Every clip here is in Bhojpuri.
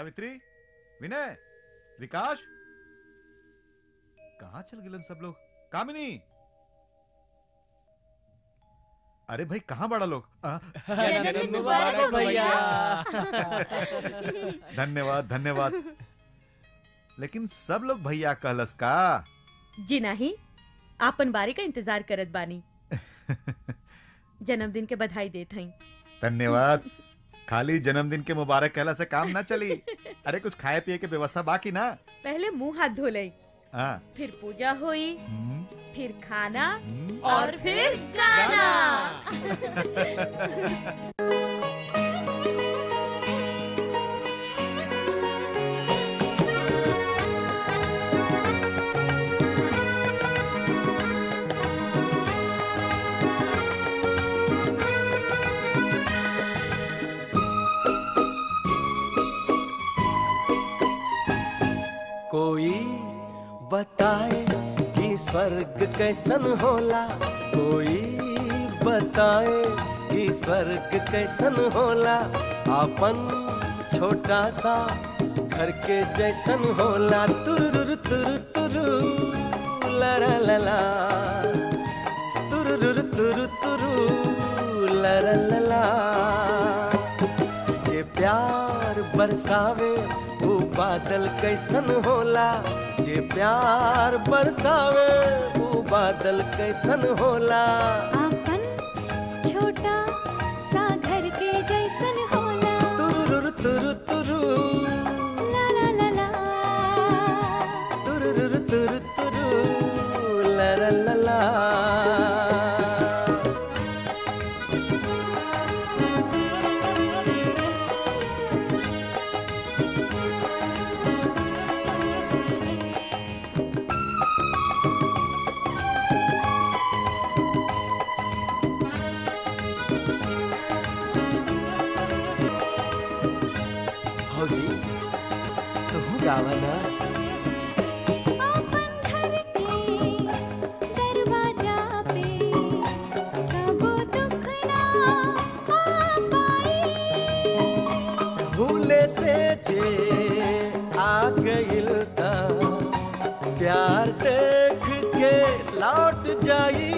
सावित्री विनय विकास कहाँ चल गए सब लोग कामिनी अरे भाई कहाँ बड़ा लोग आ, जन्मदिन मुबारक भैया धन्यवाद धन्यवाद लेकिन सब लोग भैया कहलस का जी नहीं आपन बारी का इंतजार करत बानी जन्मदिन के बधाई देत हई धन्यवाद खाली जन्मदिन के मुबारक कहला से काम ना चली अरे कुछ खाए पिए के व्यवस्था बाकी ना पहले मुंह हाथ धो लई हाँ फिर पूजा हुई हम्म, फिर खाना हम्म। और फिर गाना कोई बताए कि स्वर्ग कैसन होला कोई बताए कि स्वर्ग कैसन होला आपन छोटा सा घर के जैसन होला तुरुरु तुरु तुरु ला ला ला ला तुरुरु तुरु तुरु ला ला ला ला जे प्यार बरसावे वो बादल कैसन होला जे प्यार बरसावे वो बादल कैसन होला आपन छोटा सा घर के जैसन होला तुरुरु तुरु तुरु ला ला ला ला तुरुरु तुरु तुरु ला ला ला ला भौजी तू गावा ना आपन घर के दरवाजा पे कबो दुख ना आ पाई भूले से जे आ गइल ता प्यार देख के लौट जाई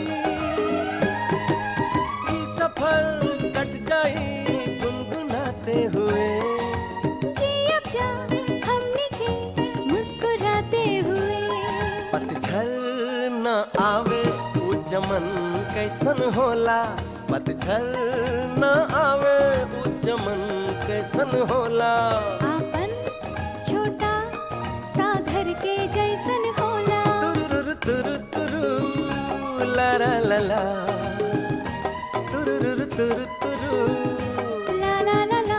ई सफर कट जाई गुनगुनाते हुए जी अब जा हमने के मुस्कुराते हुए पतझर न आवे उ चमन कैसन होला पतझर न आवे उ चमन कैसन होला आपन छोटा सा घर के जैसन होला तुरुरु तुरु तुरु ला ला ला ला तुरुरु तुरु तुरु ला ला ला ला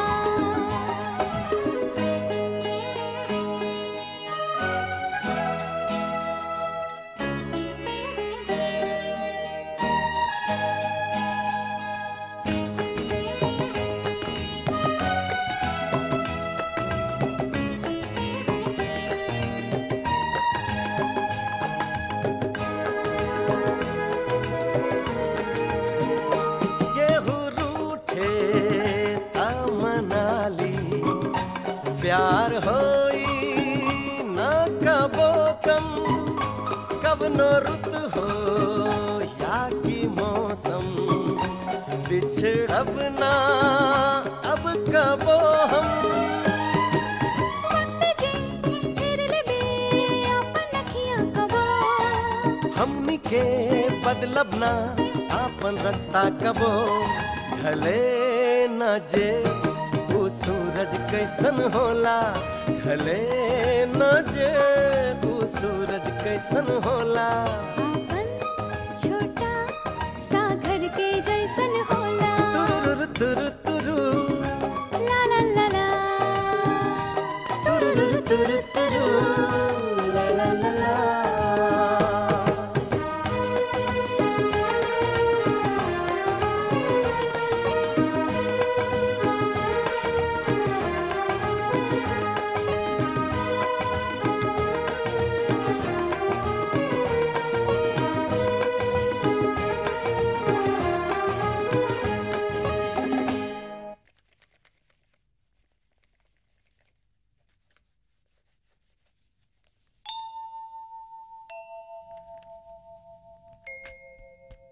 गेहूं रूठे मनाली प्यार होई न कबो कम कब नो रुत हो या की मौसम बिछड़ब ना अब कबो हम वक्त जे फिर लेबे आपन अखियां कबो हमनी के बदलब ना आपन रास्ता कबो ढले न जे वो सूरज कैसन होला ढले न जे वो सूरज कैसन होला आपन छोटा सा घर के जैसन होला तुरुरु तुरु तुरु ला ला ला ला तुरुरु तुरु तुरु ला ला ला ला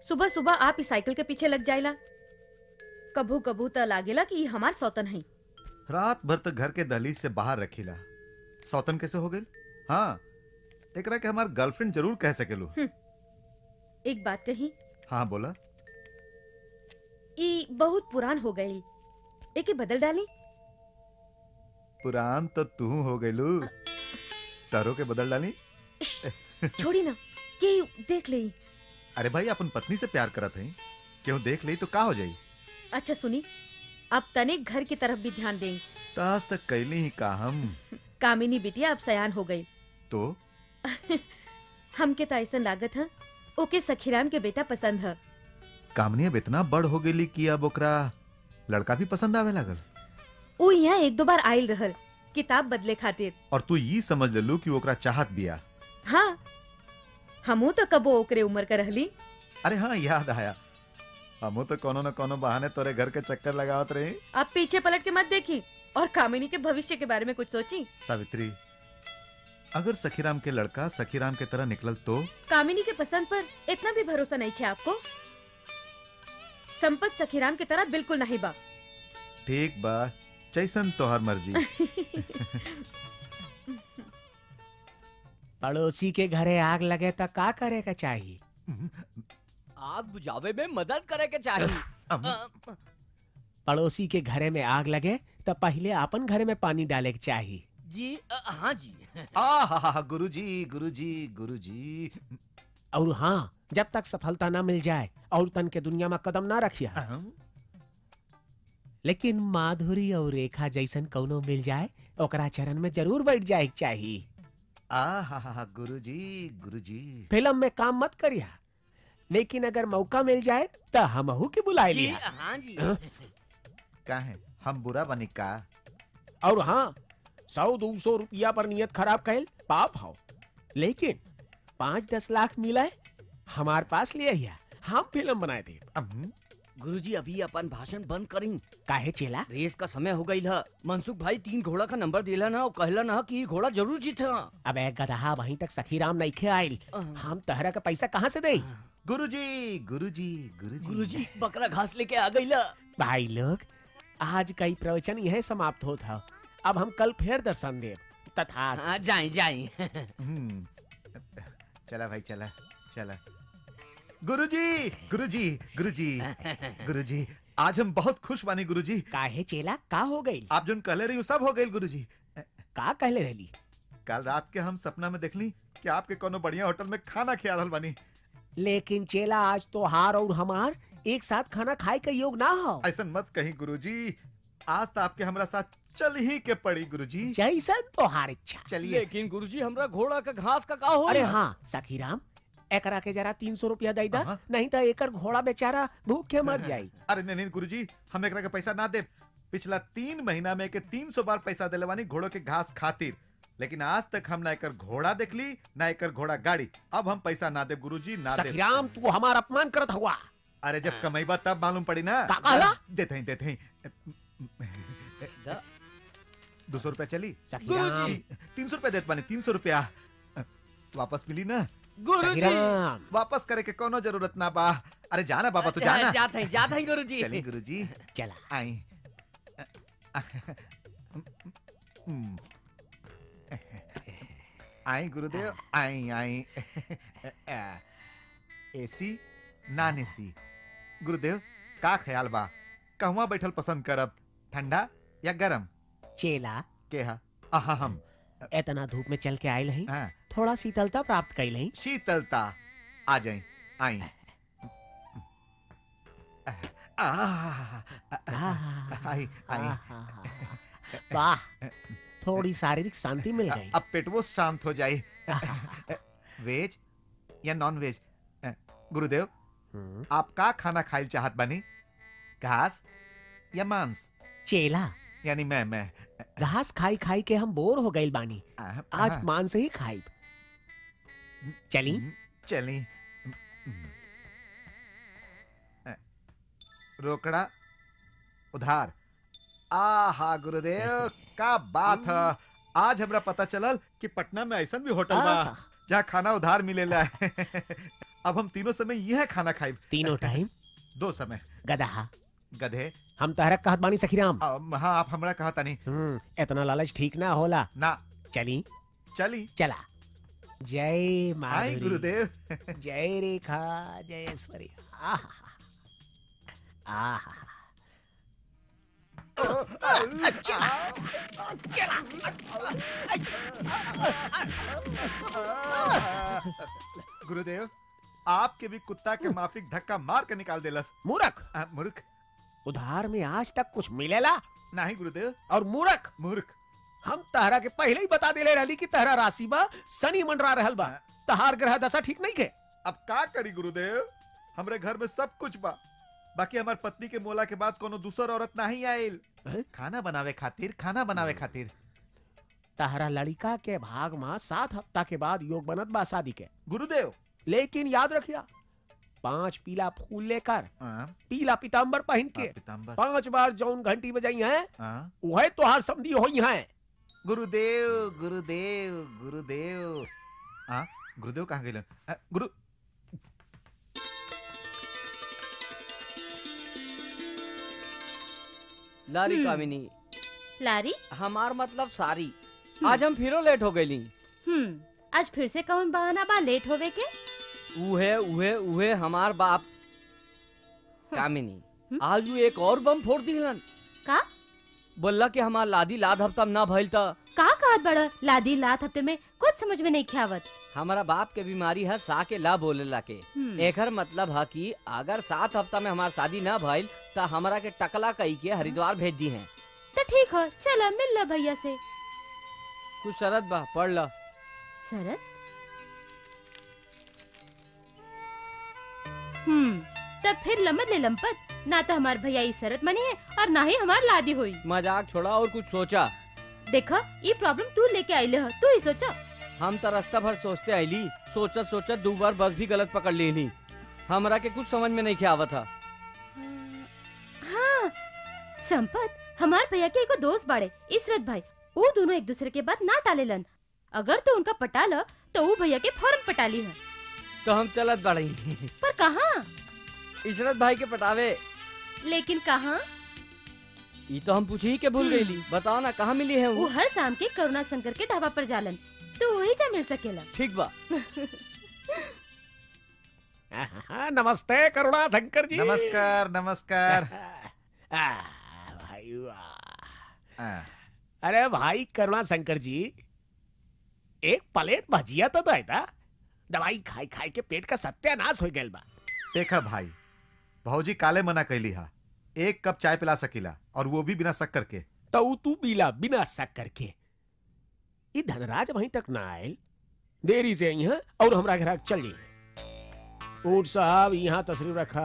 सुबह सुबह आप इस साइकिल के पीछे लग जाइला कभू कभू त लागेला कि ई हमार सौतन है रात भर तक घर के दहलीज से बाहर रखीला सौतन कैसे हो गई हाँ एकरा के हमार गर्लफ्रेंड जरूर कह सकेलू एक बात कही हाँ बोला ई बहुत पुरान हो गई एके बदल डाली पुरान तो तू हो गईलू तारो के बदल डाली इश, छोड़ी ना के देख ले अरे भाई अपन पत्नी से प्यार करत है क्यों देख ली तो का हो जाई अच्छा सुनी अब तनिक घर की तरफ भी ध्यान दें ताज तक कैली ही का हम कामिनी बिटिया अब सयान हो गई तो हमके तो ऐसा लागत है ओके सखीराम के बेटा पसंद है कामनी अब इतना बड़ हो गेली कि अब ओकरा लड़का भी पसंद आवे लागल ऊ यहाँ एक दो बार आयल रहल किताब बदले खातिर और तू ये समझ लेलू कि ओकरा चाहत बिया हाँ हमू तो कबो ओकरे उम्र का रहली अरे हाँ याद आया हमू तो कोनो न कोनो बहाने तोरे घर के चक्कर लगावत रही अब पीछे पलट के मत देखी और कामिनी के भविष्य के बारे में कुछ सोची सावित्री अगर सखीराम के लड़का सखीराम के तरह निकलल तो कामिनी के पसंद पर इतना भी भरोसा नहीं है आपको संपत सखीराम की तरह बिल्कुल नहीं बा ठीक बा जैसन तोहर मर्जी पड़ोसी के घरे आग लगे तो का करे का चाहिए आग बुझावे में मदद करे के चाहिए अब अ, पड़ोसी के घरे में आग लगे तो पहले अपन घरे में पानी डाले के चाहिए जी अ, हाँ जी आ गुरुजी गुरुजी गुरुजी और हाँ जब तक सफलता ना मिल जाए और तन के दुनिया में कदम ना रखिया अहं, लेकिन माधुरी और रेखा जैसन कौनो मिल जाए ओकरा चरण में जरूर बैठ जाए के चाहिए आ हा हा हा गुरुजी गुरुजी फिल्म में काम मत करिया लेकिन अगर मौका मिल जाए तो हमहू के बुलाए जी लिया हाँ जी हाँ? का है हम बुरा बनी का और हाँ सौ दो सौ रुपया पर नियत खराब कैल पाप हो लेकिन पाँच दस लाख मिला हमार पास ले आइया हम फिल्म बनाए थे अहं, गुरुजी अभी अपन भाषण बंद करी काहे चेला रेस का समय हो गई है मनसुख भाई तीन घोड़ा का नंबर दिला ना और कहला ना कि ई घोड़ा जरूर जीत अब एक गदहा वहीं तक सखीराम नहीं खे आयल हम तहरा का पैसा कहाँ से दे गुरुजी गुरुजी गुरुजी गुरुजी बकरा घास लेके आ गई ला भाई लोग आज का ही प्रवचन यह समाप्त हो था अब हम कल फिर दर्शन दे तथा हाँ जाए जाए हम्म, चला भाई चला चला गुरुजी गुरुजी गुरुजी गुरुजी आज हम बहुत खुश बानी गुरुजी काहे चेला का हो गई आप जोन कहले रही सब हो गई गुरुजी का कहले रहली कल रात के हम सपना में देखली कि आपके कोनो बढ़िया होटल में खाना खिया रहल बानी लेकिन चेला आज तो हार और हमार एक साथ खाना खाए का योग ना हो ऐसा मत कहीं गुरुजी आज तो आपके हमरा साथ चल ही के पड़ी गुरुजी जैसन तो हार इच्छा चलिए लेकिन गुरुजी हमरा घोड़ा का घास का का हो अरे हाँ सखीराम एकरा के जरा तीन सौ रुपया दे दा हाँ। नहीं तो एकर घोड़ा बेचारा भूखे मर जाई अरे नहीं नहीं गुरुजी हम एकरा के पैसा ना दे पिछला तीन महीना में के तीन सौ बार पैसा दिले बानी घोड़ों के घास खातिर लेकिन आज तक हम ना एकर घोड़ा देखली ना एकर घोड़ा गाड़ी अब हम पैसा ना दे गुरुजी ना दे सखीराम तू हमार अपमान करत हुआ अरे जब कमाईबा तब मालूम पड़ी ना का कहला? देते हैं देते हैं दा- दो सौ रुपया चली सखीराम ती- तीन सौ रुपया देत बानी तीन सौ रुपया वापस मिली ना गुरुजी सखीराम वापस करे के कोनो जरूरत ना बा अरे जाना बाबा तू जाना जात है जात है गुरुजी चली गुरुजी चला आई आई गुरुदेव आई आई एसी नॉन एसी गुरुदेव का ख्याल बा कहवा बैठल पसंद करब ठंडा या गरम चेला के हा आहा हम इतना धूप में चल के आयल हई हाँ, थोड़ा शीतलता प्राप्त कैल हई शीतलता आ जाए आई आह, आई आई वाह थोड़ी शारीरिक शांति मिल गई अब पेटवो शांत हो जाए वेज या नॉन वेज गुरुदेव हम्म, आप का खाना खाइल चाहत बानी घास या मांस चेला यानी मैं मैं घास खाई खाई के हम बोर हो गइल बानी आह, आज आह, मांस ही खाई चली हम्म, चली हम्म। अ, रोकड़ा उधार आहा गुरुदेव का बात है आज हमरा पता चलल कि पटना में ऐसा भी होटल बा आहा, जहाँ खाना उधार मिलेला अब हम तीनों समय यह खाना खाइब तीनों टाइम दो समय गधा गधे हम तहरा कहत बानी सखीराम अम, हाँ आप हमरा कहा तानी हम्म, इतना लालच ठीक ना होला ना चली चली चला जय आई माधुरी गुरुदेव जय रेखा जय ऐश्वर्य आहा आहा गुरुदेव आपके भी कुत्ता के माफिक धक्का मार के निकाल देलस मूर्ख आ, मूर्ख उधार में आज तक कुछ मिलेला नहीं गुरुदेव और मूर्ख मूर्ख हम तहरा के पहले ही बता देले रहली कि तहरा राशि बा शनि मंडरा रहल बा तहार ग्रह दशा ठीक नहीं के अब का करी गुरुदेव हमरे घर में सब कुछ बा बाकी हमार पत्नी के मोला के बाद कोनो दूसर औरत नहीं आयल हैं? खाना बनावे खातिर खाना बनावे खातिर तहरा लड़का के भाग में सात हफ्ता के बाद योग बनत बा शादी के गुरुदेव लेकिन याद रखिया पांच पीला फूल लेकर हाँ, पीला पीताम्बर पहन के हाँ, पीताम्बर पांच बार जौन घंटी बजाई है हाँ। वह तोहार समधी होई है गुरुदेव गुरुदेव गुरुदेव हाँ गुरुदेव कहाँ गए गुरु लारी हम्म। कामिनी लारी हमार मतलब सारी आज हम फिरो लेट हो गईली हम्म आज फिर से कौन बहाना बा लेट होवे के उहे उहे उहे हमार बाप कामिनी हम्म। आज वो एक और बम फोड़ दिलन का बोला कि हमार लादी लाद हफ्ता में ना भइल त का कहत बड़ा लादी लात हफ्ते में कुछ समझ में नहीं ख्यावत हमारा बाप के बीमारी है सा के ला बोलेला के हम्म, एकर मतलब है कि अगर सात हफ्ता में हमार शादी ना भइल त हमरा के टकला कई के हरिद्वार भेज दी हैं तो ठीक है चलो मिल लो भैया से कुछ शरत बा पढ़ ल शरत हम्म तब फिर लमत ले लंपत ना तो हमार भैया ई शरत मनी है और ना ही हमार लादी हुई मजाक छोड़ा और कुछ सोचा देखा ये प्रॉब्लम तू लेके आइले हो तू ही सोचा हम तो रास्ता भर सोचते आईली सोचत सोचत दो बार बस भी गलत पकड़ लेली हमरा के कुछ समझ में नहीं के आवत था हाँ संपत हमार भैया के एगो दोस्त बाड़े इसरत भाई वो दोनों एक दूसरे के बात ना टालेलन अगर तो उनका पटा ल तो वो भैया के फौरन पटाली है तो हम चलत बढ़ी पर कहाँ इशरत भाई के पटावे लेकिन कहाँ ये तो हम पूछ ही के भूल गईली बताओ ना कहाँ मिली है वो वो हर शाम के करुणा शंकर के ढाबा पर जालन तो वही जा मिल सकेला ठीक बा आहा, नमस्ते करुणा शंकर जी नमस्कार नमस्कार आ, भाई वाह हाँ, अरे भाई करुणा शंकर जी एक प्लेट भजिया तो दे था दवाई खाई खाई के पेट का सत्यानाश हो गया बा देखा भाई भौजी काले मना कैली हा एक कप चाय पिला सकीला और वो भी बिना शक्कर के तो ऊ तू पीला बिना शक्कर के ये धनराज वहीं तक ना आयल देरी से आई है और हमरा घर चल जाइए ऊट साहब यहाँ तशरीफ रखा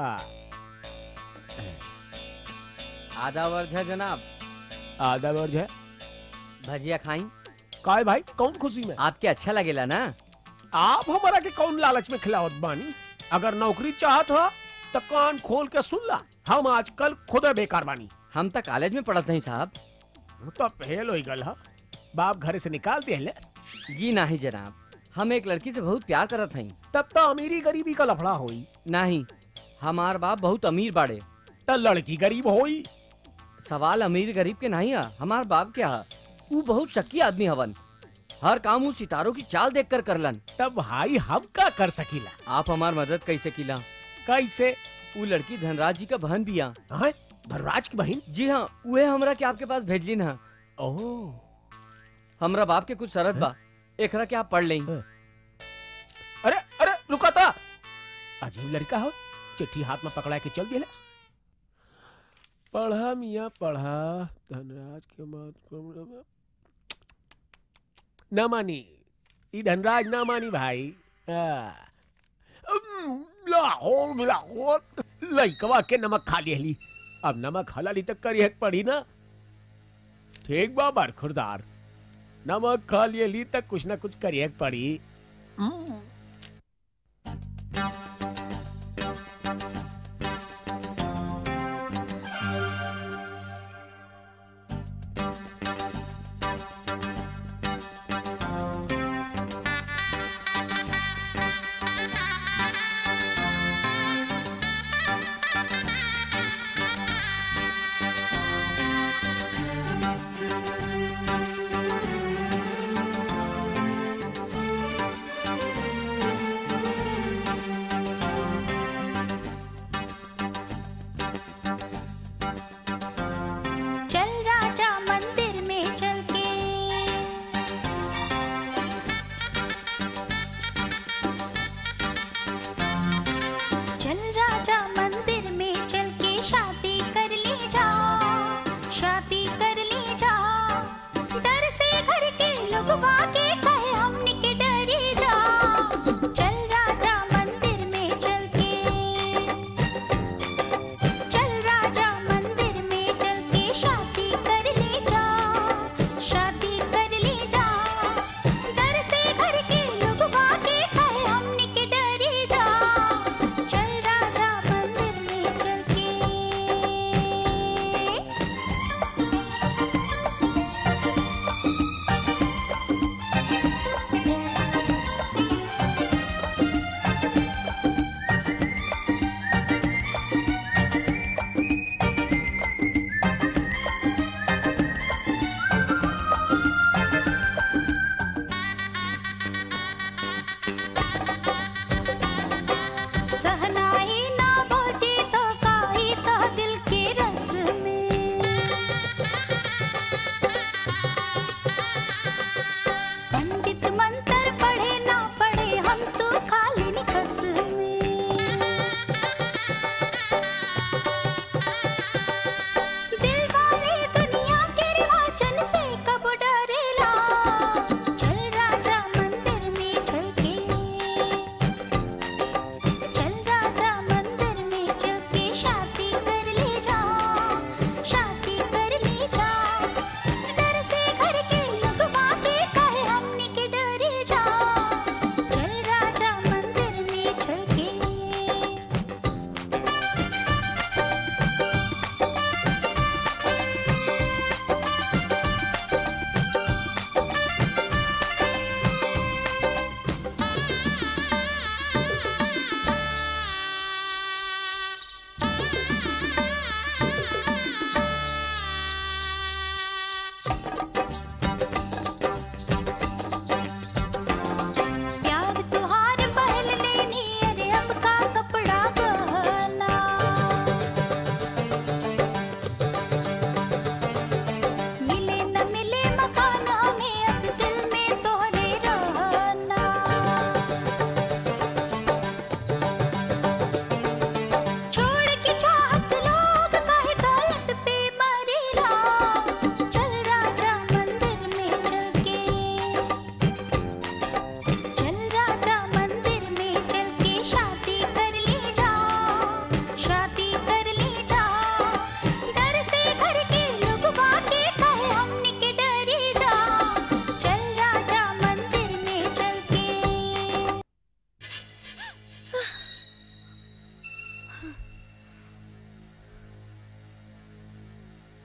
आधा वर्ष है जनाब आधा वर्ज है भजिया खाई काय भाई कौन खुशी में आपके अच्छा लगेला ना आप हमारा के कौन लालच में खिलावत बानी अगर नौकरी चाहत हो तो कान खोल के सुन ला हम आजकल खुद बेकार बानी हम तो कॉलेज में पढ़त नहीं साहब वो तो फेल हो गल हा बाप घर से निकाल दिया जी नहीं जनाब हम एक लड़की से बहुत प्यार करत हई तब तो अमीरी गरीबी का लफड़ा होई नहीं हमार बाप बहुत अमीर बाड़े तो लड़की गरीब होई सवाल अमीर गरीब के नहीं है हमार बाप क्या है वो बहुत शक्की आदमी हवन हर काम वो सितारों की चाल देख कर करलन तब भाई हम का कर सकीला आप हमार मदद कैसे किला कैसे वो लड़की धनराज जी का बहन बिया हैं? धनराज की बहन जी हाँ उहे हमरा के आपके पास भेजली ना ओह हमरा बाप के कुछ शरत बा एकरा के आप पढ़ लें अरे अरे रुका था अजीब लड़का हो चिट्ठी हाथ में पकड़ा के चल दिया पढ़ा मिया पढ़ा धनराज के मात न मानी ई धनराज ना मानी भाई आ, उम, लाहौर लाहौर लइकवा के नमक खा लिहली अब नमक हलाली तक करी पड़ी ना ठीक बा बरखुरदार नमक खा लिहली तक कुछ ना कुछ करिए पड़ी उम,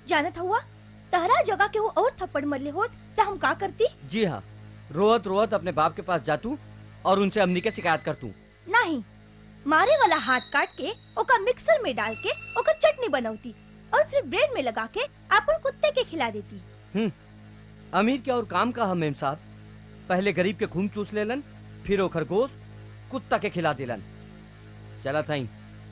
जानत हुआ तहरा जगह के वो और थप्पड़ मरले होत तो हम का करती जी हाँ रोहत रोहत अपने बाप के पास जातू और उनसे हमनी के शिकायत करतू नहीं मारे वाला हाथ काट के ओका मिक्सर में डाल के ओकर चटनी बनौती और फिर ब्रेड में लगा के अपन कुत्ते के खिला देती अमीर के और काम का हम मेम साहब पहले गरीब के खून चूस लेलन फिर वो खरगोश कुत्ता के खिला दिलन चला थाई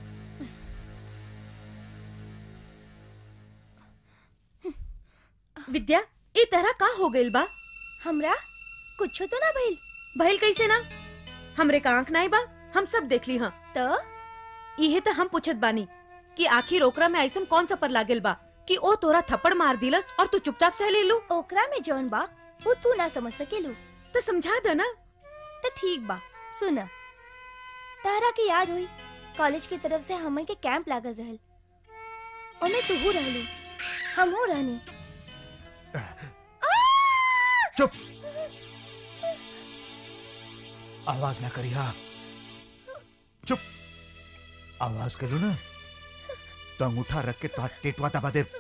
विद्या ई तरह का हो गइल बा हमरा कुछ तो ना भइल भइल कैसे ना हमरे का आंख नहीं बा हम सब देख ली हाँ तो इहे तो हम पूछत बानी कि आखिर ओकरा में ऐसन कौन सा पर लागेल बा कि ओ तोरा थप्पड़ मार दिलस और तू चुपचाप सह ले लू ओकरा में जौन बा वो तू ना समझ सकेलू तो समझा दे ना तो ठीक बा सुन तारा के याद हुई कॉलेज की तरफ से हमन के कैंप लागल रहल ओमे तू रहलू हमहू रहनी चुप आवाज ना करी हा चुप आवाज करू ना तो अंगूठा रख के तो टेटवा दबा दे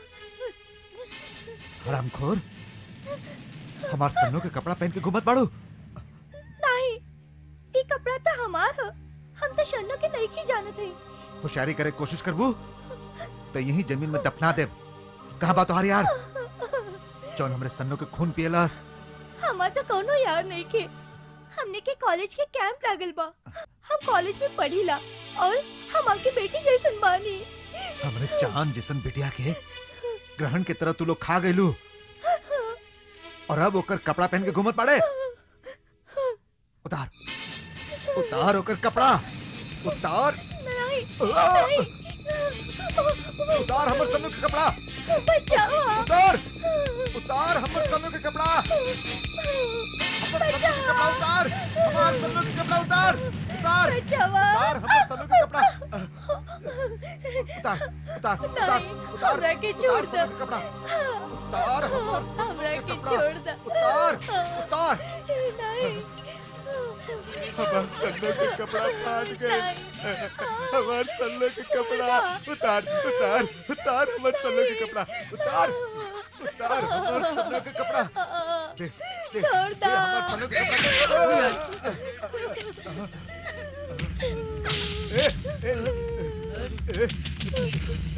हरामखोर हमार सन्नों के कपड़ा पहन के घूमत बाड़ू नहीं ये कपड़ा तो हमार ह हम तो शन्नो के नहीं की जानत है होशियारी करे के कोशिश करबू तो यही जमीन में दफना दे कहाँ बा तोहार यार जौन हमरे सन्नों के खून पियलस हमार तो कोनो यार नहीं के हमने के कॉलेज के कैंप लागल बा हम कॉलेज में पढ़ीला और हम आपकी बेटी जैसन बानी हमरे चांद जिसन बिटिया के ग्रहण के तरह तू लोग खा गइलू और अब ओकर कपड़ा पहन के घूमत पड़े उतार उतार ओकर कपड़ा उतार नहीं आ! नहीं उतार हमर सन्नू के कपड़ा बचाओ उतार उतार हमर सन्नू के कपड़ा हमर सन्नू के कपड़ा उतार हमार सन्नू के कपड़ा उतार उतार बचाओ उतार हमर सन्नू के कपड़ा उतार उतार उतार नहीं, उतार हमरा के उतार छोड़ सन्नू दे। के कपड़ा उतार हमर सन्नू हमरा के के कपड़ा छोड़ दे उतार उतार नहीं हमार सन्नू के कपड़ा फाट गए हमार सन्नू के कपड़ा उतार उतार उतार हमर सन्नू के कपड़ा उतार उतार हमर सन्नू के कपड़ा दे दे छोड़ दे दो। हमर सन्नू के कपड़ा ए, ए, ए, ए,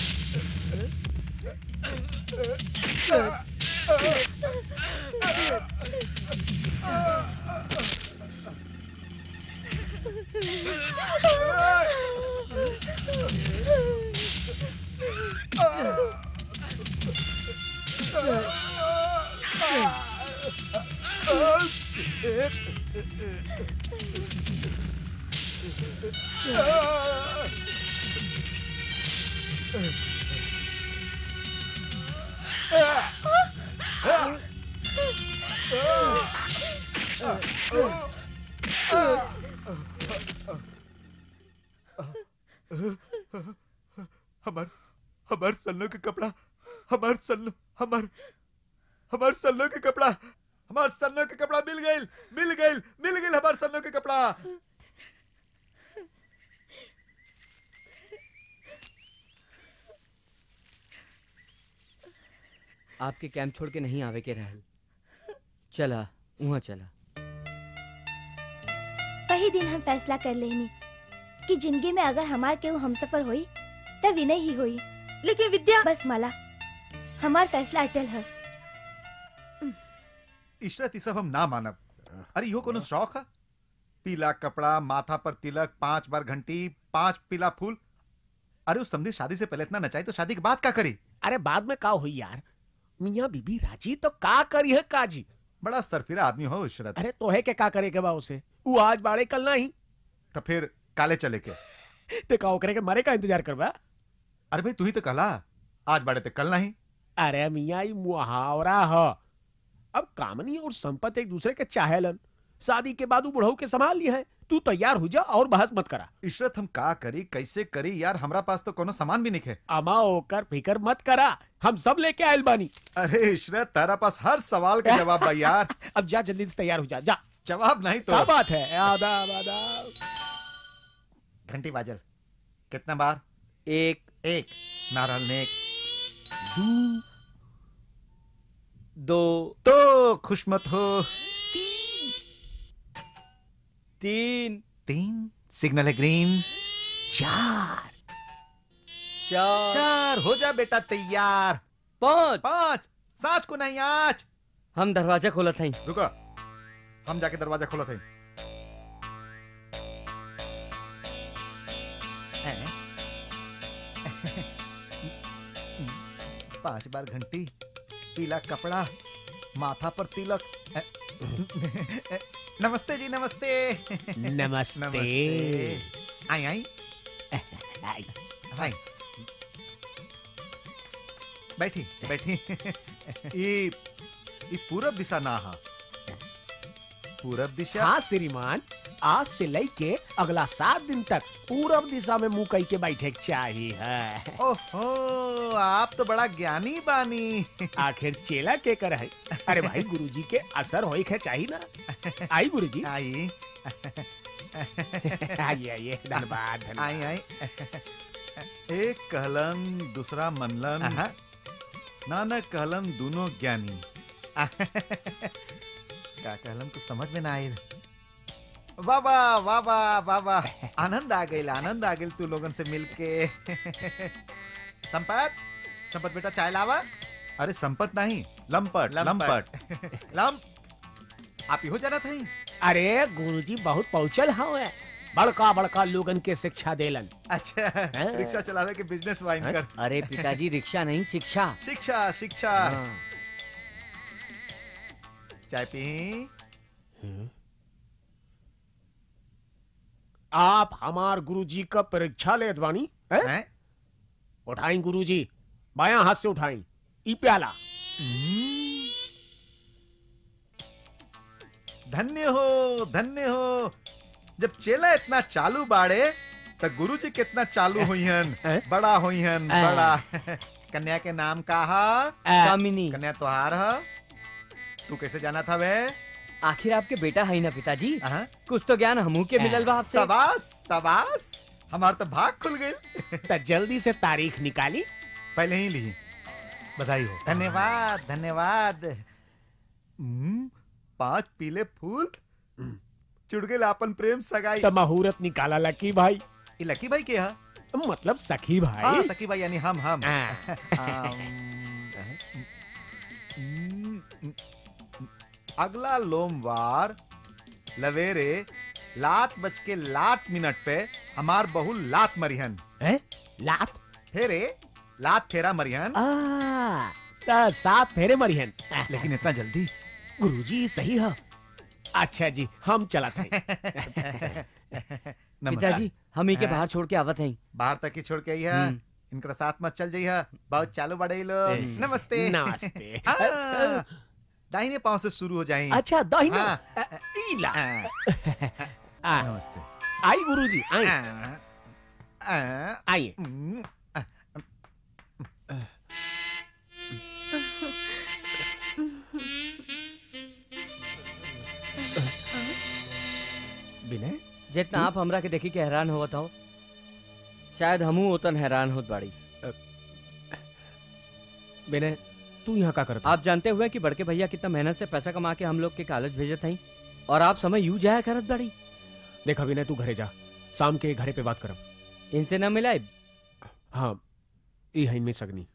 हमार हमार सल्लो के कपड़ा हमार सल्लो हमार हमार सल्लो के कपड़ा हमार सल्लो के कपड़ा मिल गइल मिल गइल मिल गइल हमार सल्लो के कपड़ा आपके कैंप छोड़ के नहीं आवे के रहल चला वहाँ चला वही दिन हम फैसला कर लेनी कि जिंदगी में अगर हमार केहू हमसफर होई तब विनय ही होई लेकिन विद्या बस माला हमार फैसला अटल है इशरत ई सब हम ना मानब अरे यो कोनो शौक है पीला कपड़ा माथा पर तिलक पांच बार घंटी पांच पीला फूल अरे उस समझी शादी से पहले इतना नचाई तो शादी के बाद क्या करी अरे बाद में का हुई यार मियाँ बीबी राजी तो का करी है काजी बड़ा सरफिरा आदमी हो इशरत अरे तोहे के का करे के बा उसे वो आज बाड़े कल नहीं तो फिर काले चले के ते का ओकरे के मरे का इंतजार करबा अरे भाई तू ही तो कहला आज बड़े ते कल नहीं अरे मियाँ ई मुहावरा ह अब कामनी और संपत एक दूसरे के चाहेलन शादी के बाद वो बुढ़ऊ के संभाल लिए हैं तू तैयार हो जा और बहस मत करा इशरत हम का करी कैसे करी यार हमरा पास तो कोनो सामान भी नहीं है अमा होकर फिकर मत करा हम सब लेके आयल बानी अरे इशरत तेरा पास हर सवाल का जवाब बा यार अब जा जल्दी से तैयार हो जा जा जवाब नहीं क्या तो बात है आदाब आदाब घंटी बाजल कितना बार एक एक नारल नेक दो तो खुश मत हो तीन तीन सिग्नल है ग्रीन चार चार चार हो जा बेटा तैयार पाँच पाँच सात को नहीं आज हम दरवाजा खोला था रुको हम जाके दरवाजा खोला थे पांच बार घंटी पीला कपड़ा माथा पर तिलक नमस्ते जी नमस्ते नमस्ते आई आई आई, आई बैठी बैठी ई ई पूरब दिशा ना हा पूरब दिशा हाँ श्रीमान आज से लेके अगला सात दिन तक पूरब दिशा में मुंह कई के बैठे के चाहिए है ओहो आप तो बड़ा ज्ञानी बानी आखिर चेला के कर है अरे भाई गुरुजी के असर होई के चाहिए ना आई गुरुजी आई आइए आइए धन्यवाद धन्यवाद आई आई एक कहलन दूसरा मनलन नानक कहलन दोनों ज्ञानी का कहलन तो समझ में ना आयल बाबा बाबा बाबा आनंद आ गई आनंद आ गई तू लोगन से मिलके संपत संपत बेटा चाय लावा अरे संपत नहीं लंपट लंपट लंप आप ही हो जाना था अरे गुरुजी बहुत पहुंचल हवे बड़का बड़का लोगन के शिक्षा देलन अच्छा रिक्शा चलावे के बिजनेस वाइन कर अरे पिताजी रिक्शा नहीं शिक्षा शिक्षा शिक्षा हाँ। चाय पी आप हमार गुरुजी का परीक्षा लेत बानी हैं? हैं? उठाई गुरुजी बाया हाथ से उठाई ई प्याला धन्य हो धन्य हो जब चेला इतना चालू बाड़े तो गुरु जी कितना चालू हुईहन हैं? बड़ा हुईहन हैं। बड़ा कन्या के नाम का हा आ, कामिनी कन्या तोहार हा तू कैसे जाना था वे आखिर आपके बेटा है ना पिताजी अहाँ? कुछ तो ज्ञान हमू के मिलल बा आपसे सबास सबास हमार तो भाग खुल गई तो जल्दी से तारीख निकाली पहले ही ली बधाई हो धन्यवाद धन्यवाद हम्म, पांच पीले फूल चुड़ गए आपन प्रेम सगाई तो मुहूर्त निकाला लकी भाई ये लकी भाई के हा मतलब सखी हाँ भाई सकी भाई यानी हम हम हाँ। आम, अगला लोमवार लवेरे लात बज के लात मिनट पे हमार बहु लात मरिहन हैं? लात फेरे लात फेरा मरिहन आ, सा- सात फेरे मरिहन लेकिन इतना जल्दी गुरुजी सही है अच्छा जी हम चला थे नमस्कार पिताजी हम ही के हाँ। बाहर छोड़ के आवत हैं बाहर तक ही छोड़ के आई है हम्म। इनका साथ मत चल जाइए बहुत चालू बड़े लोग ए। नमस्ते नमस्ते हाँ, दाहिने पांव से शुरू हो जाएं अच्छा दाहिना हाँ। ईला हाँ, आ, नमस्ते आई गुरुजी आई हाँ, हाँ, आइए हम्म, विनय जितना आप हमरा के देखी के हैरान होवत हो शायद हमू ओतन हैरान होत बाड़ी विनय तू यहाँ का करता आप जानते हुए कि बड़के भैया कितना मेहनत से पैसा कमा के हम लोग के कॉलेज भेजत हैं और आप समय यूं जाया करत बाड़ी देखा विनय तू घरे जा शाम के घरे पे बात करब इनसे न मिलाए हाँ ई है इनमें सगनी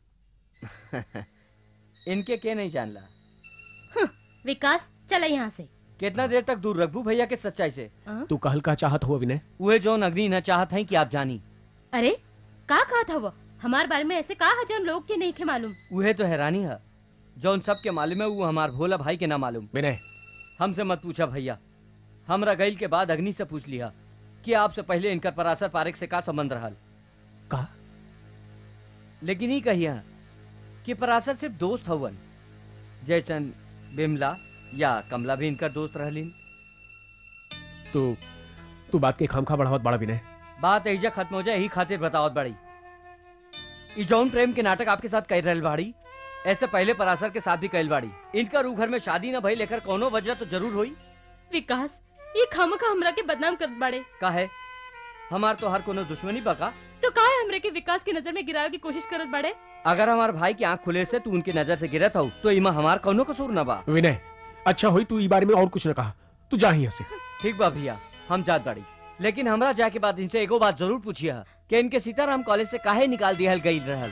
इनके के नहीं जानला विकास चला यहाँ से कितना देर तक दूर रखबू भैया के सच्चाई से हाँ? तू कहल का चाहत हुआ विनय उहे जो अग्नि न चाहत हैं कि आप जानी अरे का कहा था वो हमारे बारे में ऐसे कहा जन लोग के नहीं थे मालूम उहे तो हैरानी है जौन सबके मालूम है वो हमार भोला भाई के ना मालूम विनय हमसे मत पूछा भैया हमरा गईल के बाद अग्नि से पूछ लिया कि आपसे पहले इनकर परासर पारिक से का संबंध रहल का लेकिन ही कहिया कि परासर सिर्फ दोस्त हवन जैसन बिमला या कमला भी इनकर दोस्त रहलीन तू तू बात के खामखा बढ़ावत बड़ा विनय बात ऐजा खत्म हो जाए यही खातिर बतावत बड़ी ई जौन प्रेम के नाटक आपके साथ कर रहल बाड़ी ऐसे पहले परासर के साथ भी कैल बाड़ी इनका रू घर में शादी न भई लेकर कोनो वजह तो जरूर हुई विकास ये खामखा हमरा के बदनाम कर बाड़े का है हमार तो हर कोनो दुश्मनी बका तो तो काहे हमरे के विकास की नजर में गिरावे की कोशिश करत बड़े अगर हमार भाई की आंख खुले से तू उनकी नजर से गिरत हो तो इमा हमार कौनो कसूर न बा विनय अच्छा हुई तू ई बारे में और कुछ न कहा तू जा यहाँ से ठीक बा भैया हम जात बाड़ी लेकिन हमरा जाके बाद इनसे एगो बात जरूर पूछिए कि इनके सीताराम कॉलेज से काहे निकाल दिया गई रहल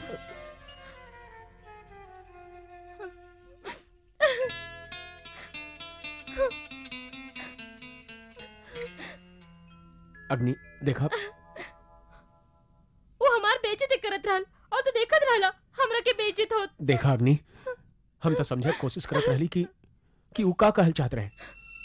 अग्नि देखा वो हमार बेइज्जती करत रहल और तू देखत रहला हमरा के बेइज्जत होत देखा अग्नि हम तो समझे के कोशिश करत रहली कि कि उ का कहल चाहत रहे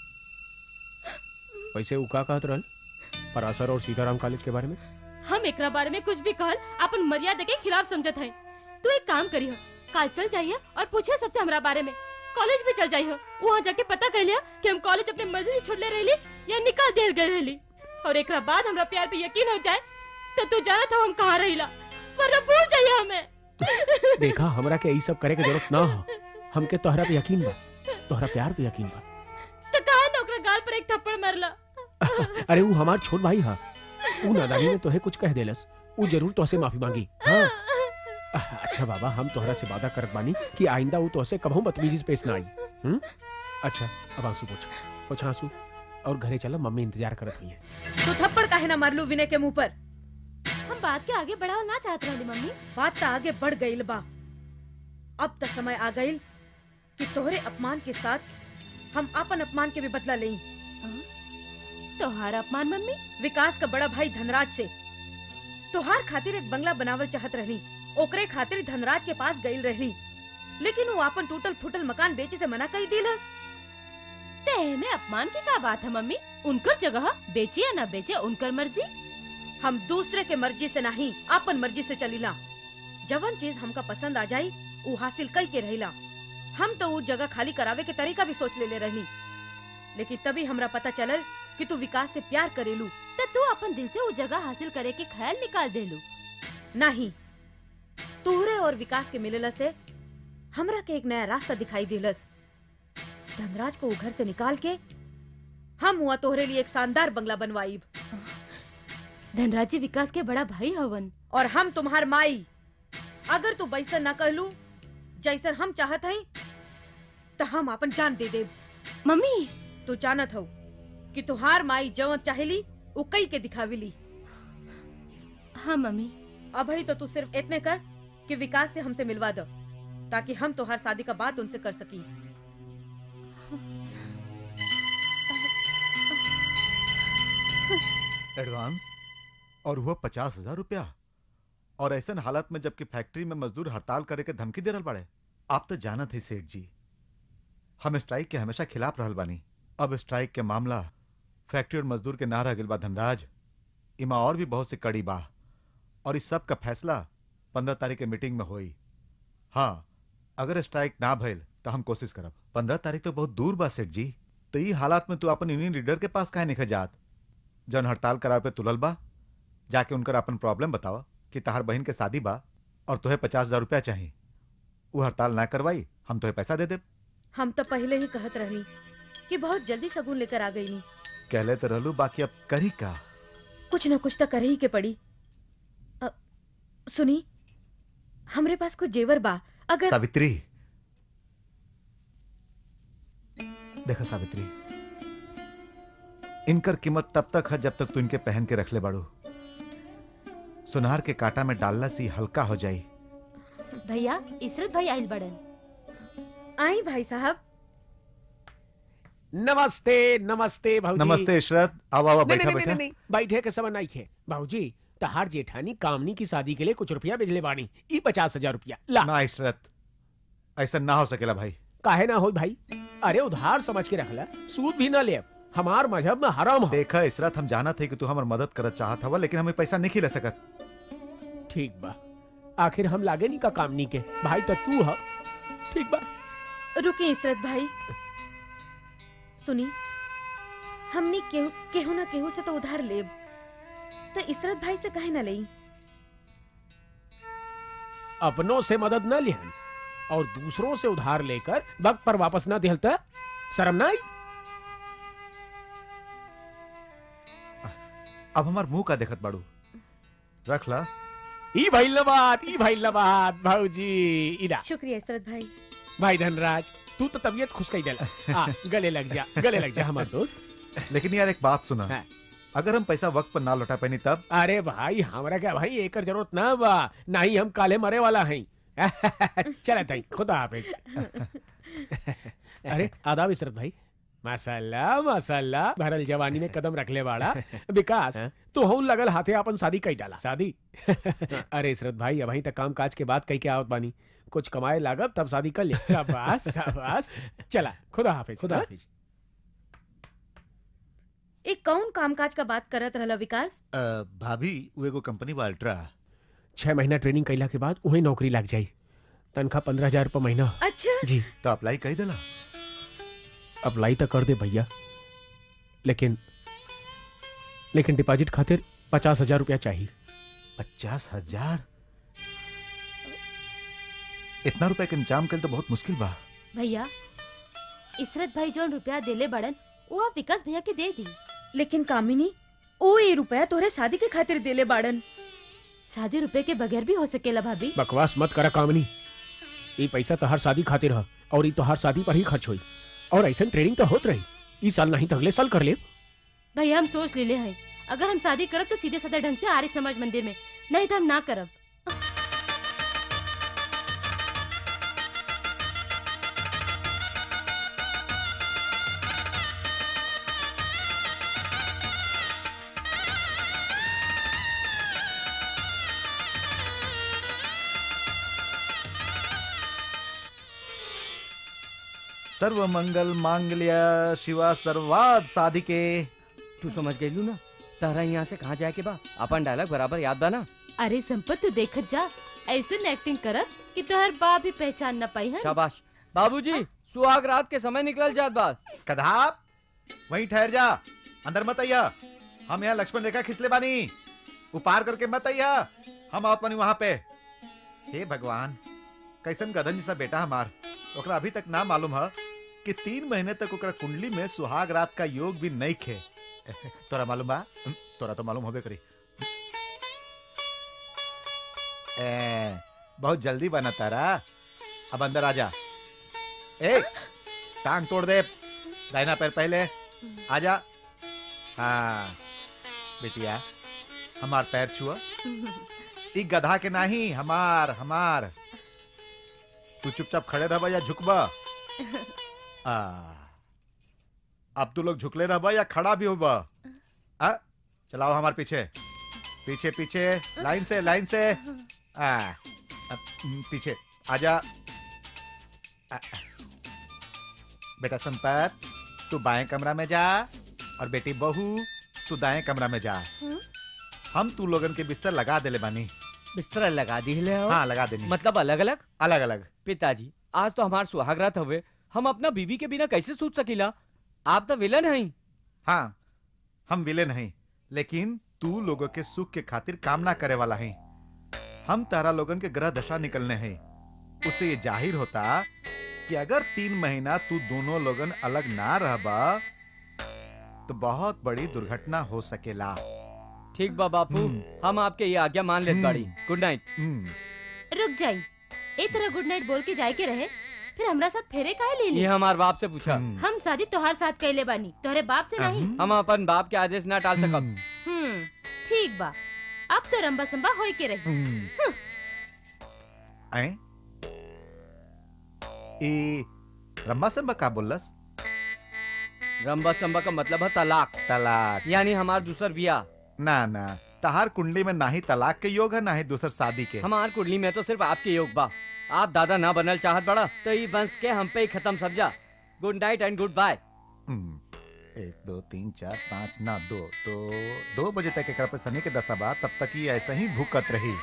वैसे उ का कहत रहल परासर और सीताराम कॉलेज के बारे में हम एकरा बारे में कुछ भी कहल अपन मर्यादा के खिलाफ समझत है तू एक काम करियो काल चल जाइए और पूछे सबसे हमरा बारे में कॉलेज भी चल जाइए वहाँ जाके पता कर लिया कि हम कॉलेज अपने मर्जी से छोड़ले रहली या निकाल दिया गए रहली और एकरा बाद हमरा प्यार पे यकीन हो जाए तो तू जाना था हम कहाँ रहिला वरना भूल जाइए हमें देखा हमरा के यही सब करे के जरूरत ना हो हमके तोहरा पे यकीन बा तोहरा प्यार पे यकीन बा तो कहा ना ओकरा गाल पर एक थप्पड़ मारला अरे वो हमार छोट भाई हा उ नादानी में तोहे कुछ कह देलस उ जरूर तोहसे माफी मांगी हाँ अच्छा बाबा हम तोहरा से वादा करत बानी कि आइंदा वो तोहसे कभू बदतमीजी से पेश ना आई हम्म अच्छा अब आंसू पोछ पोछ आंसू और घरे चला मम्मी इंतजार करत हुई है तू थप्पड़ काहे ना मारलू विनय के मुंह पर हम बात के आगे बढ़ाओ ना चाहत रहली मम्मी बात तो आगे बढ़ गईल बा अब तो समय आ गईल कि तोहरे अपमान के साथ हम अपन अपमान के भी बदला लें तोहार अपमान मम्मी विकास का बड़ा भाई धनराज से तोहार खातिर एक बंगला बनावल चाहत रहली ओकरे खातिर धनराज के पास गईल रहली लेकिन वो अपन टूटल फूटल मकान बेचे से मना कर दिलस ते में अपमान की का बात है मम्मी उनकर जगह बेचे या ना बेचे उनकर मर्जी हम दूसरे के मर्जी से नहीं अपन मर्जी से चलीला जवन चीज हमका पसंद आ जाई वो हासिल कई के रहिला हम तो वो जगह खाली करावे के तरीका भी सोच ले ले रहली लेकिन तभी हमरा पता चलल कि तू विकास से प्यार करेलू तो तू अपन दिल से वो जगह हासिल करे के ख्याल निकाल देलू नहीं तुहरे और विकास के मिलला से हमरा के एक नया रास्ता दिखाई दिलस धनराज को वो घर से निकाल के हम हुआ तोहरे लिए एक शानदार बंगला बनवाईब धनराज जी विकास के बड़ा भाई हवन और हम तुम्हार माई अगर तू बैसन न कहलू जैसन हम चाहत हई तो हम अपन जान दे देब मम्मी तू जानत हो कि तुहार माई जवन चाहेली उ कई के दिखाविली हाँ मम्मी अभी तो तू सिर्फ इतने कर कि विकास से हमसे मिलवा दो ताकि हम तुहार शादी का बात उनसे कर सकी एडवांस और वो पचास हजार रुपया और ऐसन हालत में जबकि फैक्ट्री में मजदूर हड़ताल करे के धमकी दे रहल बाड़े आप तो जानत है सेठ जी हम स्ट्राइक के हमेशा खिलाफ रहल बानी अब स्ट्राइक के मामला फैक्ट्री और मजदूर के ना रह गइल बा धनराज इमा और भी बहुत से कड़ी बा और इस सब का फैसला पंद्रह तारीख के मीटिंग में होई हाँ अगर स्ट्राइक ना भइल तो हम कोशिश करब पंद्रह तारीख तो बहुत दूर बा सेठ जी तो ई हालात में तू अपन यूनियन लीडर के पास काहे नहीं जात जन हड़ताल करावे पे तुलल बा जाके उनकर अपन प्रॉब्लम बतावा कि तहार बहन के शादी बा और तुहे पचास हजार रुपया चाहिए वो हड़ताल ना करवाई हम तुहे पैसा दे देब हम तो पहले ही कहत रहनी कि बहुत जल्दी शगुन लेकर आ गई नी कहले तो रहलू बाकी अब करी का कुछ न कुछ तो करे ही के पड़ी अ, सुनी हमरे पास कुछ जेवर बा अगर सावित्री देखा सावित्री इनकर कीमत तब तक है जब तक तू इनके पहन के रख ले बाड़ू सुनार के कांटा में डालना सी हल्का हो जाई भैया इसरत भाई आइल बड़न आई भाई साहब नमस्ते नमस्ते भाऊजी नमस्ते इशरत आओ आओ नहीं, बैठा नहीं, बैठा नहीं, नहीं, बैठे के समय नहीं है भाऊजी तहार जेठानी कामनी की शादी के लिए कुछ रुपया भेजले बानी ई पचास हजार रुपया ला ना इशरत ऐसा ना हो सकेला भाई काहे ना हो भाई अरे उधार समझ के रखला सूद भी ना ले हमार मजहब में हराम है देखा इसरत हम जाना थे कि तू हमार मदद करत चाहत हवा लेकिन हमें पैसा नहीं खिला सकत ठीक बा आखिर हम लागे नहीं का कामनी के भाई तो तू है ठीक बा रुकी इसरत भाई सुनी हमने केहू केहू ना केहू से तो उधार लेब तो इसरत भाई से कहे ना लई अपनों से मदद न लिहन और दूसरों से उधार लेकर वक्त पर वापस न दिहलता शर्म ना आई अब हमार मुंह का देखत बाड़ू रख ला ई भइल न बात ई भइल न बात भौजी इरा शुक्रिया इसरत भाई भाई धनराज तू तो तबीयत खुश कई देला आ गले लग जा गले लग जा हमार दोस्त लेकिन यार एक बात सुना हाँ। अगर हम पैसा वक्त पर ना लौटा पानी तब अरे भाई हमरा क्या भाई एकर जरूरत ना बा नहीं हम काले मरे वाला हैं चला ताई खुदा हाफिज अरे आदाब इशरत भाई माशाल्लाह माशाल्लाह भरल जवानी में कदम रख ले बाड़ा विकास हाँ? तो हूं लगल हाथे अपन शादी कई डाला शादी अरे इशरत भाई अब तक काम काज के बाद कई के आवत बानी कुछ कमाए लागब तब शादी कर ले शाबाश शाबाश चला खुदा हाफिज खुदा हाँ? हाफिज एक कौन कामकाज का बात करत रहला विकास भाभी वो एगो कंपनी बा अल्ट्रा छह महीना ट्रेनिंग कैला के बाद वही नौकरी लग जाई तनख्वाह पंद्रह हजार रुपये महीना अच्छा जी तो अप्लाई कही देला अप्लाई तो कर दे भैया लेकिन लेकिन डिपॉजिट खातिर पचास हजार रुपया चाहिए पचास हजार इतना रुपए के इंतजाम कर तो बहुत मुश्किल बा भैया इसरत भाई जौन रुपया देले बड़न वो आप विकास भैया के दे दी लेकिन कामिनी ओ ये रुपया तोहरे शादी के खातिर देले बाड़न शादी रुपए के बगैर भी हो सकेला भाभी बकवास मत करा कामनी ये पैसा तो हर शादी खातिर है और ये तो हर शादी पर ही खर्च हुई और ऐसा ट्रेनिंग तो होत रही इस साल नहीं तो अगले साल कर ले भैया हम सोच लेले हैं अगर हम शादी करब तो सीधे साधा ढंग से आर्य समाज मंदिर में नहीं तो हम ना करब सर्व मंगल मांगल्य शिवा सर्वाद साधिके तू समझ गई ना तारा यहाँ से कहाँ जाए के बा अपन डायलॉग बराबर याद बा ना अरे संपत तू देखत जा ऐसे एक्टिंग करब कि तोहर बाप भी पहचान न पाई है शाबाश बाबूजी सुहाग रात के समय निकल जात बा कधाप वहीं ठहर जा अंदर मत आइया हम यहाँ लक्ष्मण रेखा खिंचले बानी उपार करके मत आइया हम आवत बानी वहां पे हे भगवान कैसन गधन जैसा बेटा हमार ओकरा अभी तक ना मालूम है कि तीन महीने तक ओकरा कुंडली में सुहाग रात का योग भी नहीं खे तोरा मालूम बा हम्म, तोरा तो मालूम होबे करी ए, बहुत जल्दी बना तारा अब अंदर आ जा ए टांग तोड़ दे दाहिना पैर पहले आजा हाँ बेटिया हमार पैर छुआ ई गधा के नहीं हमार हमार तू चुपचाप खड़े रहबा या झुकबा आ अब तू लोग झुकले रहबा या खड़ा भी होबा आ चलाओ हमार पीछे पीछे पीछे लाइन से लाइन से आ अब, हम्म, पीछे आजा आ, आ। बेटा संपत तू बाएं कमरा में जा और बेटी बहू तू दाएं कमरा में जा हम्म। हम तू लोगन के बिस्तर लगा देले बानी बिस्तर लगा दी ले हो हाँ लगा देनी मतलब अलग अलग अलग अलग पिताजी आज तो हमार सुहाग रात हवे हम अपना बीवी के बिना कैसे सूत सकीला आप तो विलन हैं हाँ हम विलेन नहीं लेकिन तू लोगों के सुख के खातिर कामना करे वाला है हम तारा लोगन के ग्रह दशा निकलने हैं उससे ये जाहिर होता कि अगर तीन महीना तू दोनों लोगन अलग ना रहबा तो बहुत बड़ी दुर्घटना हो सकेला ठीक बा बापू हम्म। हम आपके ये आज्ञा मान लेत बाड़ी हम्म। गुड नाइट हम्म, रुक जाई ए तरह गुड नाइट बोल के जाए के रहे फिर हमरा साथ फेरे काहे ले ली ये हमार बाप से पूछा हम्म, हम शादी तोहार साथ कैले बानी तोहरे बाप से नहीं हम्म, हम अपन बाप के आदेश ना टाल सकब हम्म, हम्म ठीक बा अब तो रंबा संबा होई के रही हम्म। आए? ए रम्मा संबा का बोलस रंबा संबा का मतलब है तलाक तलाक यानी हमार दूसर बिया ना ना तहार कुंडली में ना ही तलाक के योग है ना ही दूसर शादी के हमार कुंडली में तो सिर्फ आपके योग बा आप दादा ना बनल चाहत बड़ा तो ये वंश के हम पे ही खत्म समझा good night and good bye हम्म, एक दो तीन चार पाँच ना दो तो दो बजे तक एक पे शनि के दशा बा तब तक ये ऐसे ही भूकत रही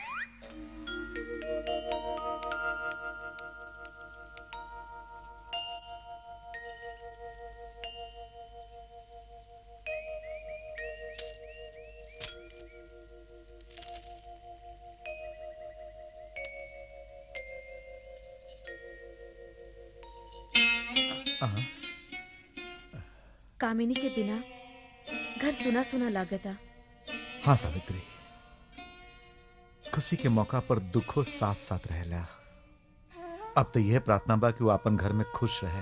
अहाँ, कामिनी के बिना घर सुना सुना लागता हाँ सावित्री खुशी के मौका पर दुखो साथ साथ रहेला अब तो यह प्रार्थना बा कि वो अपन घर में खुश रहे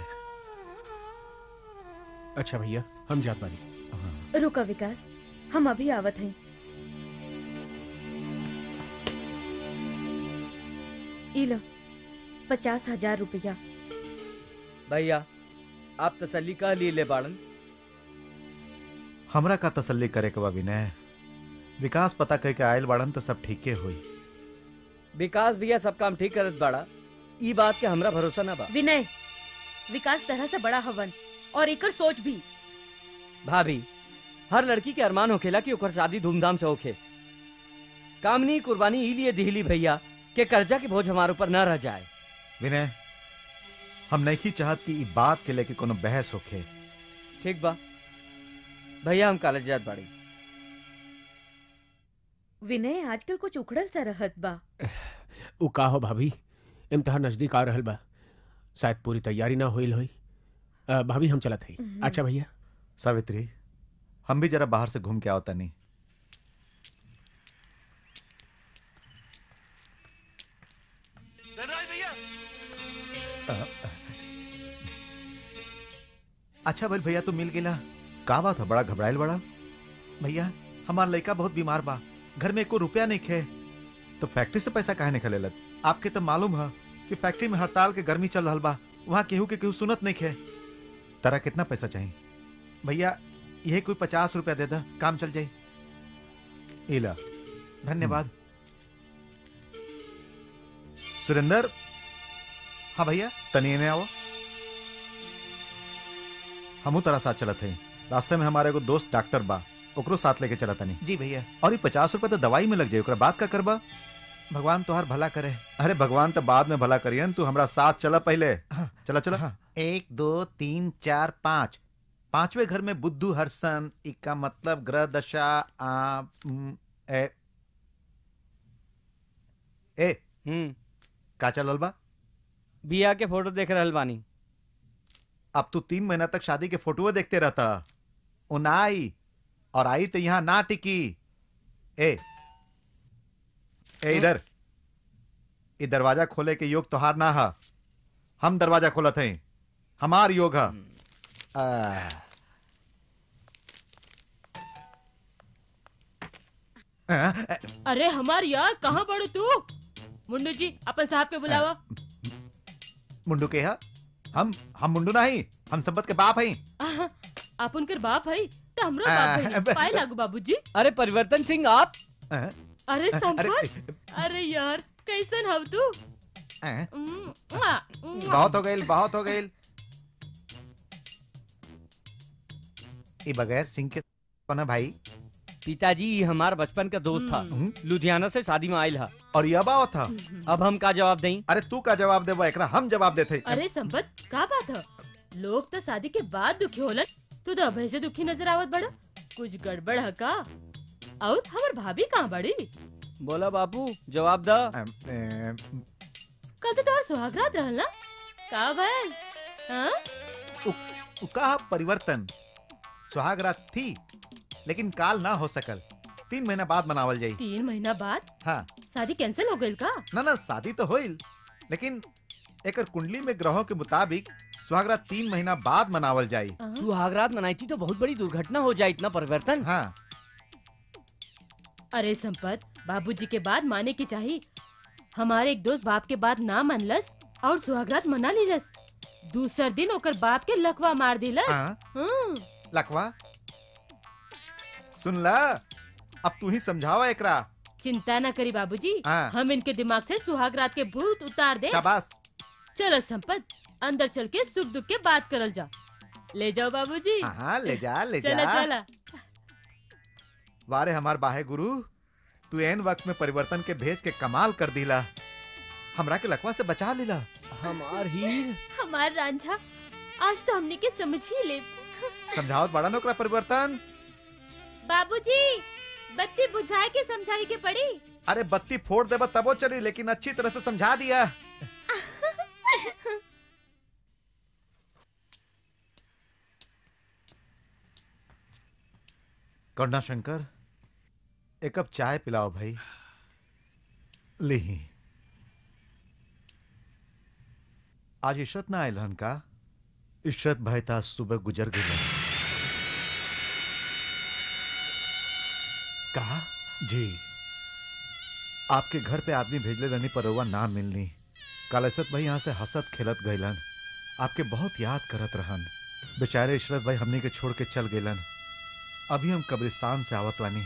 अच्छा भैया हम जात बानी रुका विकास हम अभी आवत हैं ई लो पचास हजार रुपया भैया आप तसल्ली कह लिए ले बाड़न हमरा का तसल्ली करे के बा विनय विकास पता कह के आयल बाड़न तो सब ठीके हुई विकास भैया सब काम ठीक करत बाड़ा ई बात के हमरा भरोसा ना बा विनय विकास तरह से बड़ा हवन और एकर सोच भी भाभी हर लड़की के अरमान होखेला कि ओकर शादी धूमधाम से होखे कामनी कुर्बानी ई लिए दिहली भैया के कर्जा के बोझ हमारे ऊपर न रह जाए विनय हम नहीं चाहत कि ई बात के लेके कोनो बहस होखे ठीक बा भैया हम कॉलेज जात बाड़ी विनय आजकल कुछ उखड़ल सा रहत बा उ का हो भाभी इम्तिहान नजदीक आ रहल बा शायद पूरी तैयारी ना होइल होई अ, भाभी हम चलत हई हम्म। अच्छा भैया सावित्री हम भी जरा बाहर से घूम के आओ तनी अ, अ, अच्छा भाई भैया तू मिल गेला का बात है बड़ा घबराइल बड़ा भैया हमार लड़का बहुत बीमार बा घर में एको रुपया नहीं खे तो फैक्ट्री से पैसा काहे निकले लत आपके तो मालूम है कि फैक्ट्री में हड़ताल के गर्मी चल रहल बा वहाँ केहू के केहू सुनत नहीं खे तारा कितना पैसा चाहिए भैया यही कोई पचास रुपया दे दा काम चल जाई इला धन्यवाद सुरेंदर हाँ भैया तनी ने आओ हमू तरह साथ चलत है रास्ते में हमारे एगो दोस्त डॉक्टर बा ओकरो साथ लेके चला तनी जी भैया और ये पचास रुपया तो दवाई में लग जाए ओकरा बात का करबा भगवान तोहार भला करे अरे भगवान तो बाद में भला करियन तू हमरा साथ चला पहले हाँ, चला चला हाँ। एक दो तीन चार पाँच पांचवे घर में बुद्धू हर्षण इका मतलब ग्रह दशा आ, म, ए, ए हम्म का चलल बा बिया के फोटो देख रहल बानी अब तू तीन महीना तक शादी के फोटो देखते रहता उ ना आई और आई तो यहाँ ना टिकी ए ए इधर ये दरवाजा खोले के योग तोहार ना हा हम दरवाजा खोलत हैं हमार योग हा आ। आ, अरे हमार यार कहाँ पड़ू तू मुंडू जी अपन साहब के बुलावा मुंडू के हा हम हम मुंडू नहीं हम संपत के बाप हैं आप उनकर बाप है तो हमरो आ, बाप है ब- पाए लागू बाबूजी अरे परिवर्तन सिंह आप आ, अरे संपत अरे अरे यार कैसन हव तू आ, उम्म, मुआ, मुआ। बहुत हो गई बहुत हो गई ये बगैर सिंह के कौन है भाई पिताजी ई हमार बचपन का दोस्त था हम्म, लुधियाना से शादी में आयल हा और ये बाव था अब हम का जवाब दें अरे तू का जवाब देबो एकरा हम जवाब देते अरे संपत का बात है लोग तो शादी के बाद दुखी होलन तू तो अभय से दुखी नजर आवत बड़ा कुछ गड़बड़ है का और हमार भाभी कहाँ बड़ी बोला बापू जवाब दा अम, अम, कल तो तोहर सुहागरात रहल ना का भैल हाँ उ का परिवर्तन सुहाग रात थी लेकिन काल ना हो सकल तीन महीना बाद मनावल जाई तीन महीना बाद हाँ शादी कैंसिल हो गई का ना ना शादी तो होइल लेकिन एकर कुंडली में ग्रहों के मुताबिक सुहागरात तीन महीना बाद मनावल जाई हाँ? सुहागरात मनाई थी तो बहुत बड़ी दुर्घटना हो जाए इतना परिवर्तन हाँ अरे संपत बाबूजी के बाद माने की चाहिए हमारे एक दोस्त बाप के बाद ना मनलस और सुहागरात मना लीलस दूसर दिन ओकर बाप के लकवा मार दिलस हाँ हम्म, लखवा सुन ला अब तू ही समझावा एकरा चिंता न करी बाबूजी हाँ हम इनके दिमाग से सुहागरात के भूत उतार दे शाबाश चलो संपत अंदर चल के सुख दुख के बात करल जा ले जाओ बाबूजी हाँ ले जा ले चला जा चला वारे हमार बाहे गुरु तू एन वक्त में परिवर्तन के भेज के कमाल कर दिला हमरा के लकवा से बचा लेला हमार हीर हमार रांझा आज तो हमने के समझ ही ले समझावत बड़ा नोकरा परिवर्तन बाबूजी बत्ती बुझाए के समझाई के पड़ी अरे बत्ती फोड़ देबा तबो चली लेकिन अच्छी तरह से समझा दिया करुणा शंकर एक कप चाय पिलाओ भाई ली आज इशरत ना आयल हन का इशरत भाई था सुबह गुजर गए कहा जी आपके घर पे आदमी भेजले रहनी पर रउआ ना मिलनी कल इशरत भाई यहाँ से हंसत खेलत गईलन आपके बहुत याद करत रहन बेचारे इशरत भाई हमनी के छोड़ के चल गईलन अभी हम कब्रिस्तान से आवत बानी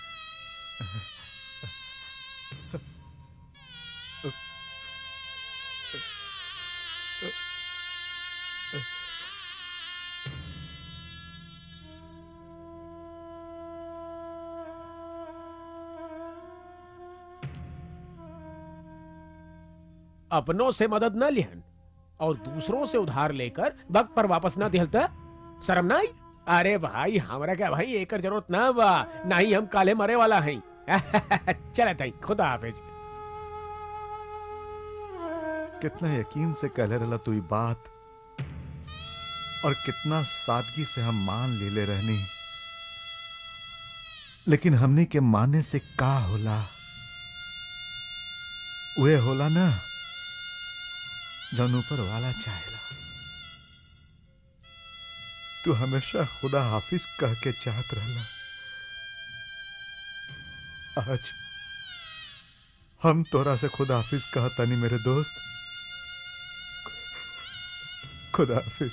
अपनों से मदद न लिहन और दूसरों से उधार लेकर वक्त पर वापस न दिहल त शर्म ना आई अरे भाई हमरा क्या भाई एकर जरूरत ना बा ना ही हम काले मरे वाला हैं चले तई खुदा हाफिज कितना यकीन से कहले रहला तू ई बात और कितना सादगी से हम मान लेले रहनी लेकिन हमने के माने से का होला वे होला ना जौन ऊपर वाला चाहेला तू हमेशा खुदा हाफिज कह के चाहत रहला आज हम तोरा से खुदा हाफिज कहतानी मेरे दोस्त खुदा हाफिज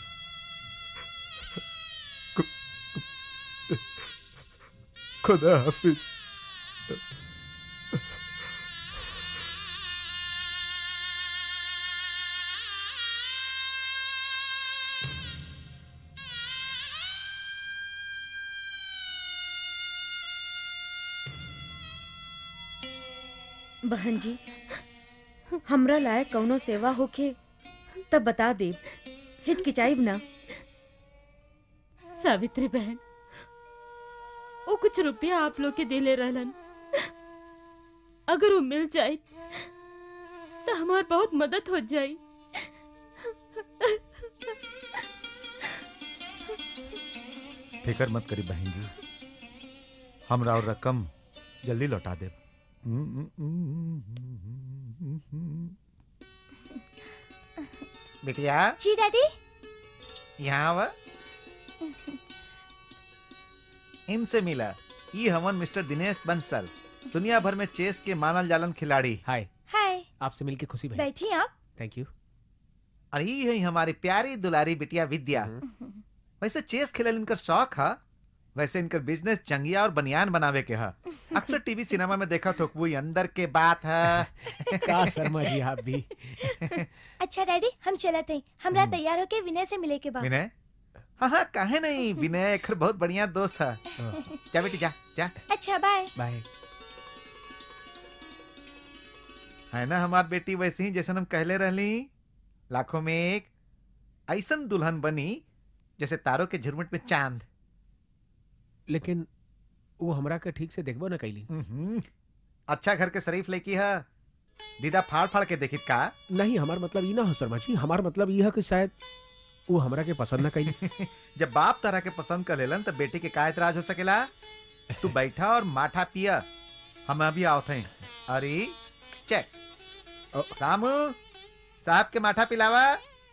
खु- खुदा हाफिज बहन जी हमरा लायक कौनो सेवा होखे तब बता देब हिचकिचाइब ना सावित्री बहन वो कुछ रुपया आप लोग के दिले रहलन अगर वो मिल जाए तो हमार बहुत मदद हो जाई फिकर मत करी बहन जी हमरा और रकम जल्दी लौटा दे बिटिया जी डैडी यहाँ आवा इनसे मिला ई हमन मिस्टर दिनेश बंसल दुनिया भर में चेस के मानल जालन खिलाड़ी हाय हाय आपसे मिलके खुशी भाई बैठी आप थैंक यू और ई है हमारी प्यारी दुलारी बिटिया विद्या वैसे चेस खेलल इनकर शौक है वैसे इनकर बिजनेस चंगिया और बनियान बनावे के है अक्सर टीवी सिनेमा में देखा तो वो अंदर के बात है का शर्मा जी आप भी अच्छा डैडी हम चलत हैं हमरा हम्म। तैयार होके विनय से मिले के बाद विनय हाँ हाँ काहे नहीं विनय एक बहुत बढ़िया दोस्त है जा बेटी जा जा अच्छा बाय बाय है ना हमार बेटी वैसे ही जैसे हम कहले रहली लाखों में एक ऐसन दुल्हन बनी जैसे तारों के झुरमुट में चांद लेकिन वो हमरा के ठीक से देखबो ना कैली उहुं, अच्छा घर के शरीफ लड़की है दीदा फाड़ फाड़ के देखी का नहीं हमार मतलब ई ना हो शर्मा जी हमार मतलब ई है कि शायद वो हमरा के पसंद ना कैली जब बाप तरह के पसंद कर लेलन तब बेटी के का एतराज हो सकेला तू बैठा और माठा पिया हम अभी आवत हैं अरे चेक ओ। रामू साहब के माठा पिलावा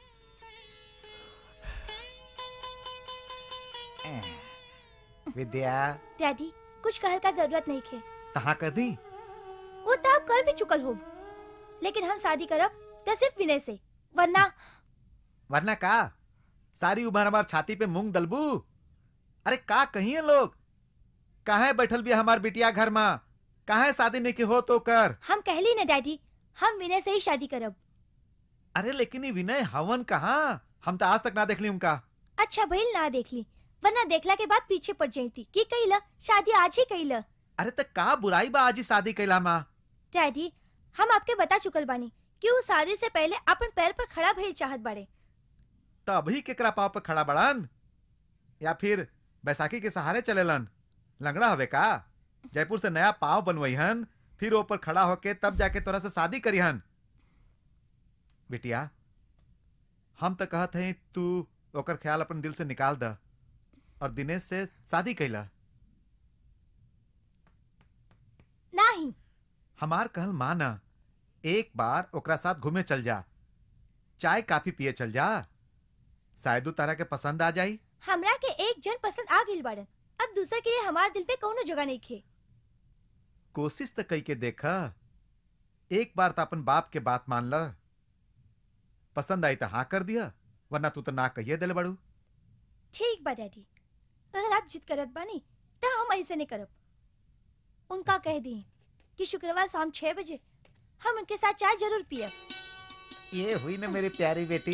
विद्या डैडी कुछ कहल का जरूरत नहीं खे तहा कर दी वो तो आप कर भी चुकल हो लेकिन हम शादी करब तो सिर्फ विनय से वरना वरना का सारी उम्र हमार छाती पे मूंग दलबू अरे का कहिए लोग काहे बैठल भी हमार बिटिया घर में काहे शादी नहीं के हो तो कर हम कहली ना डैडी हम विनय से ही शादी करब अरे लेकिन ये विनय हवन कहाँ हम तो आज तक ना देख ली उनका अच्छा भइल ना देख ली वरना देखला के बाद पीछे पड़ जाती की कइला शादी आज ही कइला अरे तक का बुराई बा आज ही शादी कैला माँ डैडी हम आपके बता चुकल बानी कि वो शादी से पहले अपन पैर पर खड़ा भइल चाहत बाड़े तो अभी केकरा पाव पे खड़ा बड़न या फिर बैसाखी के सहारे चलेलन लंगड़ा हवे का जयपुर से नया पाव बनवईहन फिर ऊपर खड़ा होके तब जाके तोरा से शादी करीहन बिटिया हम तो कहत हैं तू ओकर ख्याल अपन दिल से निकाल द और दिनेश से शादी कैला नहीं हमार कहल माना एक बार ओकरा साथ घूमे चल जा चाय काफी पिए चल जा शायद उ तारा के पसंद आ जाई हमरा के एक जन पसंद आ गइल बाड़न अब दूसरे के लिए हमार दिल पे कौनो जगह नहीं खे कोशिश तो कई के देखा एक बार तो अपन बाप के बात मान ल पसंद आई तो हाँ कर दिया वरना तू तो ना कहिए दिल बड़ू ठीक बा डैडी अगर आप जिद करत बानी तो हम ऐसे नहीं करब उनका कह दी कि शुक्रवार शाम छह बजे हम उनके साथ चाय जरूर पियब ये हुई ना मेरी प्यारी बेटी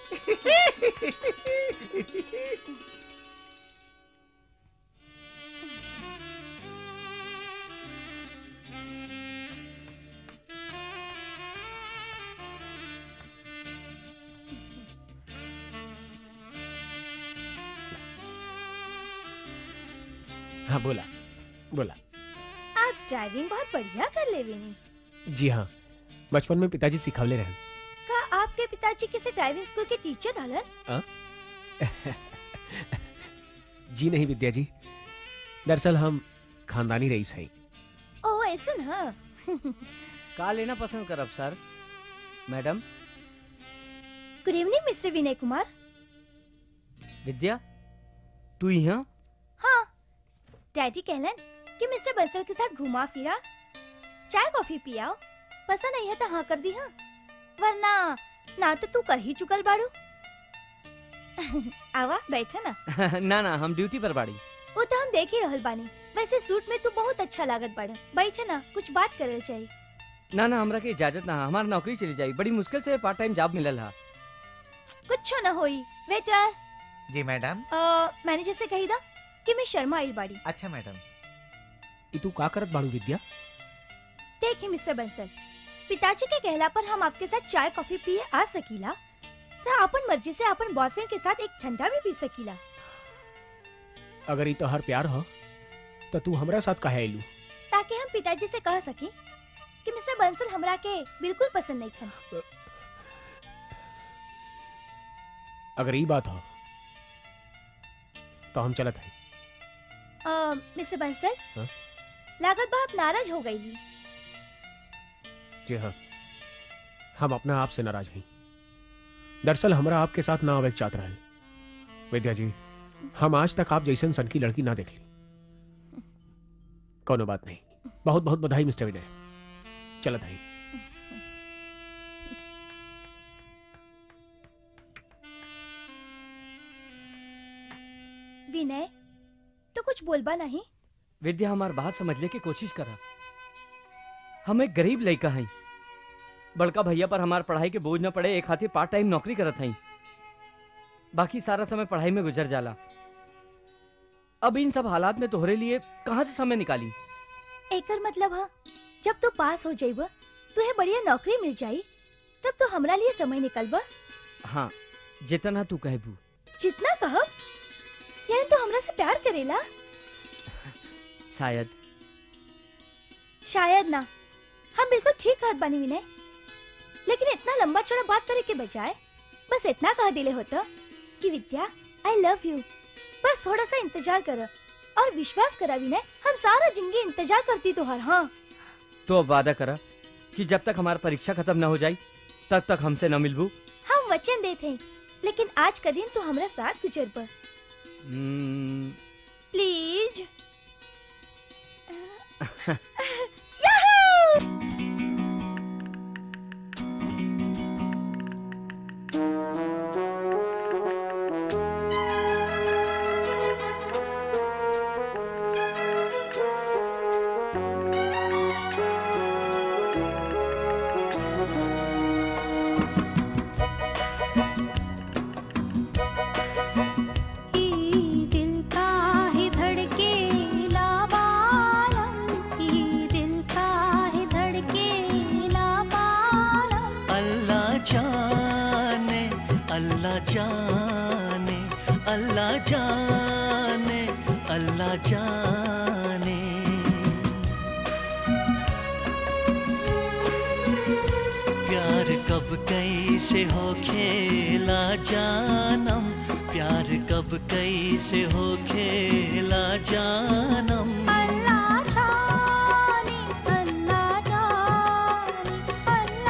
हाँ बोला बोला आप ड्राइविंग बहुत बढ़िया कर लेवे नी जी हाँ बचपन में पिताजी सिखावले रहन का आपके पिताजी किसी ड्राइविंग स्कूल के टीचर रहलन जी नहीं विद्या जी दरअसल हम खानदानी रईस हैं ओ ऐसे ना का लेना पसंद करब sir madam good evening mister Vinay Kumar Vidya तू यहाँ हाँ डैडी कहलन कि मिस्टर बंसल के साथ घुमा फिरा चाय कॉफी पियाओ पसंद नहीं है तो हाँ कर दी हाँ वरना ना तो तू कर ही चुकल बाड़ू आवा बैठा ना ना ना हम ड्यूटी पर बाड़ी वो तो हम देख ही रहल बानी वैसे सूट में तू बहुत अच्छा लागत बाड़ा बैठा ना कुछ बात करल चाहिए ना ना हमरा के इजाजत ना हमार नौकरी चली जाई बड़ी मुश्किल से पार्ट टाइम जॉब मिलल हा कुछ ना होई वेटर जी मैडम मैनेजर से कही दा कि मैं शर्मा आइल बाड़ी अच्छा मैडम ई तू का करत बाड़ू विद्या देखिए मिस्टर बंसल पिताजी के कहला पर हम आपके साथ चाय कॉफी पिए आ सकीला तो अपन मर्जी से अपन बॉयफ्रेंड के साथ एक ठंडा भी पी सकीला अगर ई तो हर प्यार हो तो तू हमरा साथ काहे आइलू ताकि हम पिताजी से कह सकें कि मिस्टर बंसल हमरा के बिल्कुल पसंद नहीं खन अगर ई बात हो तो हम चलत हैं अ, मिस्टर बंसल हाँ? लागत बहुत नाराज हो गई जी हाँ हम अपना आप से नाराज हैं दरअसल हमरा आपके साथ ना आवे के चाहत रहे विद्या जी हम आज तक आप जैसन सन की लड़की ना देख ली कोनो बात नहीं बहुत बहुत बधाई मिस्टर विनय चलत हैं विनय तो कुछ बोलबा नहीं विद्या हमार बात समझले की कोशिश करा हम एक गरीब लड़का हई बड़का भैया पर हमार पढ़ाई के बोझ न पड़े एक खातिर पार्ट टाइम नौकरी करत हई बाकी सारा समय पढ़ाई में गुजर जाला अब इन सब हालात में तोहरे लिए कहाँ से समय निकाली एकर मतलब है जब तू पास हो जाइब तुहे बढ़िया नौकरी मिल जाई तब तो हमरा लिए समय निकलबा हाँ जितना तू कहबू जितना कहब यानी तू हमरा से प्यार करेला शायद शायद ना हम बिल्कुल ठीक कहत बानी विनय लेकिन इतना लंबा चौड़ा बात करे के बजाय बस इतना कह दिले होता कि विद्या आई लव यू बस थोड़ा सा इंतजार कर और विश्वास करा विनय हम सारा जिंदगी इंतजार करती तुहार हाँ तो अब वादा करा कि जब तक हमारी परीक्षा खत्म न हो जाई तब तक हमसे न मिलबू हम वचन देते हैं लेकिन आज का दिन तू हमरा साथ गुजर पर हम्म, प्लीज ई दिल का ही धड़के लाबालम ई दिल का ही धड़के लाबालम अल्लाह जाने अल्लाह जाने अल्लाह जाने अल्लाह जाने प्यार कब कैसे हो खेला जानम प्यार कब कैसे हो खेला जानम अल्लाह जाने अल्लाह जाने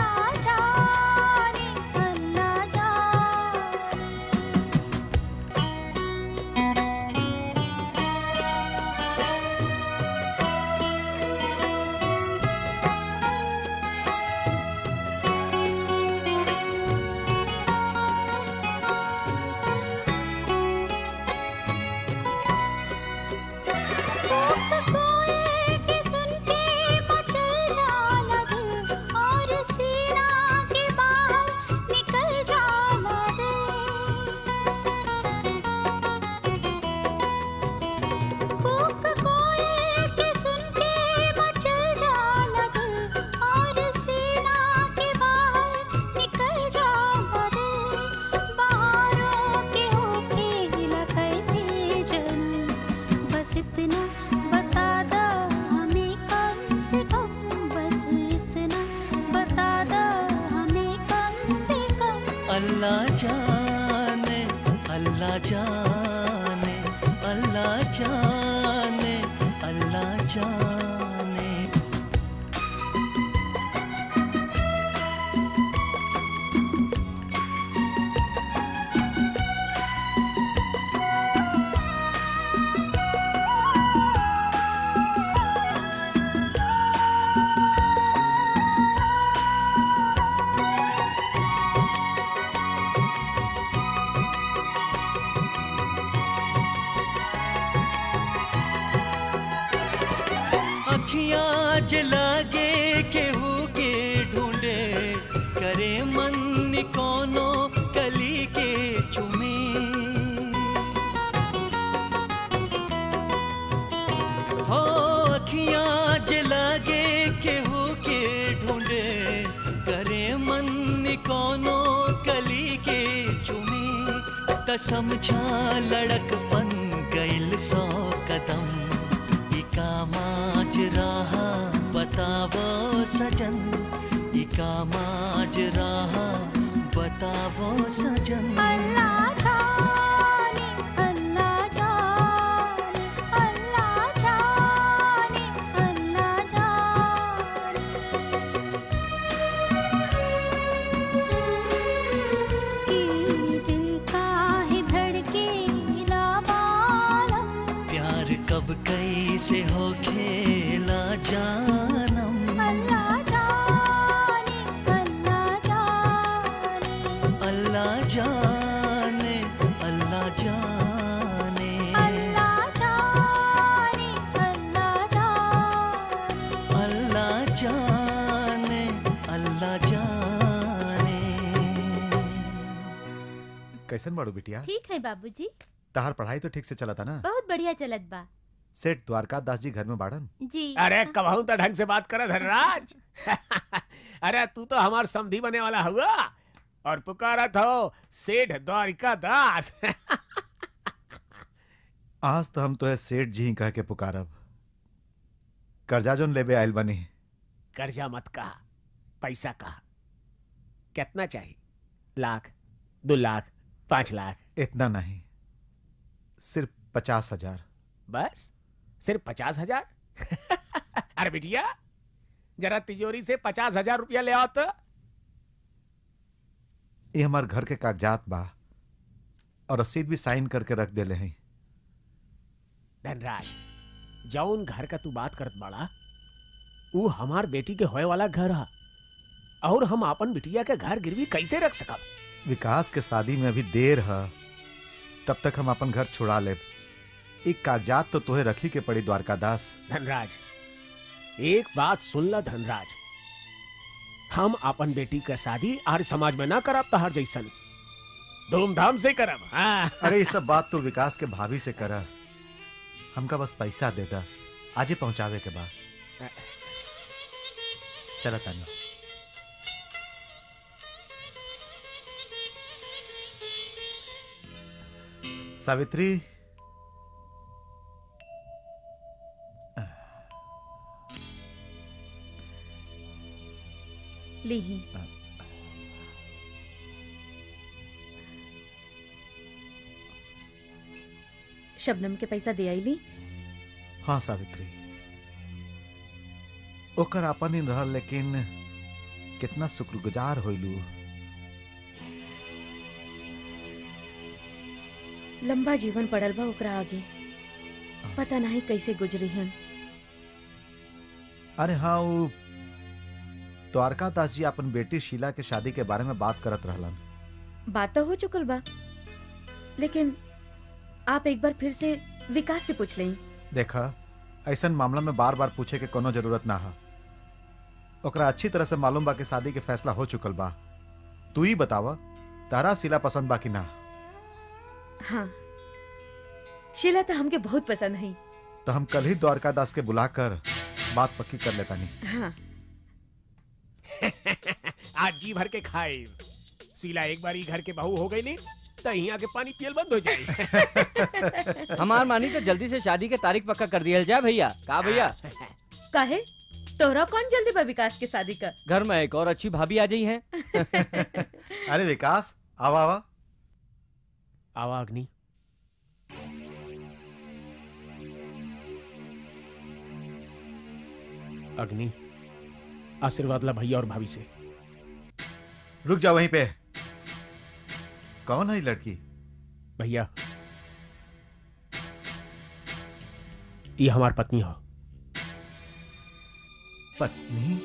अखियां जलागे केहू के ढूंढे करे मन कोनो कली के चुमे हो अखियां जलागे केहू के ढूंढे करे मन कोनो कली के चुमे त समझा लड़कपन गइल सौ कदम इका माज रहा बतावो सजन इका माज रहा बतावो सजन अल्लाह जाने अल्लाह जाने अल्लाह जाने अल्लाह जाने ई दिल का है धड़के लावालम प्यार कब कैसे हो खेला जानम अल्लाह जाने अल्लाह जाने अल्लाह जाने अल्लाह जाने अल्लाह जाने अल्लाह जाने अल्लाह जाने अल्लाह जाने कैसन बाड़ू बिटिया ठीक है बाबूजी तहार पढ़ाई तो ठीक से चला था ना बहुत बढ़िया चलत बा सेठ द्वारका दास जी घर में बाड़न जी अरे कबहू तो ढंग से बात कर धनराज अरे तू तो हमार समधी बने वाला हुआ और पुकारत हो सेठ द्वारिका दास आज तो हम तो है सेठ जी ही कह के पुकारब कर्जा जोन लेबे आयल बनी कर्जा मत कहा पैसा कहा कितना चाहिए लाख दो लाख पांच लाख इतना नहीं सिर्फ पचास हजार बस सिर्फ पचास हजार अरे बिटिया जरा तिजोरी से पचास हजार रुपया ले आओ तो ये हमार घर के कागजात बा और रसीद भी साइन करके रख देले हैं धनराज जौन घर का तू बात करत बाड़ा वो हमार बेटी के होए वाला घर है और हम अपन बिटिया के घर गिरवी कैसे रख सकब विकास के शादी में अभी देर है तब तक हम अपन घर छुड़ा लेब एक कागजात तो तोहे रखी के पड़ी द्वारकादास धनराज एक बात सुन ला धनराज हम अपन बेटी के शादी आर समाज में ना करब तहार जैसन धूमधाम से करब हाँ अरे ये सब बात तो विकास के भाभी से करा हमका बस पैसा दे दा आजे पहुंचावे के बाद चला तानी सावित्री लीही शबनम के पैसा दे आईली हाँ सावित्री ओकर आपन ही रहल लेकिन कितना शुक्रगुजार होइलू लंबा जीवन पड़ल बा ओकरा आगे पता नहीं कैसे गुजरी हन अरे हाँ वो द्वारका दास जी अपन बेटी शीला के शादी के बारे में बात करत रहलन बात तो हो चुकल बा लेकिन आप एक बार फिर से विकास से पूछ लें देखा ऐसन मामला में बार बार पूछे के कोनो जरूरत ना है ओकरा अच्छी तरह से मालूम बा कि शादी के फैसला हो चुकल बा तू ही बतावा तारा शीला पसंद बा कि ना हाँ शीला तो हमके बहुत पसंद है तो हम कल ही द्वारका दास के बुलाकर बात पक्की कर लेता नहीं हाँ आज जी भर के खाए सीला एक बार ही घर के बहू हो गई नी तो यहाँ के पानी पियल बंद हो जाए हमार मानी तो जल्दी से शादी के तारीख पक्का कर दिया जाए भैया का भैया काहे तोहरा कौन जल्दी बा विकास के शादी का घर में एक और अच्छी भाभी आ गई है अरे विकास आवा आवा आवा अग्नि अग्नि आशीर्वाद ला भैया और भाभी से रुक जा वहीं पे कौन है ये लड़की भैया ये हमार पत्नी हो पत्नी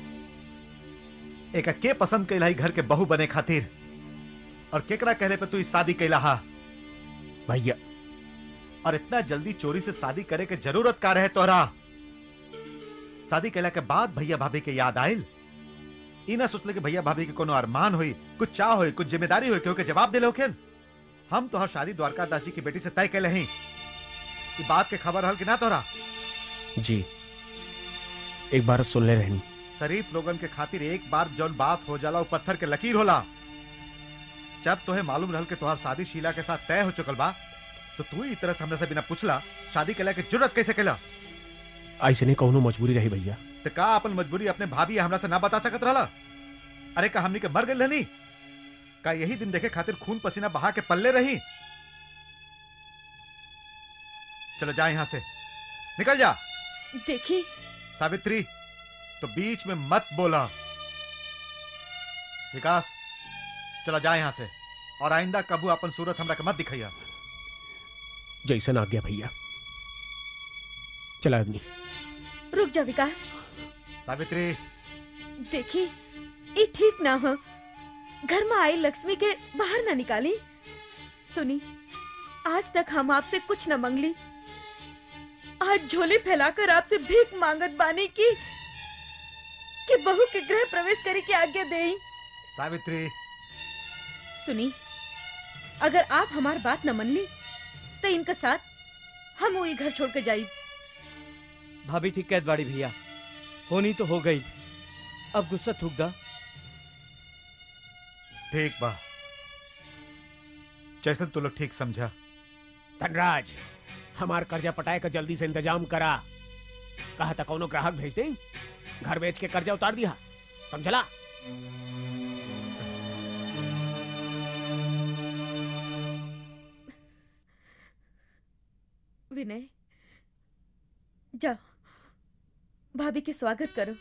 एक के पसंद कैला ही घर के बहू बने खातिर और केकरा कहले पे तू इस शादी कैला हा भैया और इतना जल्दी चोरी से शादी करे के जरूरत का रहे तोहरा शादी कैला के बाद भैया भाभी के याद आयल ई ना सोचले कि भैया भाभी के कोनो अरमान होई कुछ चाह होई कुछ जिम्मेदारी होई केहू के जवाब दिले होखेन हम तोहर शादी द्वारकादास जी की बेटी से तय कैले हई ई बात के खबर हल कि ना तोहरा जी एक बार सुन ले रहनी शरीफ लोगन के खातिर एक बार जौन बात हो जाला वो पत्थर के लकीर होला जब तोहे मालूम रहल कि तोहर शादी शीला के साथ तय हो चुकल बा तो तू ही तरह से हमने से बिना पूछला शादी कैला के जरूरत कैसे कैला ऐसे नहीं कहूँ मजबूरी रही भैया तो का अपन मजबूरी अपने भाभी या हमरा से ना बता सकत रहला अरे का हमनी के मर गई रहनी का यही दिन देखे खातिर खून पसीना बहा के पल्ले रही चलो जा यहां से निकल जा देखी सावित्री तो बीच में मत बोला विकास चला जा यहां से और आइंदा कबू अपन सूरत हमरा के मत दिखाइया जैसन आ गया भैया चला अग्नि रुक जा विकास सावित्री देखी ये ठीक ना हो घर में आई लक्ष्मी के बाहर ना निकाली सुनी आज तक हम आपसे कुछ न मंगली आज झोली फैलाकर आपसे भीख मांगत बानी की कि बहू के गृह प्रवेश करे की आज्ञा देई सावित्री सुनी अगर आप हमार बात न मन ली तो इनका साथ हम वही घर छोड़ के जाई भाभी ठीक कहत बाड़ी भैया होनी तो हो गई अब गुस्सा थूक दा ठीक बा जैसन तू लोग ठीक समझा धनराज हमार कर्जा पटाए का जल्दी से इंतजाम करा कहा था कौनो ग्राहक भेज दे घर बेच के कर्जा उतार दिया समझला विनय जाओ भाभी के स्वागत करो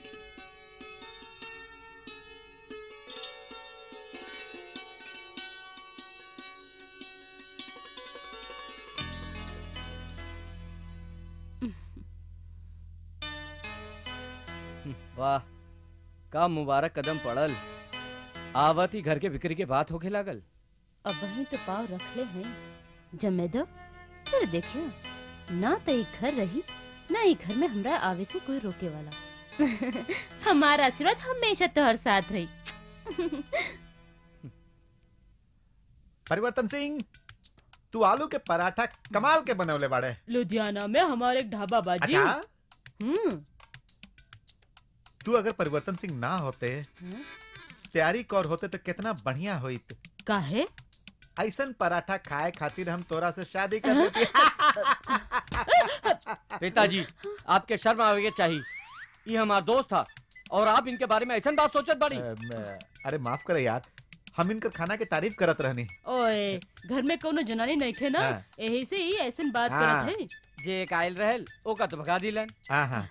वाह का मुबारक कदम पड़ल आवती घर के बिक्री के बात होके लागल अब वहीं तो पाव रख ले हैं जमे दो फिर देखियो ना तो एक घर रही ना एक घर में हमरा आवे से कोई रोके वाला हमारा आशीर्वाद हमेशा तोहर साथ रही परिवर्तन सिंह तू आलू के पराठा कमाल के बनवले बाड़े लुधियाना में हमारे एक ढाबा बाजी अच्छा हम्म तू अगर परिवर्तन सिंह ना होते हम्म। प्यारी कौर होते तो कितना बढ़िया होइत काहे ऐसन पराठा खाए खातिर हम तोरा से शादी कर देती पिताजी आपके शर्म आवे के चाहिए ये हमारा दोस्त था और आप इनके बारे में ऐसा बात सोचत बाड़ी अम, अरे माफ करे यार हम इनकर खाना के तारीफ करत रहनी ओए घर में कोनो जनानी नहीं थे ना हाँ। यही से ही ऐसन बात हाँ। करत है जे एक आयल रहल ओका तो भगा दिलन हाँ हाँ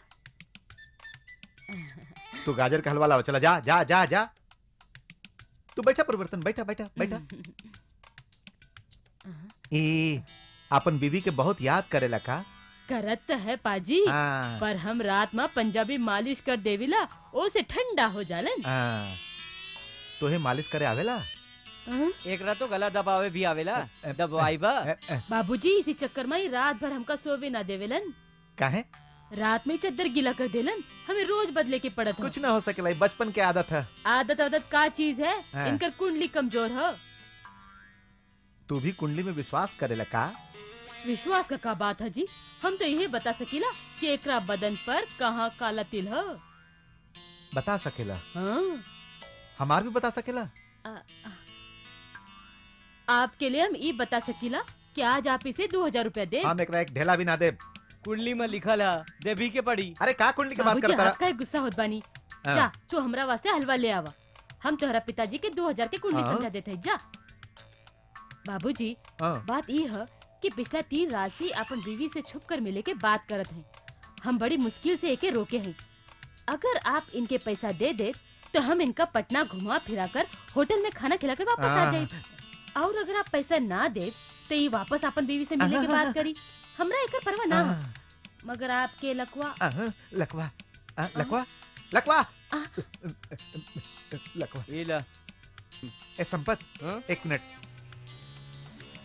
तू गाजर का हलवा लाओ चला जा जा जा जा तू बैठा परिवर्तन बैठा बैठा बैठा ई अपन बीवी के बहुत याद करेला का करत तो है पाजी हाँ पर हम रात में पंजाबी मालिश कर देविला ओ से ठंडा हो जालन हाँ तोहे मालिश करे आवेला हाँ? एक रात तो गला दबावे भी आवेला अ, दबाई बा अ, अ, बाबूजी इसी चक्कर में ही रात भर हमका सोवे ना देवेलन काहे रात में ही चद्दर गीला कर देलन हमें रोज बदले के पड़त है कुछ ना हो सकेला ई बचपन के आदत है आदत आदत का चीज है हाँ। इनकर कुंडली कमजोर है तू भी कुंडली में विश्वास करेला का विश्वास का का बात है जी हम तो यही बता सकीला कि एकरा बदन पर कहाँ काला तिल है बता सकेला हाँ? हमार भी बता सकेला आ- आ- आपके लिए हम ये बता सकीला कि आज आप इसे दो हजार रूपया दे हम एकरा एक ढेला भी ना दे कुंडली में लिखल है देवी के पड़ी अरे का कुंडली की बात बाबूजी करता आपका ही गुस्सा होत बानी हाँ। जा तू हमरा वास्ते हलवा ले आवा हम तोहरा पिताजी के दो हजार के कुंडली हाँ। समझा देते जा बाबूजी हाँ। बात ये है कि पिछला तीन रात से अपन बीवी से छुप कर मिले के बात करत हैं हम बड़ी मुश्किल से एके रोके हैं अगर आप इनके पैसा दे दे तो हम इनका पटना घुमा फिरा कर होटल में खाना खिलाकर वापस आ हाँ। जाए और अगर आप पैसा ना दे तो ये वापस अपन बीवी से मिले के बात करी हमरा एक परवाह ना है। हाँ, मगर आपके लकवा हाँ, लकवा हाँ, लकवा लकवा आ। लकवा ये ला ए संपत हाँ? एक मिनट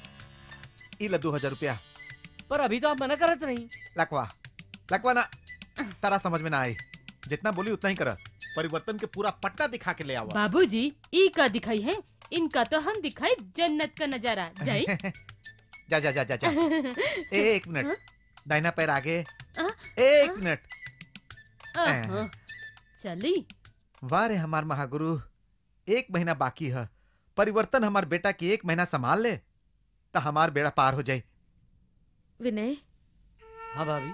ई ला दो हजार रुपया पर अभी तो आप मना करत नहीं लकवा लकवा ना तारा समझ में ना आई जितना बोली उतना ही कर परिवर्तन के पूरा पट्टा दिखा के ले आवा बाबूजी ई का दिखाई है इनका तो हम दिखाई जन्नत का नजारा जाई जा जा जा जा जा एक मिनट दाहिना पैर आगे आ? एक मिनट अहं, चली वाह रे हमार महागुरु एक महीना बाकी है परिवर्तन हमार बेटा के एक महीना संभाल ले तो हमार बेड़ा पार हो जाए विनय हाँ भाभी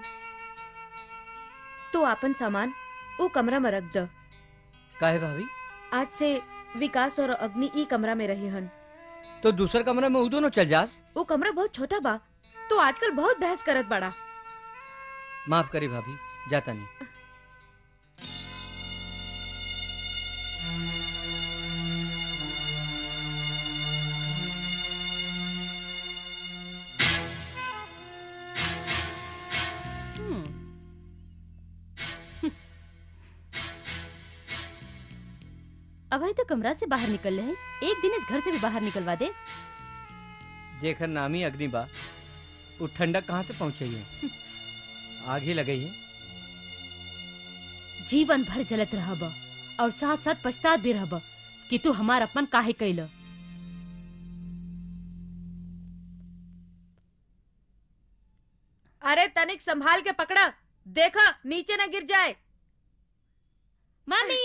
तू आपन सामान वो कमरा में रख द काहे भाभी आज से विकास और अग्नि ई कमरा में रही हन तो दूसर कमरा में उ दोनों चल जास वो कमरा बहुत छोटा बा तो आजकल बहुत बहस करत बड़ा माफ करी भाभी जाता नहीं हम्म। अभय तो कमरा से बाहर निकल रहे हैं एक दिन इस घर से भी बाहर निकलवा दे जेखर नामी अग्नि बा उ ठंडक कहाँ से पहुँचे है आग ही लगई है जीवन भर जलत रहब और साथ साथ पछतात भी रहब कि तू हमार अपमान काहे कैल अरे तनिक संभाल के पकड़ा देखा नीचे न गिर जाए मम्मी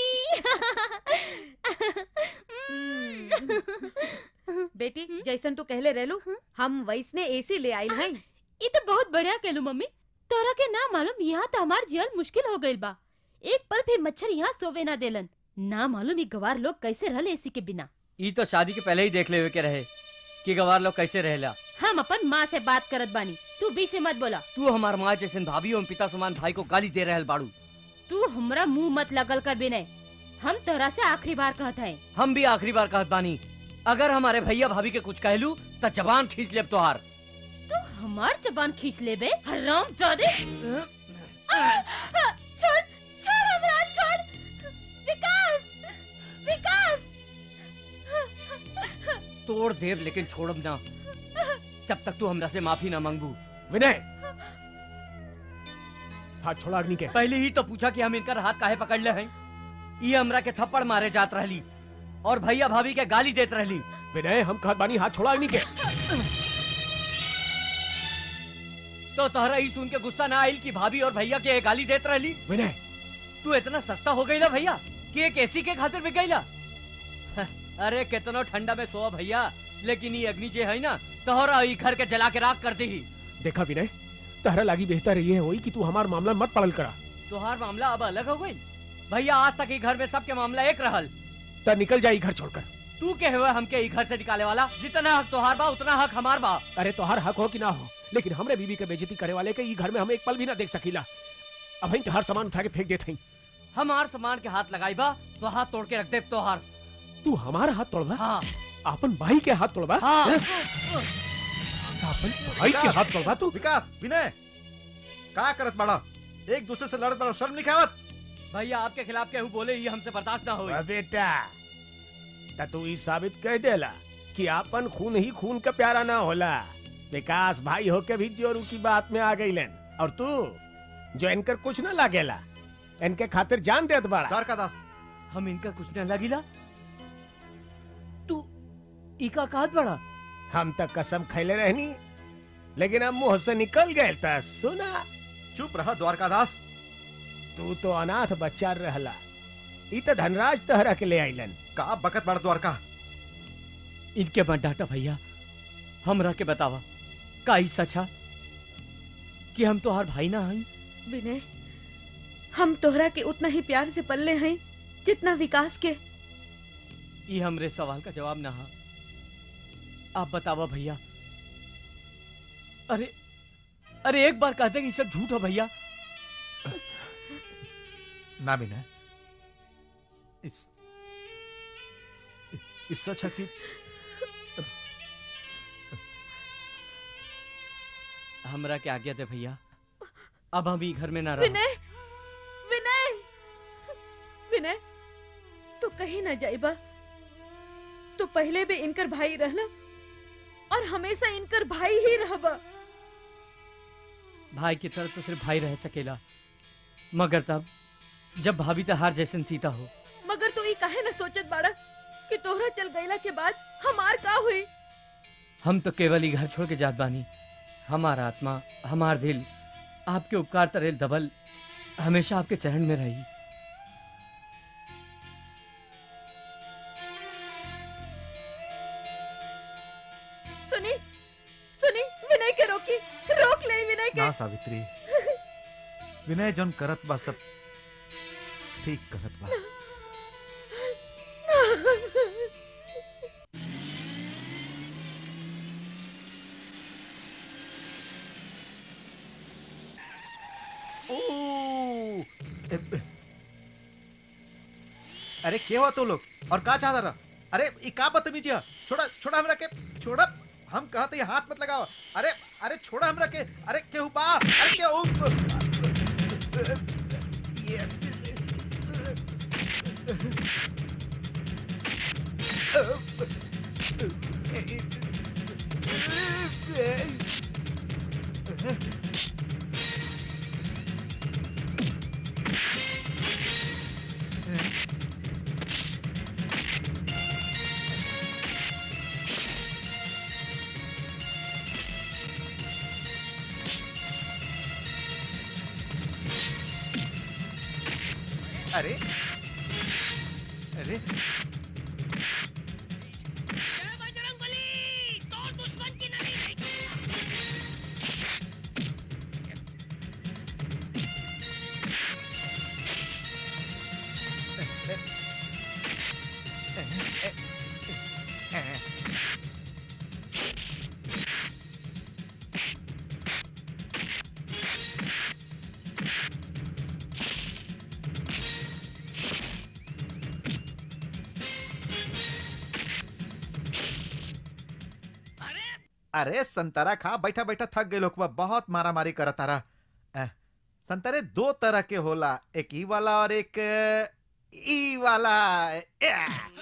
बेटी जैसन तू कहले रहलू हम वैसने एसी ले आइल हैं ये तो बहुत बढ़िया कहलू मम्मी तोरा के ना मालूम यहाँ तो हमार जियल मुश्किल हो गइल बा एक पल भी मच्छर यहाँ सोवे ना देलन ना मालूम ये गवार लोग कैसे रहले एसी के बिना ई तो शादी के पहले ही देख ले हुए के रहे कि गवार लोग कैसे रहेला हम अपन माँ से बात करत बानी तू बीच में मत बोला तू हमार माँ जैसे भाभी और पिता समान भाई को गाली दे रहल बाड़ू तू हमरा मुंह मत लगल कर बिनय हम तोरा से आखिरी बार कहत है हम भी आखिरी बार कहत बानी अगर हमारे भैया भाभी के कुछ कहलू तो जबान खींच लेब तोहार तू हमार जबान खींच ले बे हराम जादे छोड़ छोड़ हमरा छोड़ विकास विकास तोड़ देव लेकिन छोड़ब ना जब तक तू हमरा से माफी ना मांगबू विनय हाथ छोड़ा अग्नि के पहले ही तो पूछा कि हम इनका हाथ काहे पकड़ ले हैं ये हमरा के थप्पड़ मारे जात रहली और भैया भाभी के गाली देत रहली विनय हम कहत बानी हाथ छोड़ा अग्नि के तो तोहरा ही सुन के गुस्सा ना आइल कि भाभी और भैया के गाली देत रहली विनय तू इतना सस्ता हो गईला भैया कि एक एसी के खातिर बिक गईला अरे कितनो ठंडा में सो भैया लेकिन ये अग्नि जे है ना तोहरा ई घर के जला के राख कर दी देखा विनय तहरा लागी बेहतर ये होई कि तू हमार मामला मत पड़ल करा तोहार मामला अब अलग हो गई भैया आज तक ई घर में सबके मामला एक रहल त निकल जाई घर छोड़कर तू के हुए हमके ई घर से निकाले वाला जितना हक तोहार बा उतना हक हमार बा अरे तोहार हक हो कि ना हो लेकिन हमरे बीबी के बेइज्जती करे वाले के ई घर में हम एक पल भी ना देख सकीला अब हम तोहार सामान उठा के फेंक देत हई हमार सामान के हाथ लगाई बा तो हाथ तोड़ के रख दे तोहार तू हमार हाथ तोड़बा हाँ अपन भाई के हाथ तोड़बा हाँ हैं? अपन भाई के विकास! हाथ तोड़बा तू विकास विनय का करत बड़ा एक दूसरे से लड़त बड़ा शर्म नहीं खावत भैया आपके खिलाफ केहू बोले ही हमसे बर्दाश्त ना होई अ बेटा त तू ई साबित कह देला कि आपन खून ही खून का प्यारा ना होला विकास भाई होके भी जोरू की बात में आ गईलन और तू जो इनकर कुछ ना लागेला इनके खातिर जान देत बड़ा द्वारकादास हम इनका कुछ न लगिला तू इका कहत बड़ा हम तक कसम खैले रहनी लेकिन अब मुंह से निकल गए त सुना चुप रह द्वारकादास तू तो अनाथ बच्चा रहला ई त धनराज तहरा के ले आइलन का बकत बड़ा द्वारका इनके मत डांटा भैया हमरा के बतावा का ई सचा कि हम तो हर भाई ना हई विनय हम तोहरा के उतना ही प्यार से पल्ले हैं जितना विकास के ये हमरे सवाल का जवाब ना हा आप बतावा भैया अरे अरे एक बार कहते कि ये सब झूठ हो भैया ना विनय इस इससे अच्छा कि हमरा के आज्ञा दे भैया अब हम ई घर में ना रह विनय विनय विनय तू कहीं ना जाइबा तू पहले भी इनकर भाई रहला और हमेशा इनकर भाई ही रहबा भाई की तरफ तो सिर्फ भाई रह सकेला मगर तब जब भाभी तो हार जैसन सीता हो मगर तू ई काहे न सोचत बाड़ा कि तोहरा चल गईला के बाद हमार का हुई हम तो केवल ही घर छोड़ के जात बानी हमारा आत्मा हमार दिल आपके उपकार तरेल दबल हमेशा आपके चरण में रही सुनी सुनी विनय के रोकी रोक ले विनय के ना सावित्री विनय जौन करत बा सब ठीक करत बा ओ! ए- अरे के हुआ तो लोग और का चाहता रहा अरे ई का बदतमीजी है छोड़ा छोड़ा हमरा के छोड़ा हम कहते हैं हाथ मत लगाओ अरे अरे छोड़ा हमरा के अरे केहू बा अरे केहू अरे अरे अरे संतरा खा बैठा बैठा थक गए लोग बहुत मारा मारी करत तारा अ, संतरे दो तरह के होला एक ई वाला और एक अ, ई वाला या।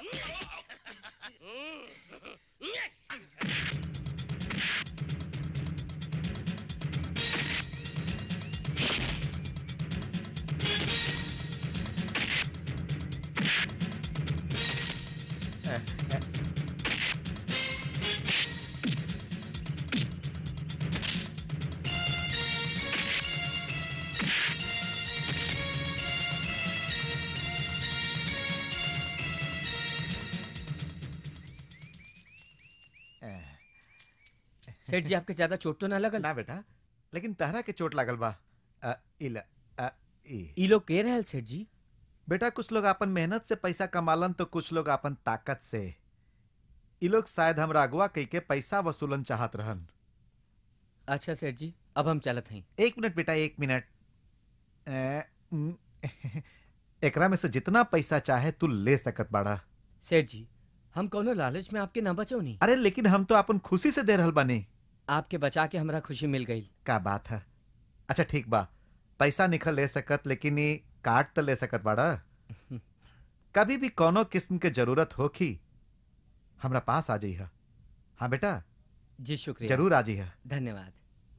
अ, अ, अ, सेठ जी आपके ज्यादा चोट तो ना लगल ना बेटा लेकिन तहरा के चोट लागल बा अ, इला अ, ई ई लोग के रहल सेठ जी बेटा कुछ लोग अपन मेहनत से पैसा कमालन तो कुछ लोग अपन ताकत से ई लोग शायद हमरा अगवा कई के पैसा वसूलन चाहत रहन अच्छा सेठ जी अब हम चलत हई एक मिनट बेटा एक मिनट अ, उम, एकरा में से जितना पैसा चाहे तू ले सकत बाड़ा सेठ जी हम कोनो लालच में आपके ना बचो नहीं अरे लेकिन हम तो अपन खुशी से दे रहल बानी आपके बचा के हमरा खुशी मिल गई का बात है अच्छा ठीक बा पैसा निकल ले सकत लेकिन ये काट तो ले सकत बाड़ा कभी भी कोनो किस्म के जरूरत होखी हमरा पास आ जाइहा हाँ बेटा जी शुक्रिया जरूर आ जाइहा धन्यवाद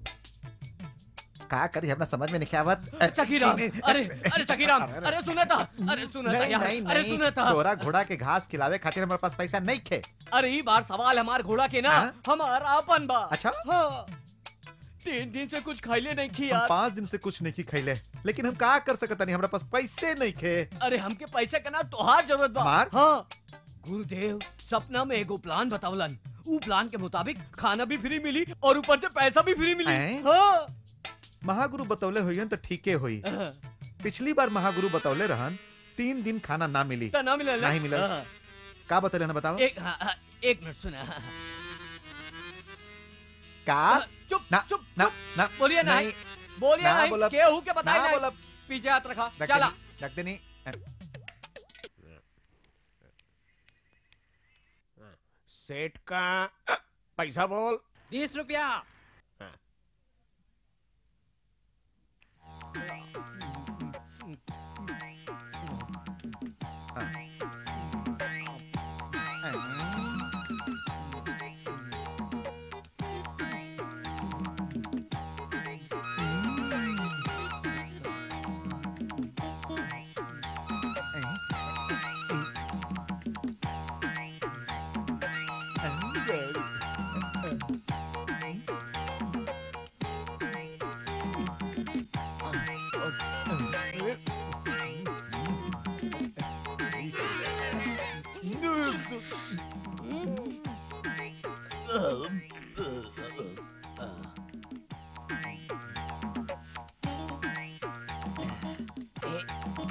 का करी हमरा समझ में नहीं आवत सखीराम अरे अरे सखीराम अरे सुना था अरे सुना था नहीं यार नहीं अरे नहीं सुना था तोरा घोड़ा के घास खिलावे खातिर हमारे पास पैसा नहीं खे अरे ई बार सवाल हमार घोड़ा के ना हाँ? हमार आपन बा अच्छा हाँ तीन दिन से कुछ खाइले नहीं खी हम यार पाँच दिन से कुछ नहीं की खैले लेकिन हम का कर सकत नहीं हमरा पास पैसे नहीं खे अरे हमके पैसे का ना तोहार जरूरत बा हमार? हाँ गुरुदेव सपना में एगो प्लान बतावलन ऊ प्लान के मुताबिक खाना भी फ्री मिली और ऊपर से पैसा भी फ्री मिली हैं? हाँ महागुरु बतौले हुई तो ठीके हुई हाँ, पिछली बार महागुरु बतौले रहन तीन दिन खाना ना मिली तो ना मिलल नहीं मिलल। हाँ, का बतौले ना बताओ एक हाँ, हाँ, एक मिनट सुना का चुप ना चुप ना चुप ना बोलिए ना नहीं बोलिए ना ना बोलब। केहू के बताई ना नहीं बोलब पीछे हाथ रखा रख चला देनी रख देनी सेठ का पैसा बोल बीस रुपया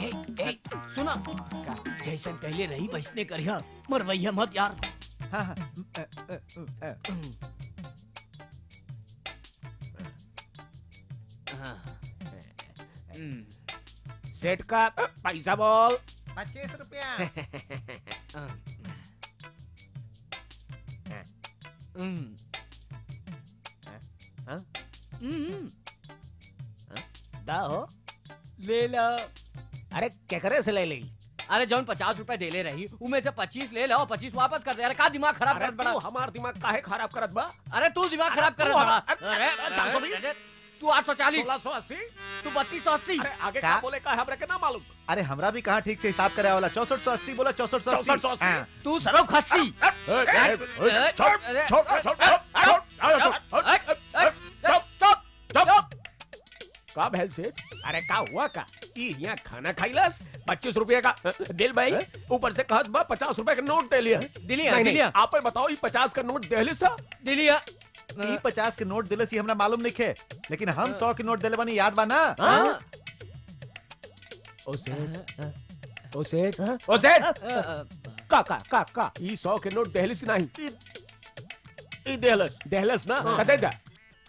ए, ए, सुना जैसन कहले रही वैसने करिया मरवैया मत यार हाँ हाँ अ, अ, अ, अ, सेठ का पैसा बोल पच्चीस रुपया दा हो ले लो अरे क्या करे से ले ली अरे जौन पचास रुपए दे ले रही उमें से पच्चीस ले लो पच्चीस वापस कर दे अरे का दिमाग खराब अरे कर बड़ा तू हमार दिमाग काहे खराब करत बा अरे तू दिमाग खराब कर तू बड़ा हमार- अरे चार सौ बीस? अरे, तू आठ सौ चालीस सोलह सौ अस्सी तू बत्तीस सौ अस्सी अरे आगे का? क्या बोले का हमरा के ना मालूम अरे हमरा भी कहाँ ठीक से हिसाब करे वाला चौसठ सौ अस्सी बोला चौसठ सौ चौसठ सौ अस्सी। हाँ, तू सरो खस्सी ए, ए, ए, अरे, छोड़ अरे, छोड़ छोड़ छोड़ छोड़ छोड़ छोड़ चुप चुप का भैल से अरे का हुआ का ई यहाँ खाना खाइलस पच्चीस रुपए का दिल भाई ऊपर से कहत बा पचास रुपए का नोट दे लिया दिलिया नहीं नहीं दिलिया आप ही बताओ ये पचास का नोट दे सा दिलिया ई पचास के नोट दिले सी हमरा मालूम नहीं खे लेकिन हम सौ के नोट दिले बानी याद बा ना हाँ? ओ सेठ ओ सेठ ओ सेठ का का का का ई सौ के नोट दहलिस नहीं ई ई दहलस दहलस ना कदे दा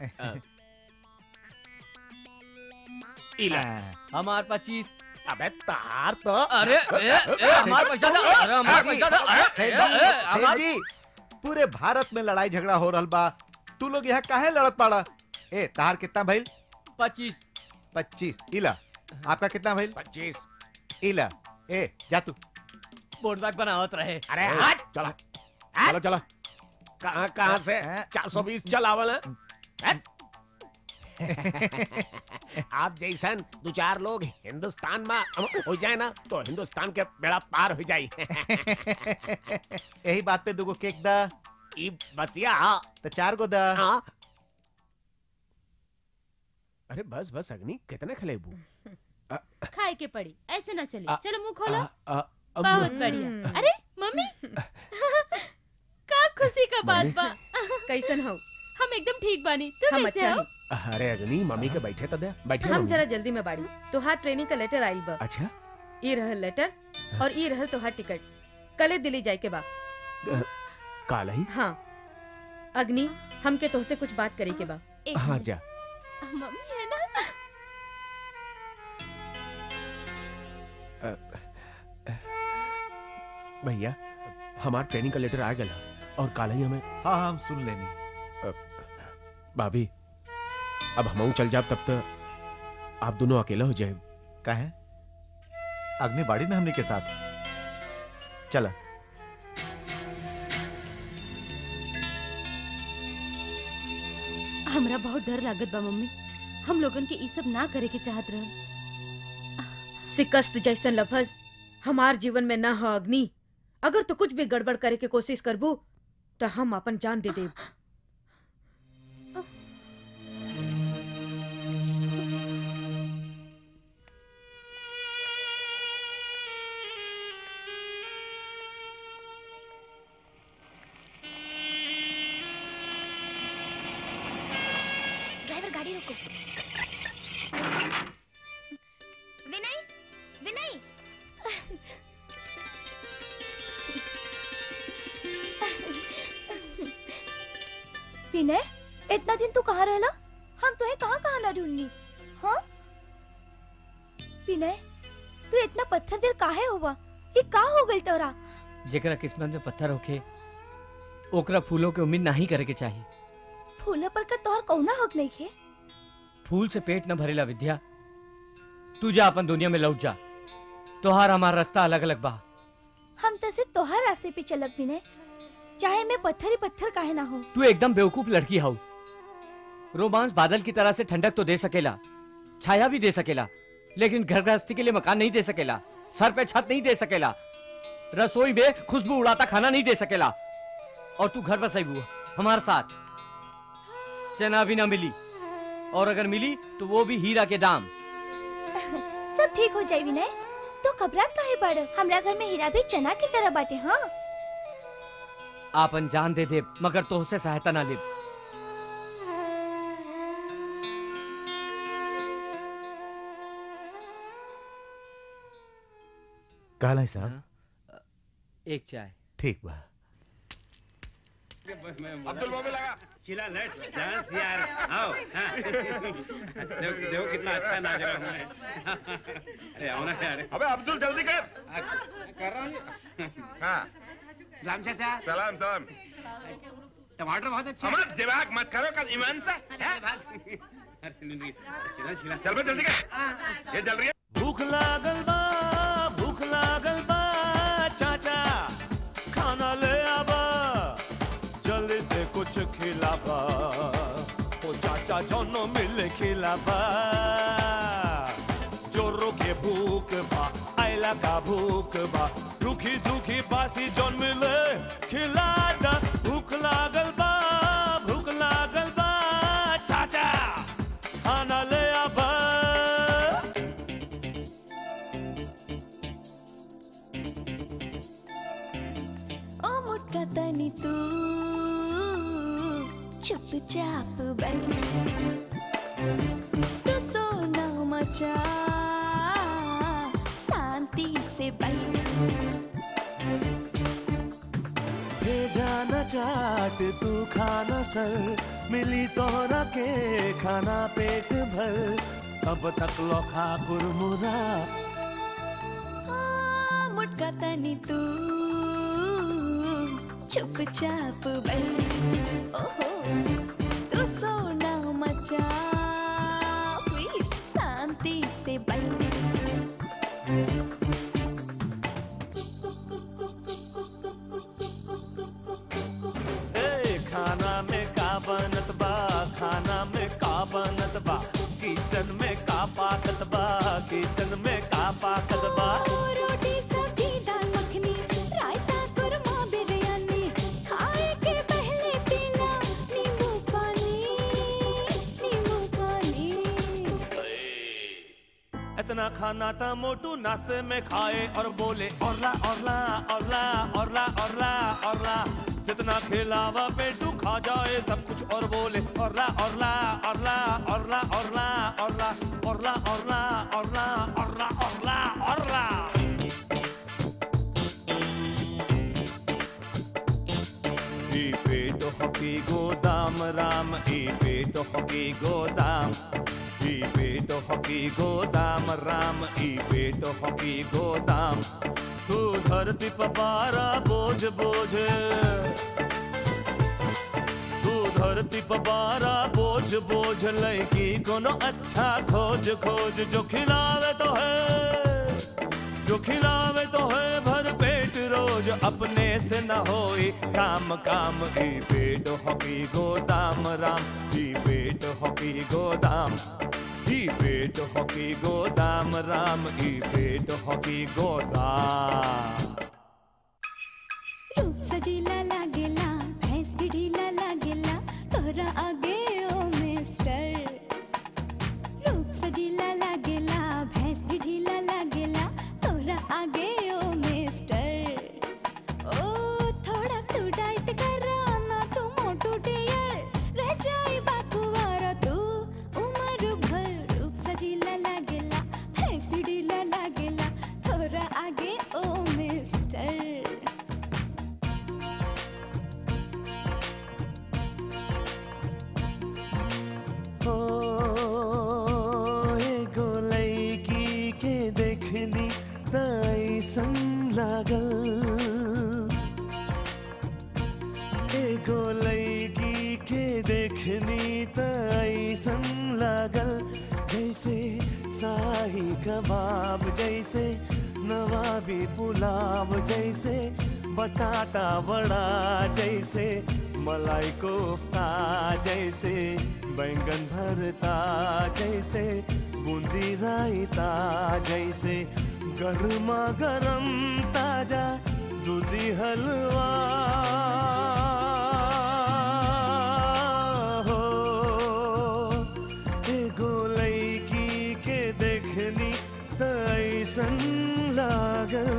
इला हाँ, हमार पच्चीस अबे तार तो अरे ए, ए, हमार पैसा दो अरे हमार सेठ जी, पैसा दो अरे सेठ ए, जी, ए, सेठ हमार जी, पूरे भारत में लड़ाई झगड़ा हो रहल बा तू लोग यहाँ काहे लड़त पाड़ा ए तार कितना भइल पच्चीस पच्चीस इला आपका कितना भइल पच्चीस इला ए जा तू बोर्ड बैग बनावत रहे अरे हट चला चलो चलो कहाँ कहाँ से हैं? चार सौ बीस चलावल है हट। आप जैसन दो चार लोग हिंदुस्तान में हो जाए ना तो हिंदुस्तान के बेड़ा पार हो जाए यही बात पे दुगो केक दा ई बसिया तो चार गो दा हाँ। अरे बस बस अग्नि कितने खलेबू खाए के पड़ी ऐसे ना चले आ- चलो मुंह खोलो आ- आ- अब- बहुत बढ़िया अरे मम्मी का खुशी का बात बा कैसन हो हम एकदम ठीक बानी तू हम कैसे अच्छा हो है अरे अग्नि मम्मी के बैठे तो दे बैठे हम मम्मी। जरा जल्दी में बाड़ी तोहार ट्रेनिंग का लेटर आइल बा अच्छा ई रहल लेटर और ई रहल तोहार टिकट कले दिल्ली जाए के बा काल ही हाँ अग्नि हमके तोहसे कुछ बात करे के बा एक हाँ मिनट। जा मम्मी है ना भैया हमार ट्रेनिंग का लेटर आ गया और काल ही हमें हाँ हाँ हम सुन लेनी भाभी अब हम चल जाब तब तक आप दोनों अकेला हो जाए कहे अग्नि बाड़ी ना हमने के साथ चला हमरा बहुत डर लागत बा मम्मी हम लोगन के ई सब ना करे के चाहत रहल शिकस्त जैसन लफज हमार जीवन में न हो अग्नि अगर तो कुछ भी गड़बड़ करे के कोशिश करबू तो हम अपन जान दे देब ड्राइवर गाड़ी रोको विनय विनय विनय इतना दिन तू कहाँ रहला हम तुम्हें कहाँ कहाँ ना ढूंढनी हाँ विनय तू इतना पत्थर दिल काहे हुआ ये का हो गई तोरा जेकरा किस्मत में पत्थर होखे ओकरा फूलों के उम्मीद नहीं करे के चाहिए फूल पर का तोहर कौना हक नहीं खे फूल से पेट न भरेला विद्या तू जा अपन दुनिया में लौट जा तोहार हमार रास्ता अलग अलग बा हम तो सिर्फ तोहर रास्ते पे चलब विनय चाहे मैं पत्थर ही पत्थर काहे ना हो तू एकदम बेवकूफ लड़की हाउ रोमांस बादल की तरह से ठंडक तो दे सकेला छाया भी दे सकेला लेकिन घर गृहस्थी के लिए मकान नहीं दे सकेला सर पे छत नहीं दे सकेला रसोई में खुशबू उड़ाता खाना नहीं दे सकेला और तू घर बसाई हुआ हमारे साथ चना भी ना मिली और अगर मिली तो वो भी हीरा के दाम सब ठीक हो जाए विनय तो घबरात काहे पड़ हमरा घर में हीरा भी चना की तरह बाटे हाँ आपन जान दे दे मगर तो उससे सहायता ना ले कहला साहब हाँ? एक चाय ठीक बा अब्दुल बाबू लगा चिल्ला लेट्स डांस यार आओ हाँ। देखो देखो कितना अच्छा नाच रहा हूँ मैं अरे आओ ना यार अबे अब्दुल जल्दी कर कर रहा हूँ हाँ सलाम चाचा सलाम सलाम टमाटर बहुत अच्छे हमारा दिमाग मत करो कल ईमान से हैं? अरे नहीं, नहीं, चिल्ला चिल्ला चल बे जल्दी कर ये जल रही है भूख लागल बा भूख लागल बा चाचा खाना ले आबा जल्दी से कुछ खिलाबा ओ चाचा जोनो मिल खिलाबा जोरो के भूख बा आयला का भूख बा रूखी सूखी बासी जोन मिले खिला दा भूख लागल बा भूख लागल बा चाचा खाना ले आबा ओ मोटका तनी तू चुपचाप बैठ तू सोना मचा शांति से बैठ भेजा न चाट तू खाना सर मिली तोहरा के खाना पेट भर अब तक लोखा कुरमुरा आ, मोटका तनी तू चुपचाप बैठ ओहो तू सोना मचा प्लीज शांति से बैठ ए खाना में का बनत बा खाना में का बनत बा किचन में का पाकत बा किचन में का पाकत बा रोटी सब्जी दाल मखनी रायता कुरमा बिरयानी खाए के पहले पीना नींबू पानी नींबू पानी इतना खाना था मोटू नाश्ते में खाए और बोले औरला औरला औरला औरला औरला औरला जितना खिलावा पेटू खा जाए सब कुछ और बोले औरला औरला औरला औरला औरला औरला औरला औरला औरला औरला औरला औरला ई पेट हकी गोदाम राम ई पेट हकी गोदाम ई पेट हकी गोदाम राम ई पेट हकी गोदाम तू धरती पपारा बोझ बोझ तू धरती पपारा बोझ बोझ लैकी कोनो अच्छा खोज खोज जो खिलावे तो है जो खिलावे तो है भर पेट रोज अपने से न होई काम काम ई पेट हकी गोदाम राम ई पेट हकी गोदाम ई पेट हकी गोदाम राम ई पेट हकी गोदाम रूप सजीला लागेला भैंस भी ढीला लागेला तोरा आगे ओ मिस्टर रूप सजीला लागेला भैंस भी ढीला लागेला तोरा आगे ओ मिस्टर ओ थोड़ा तू डाइट कर ना तू मोटू डियर रह जाए बाकुवारा तू उम्र भर रूप सजीला लागेला भैंस भी ढीला लागेला तोरा आगे ओ मिस्टर ओ एगो लैकी के देखली त ऐसन लागल एगो लैकी के देखली त ऐसन लागल जैसे शाही कबाब जैसे नवाबी पुलाव जैसे बटाटा बड़ा जैसे मलाई कोफ्ता जैसे बैंगन भरता जैसे बूंदी रायता जैसे गर्मा गरम ताजा दूधी हलवा हो एगो लैकी के देखनी त ऐसन लागल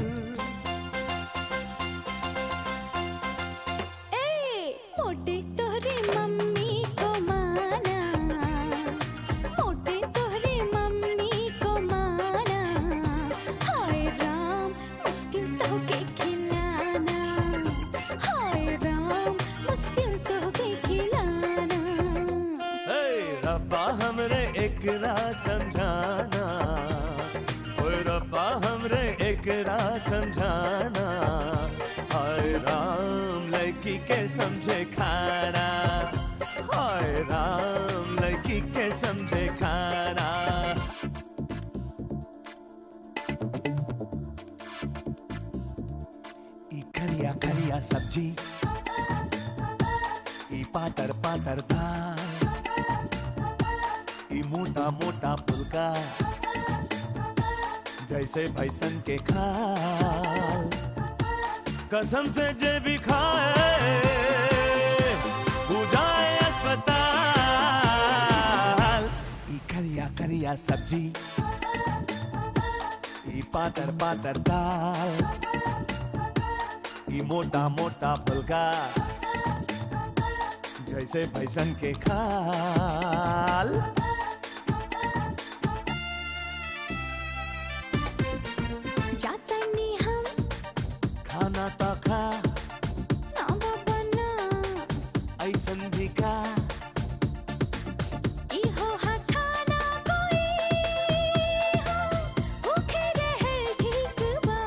ए मोटे तोहरे मम्मी को माना मोटे तोहरे मम्मी को माना हाय राम से एकरा समझाना हाय राम लड़की के समझे खाना हाय राम लड़की के समझे खाना ई करिया करिया सब्जी ई पातर पातर दाल ई मोटा मोटा फुलका जैसे भैसन के खाल कसम से जे भी खाए हो जाए अस्पताल ई करिया करिया सब्जी ई पातर पातर दाल ई मोटा मोटा फुलका जैसे भैसन के खाल जातनी हम खाना तो खा ना बाबा ना ऐसन भी खा इहो हठाना कोई हो भूखे रहे ठीक बा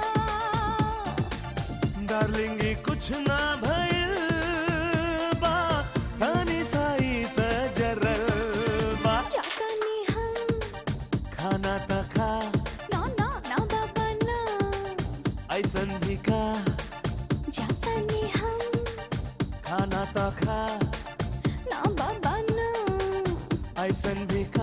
डार्लिंग ई कुछ ना भइल बा तानी साई त जरल बा जातनी हम खाना तो खा ना ना ना बाबा ना ऐसन भी खा जातनी हम खाना तो खा ना बाबा ना ऐसन भी खा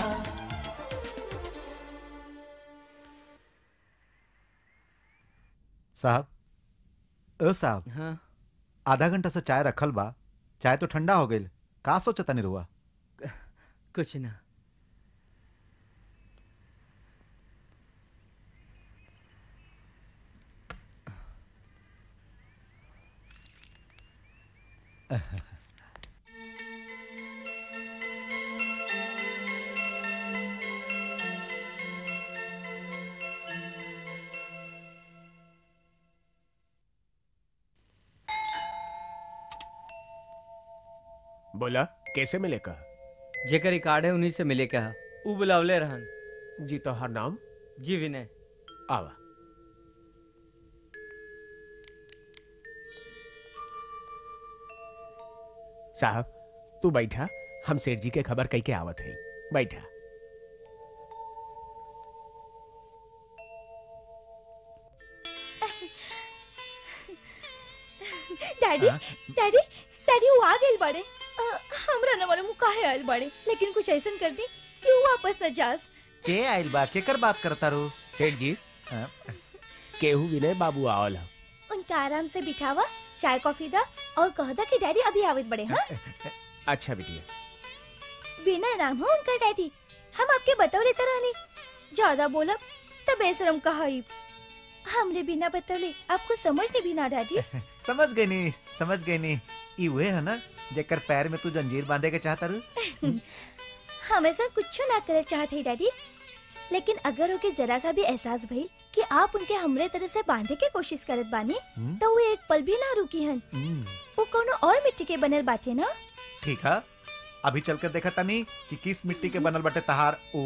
साहब ओ साहब हाँ आधा घंटा से चाय रखल बा चाय तो ठंडा हो गई का सोचता नहीं रुआ कुछ ना बोला कैसे मिलेगा जेकर ई कार्ड है उन्हीं से मिले कहा ऊ बुलावले रहन जी तो हर नाम जी विनय आवा साहब तू बैठा हम सेठ जी के खबर कई के आवत है बैठा डैडी डैडी डैडी वो आ गए बड़े अ, हमरा न वाले मुका है आयल बड़े लेकिन कुछ ऐसा कर दी कि वो वापस न जास के आइल बा केकर बात करता रू सेठ जी हाँ? केहू विनय बाबू आवल ह उनका आराम से बिठावा चाय कॉफी दा और कह दा कि डैडी अभी आवत बड़े हाँ अच्छा बिटिया बिना नाम हो उनका डैडी हम आपके बतौले तरह नहीं ज्यादा बोलब तब बेशरम कहा हमरे बिना बतौले आपको समझ नहीं बिना डैडी समझ गई नी समझ गई नी ई वे है ना जेकर पैर में तू जंजीर बांधे के चाहता रू हम ऐसा कुछ ना करे चाहते हैं डैडी लेकिन अगर ओके जरा सा भी एहसास भई कि आप उनके हमरे तरफ से बांधे के कोशिश करत बानी हम्म, तो वो एक पल भी ना रुकी हन हम्म, वो कोनो और मिट्टी के बनल बाटे ना ठीक है अभी चलकर देखा तनी कि किस मिट्टी के बनल बटे तहार ऊ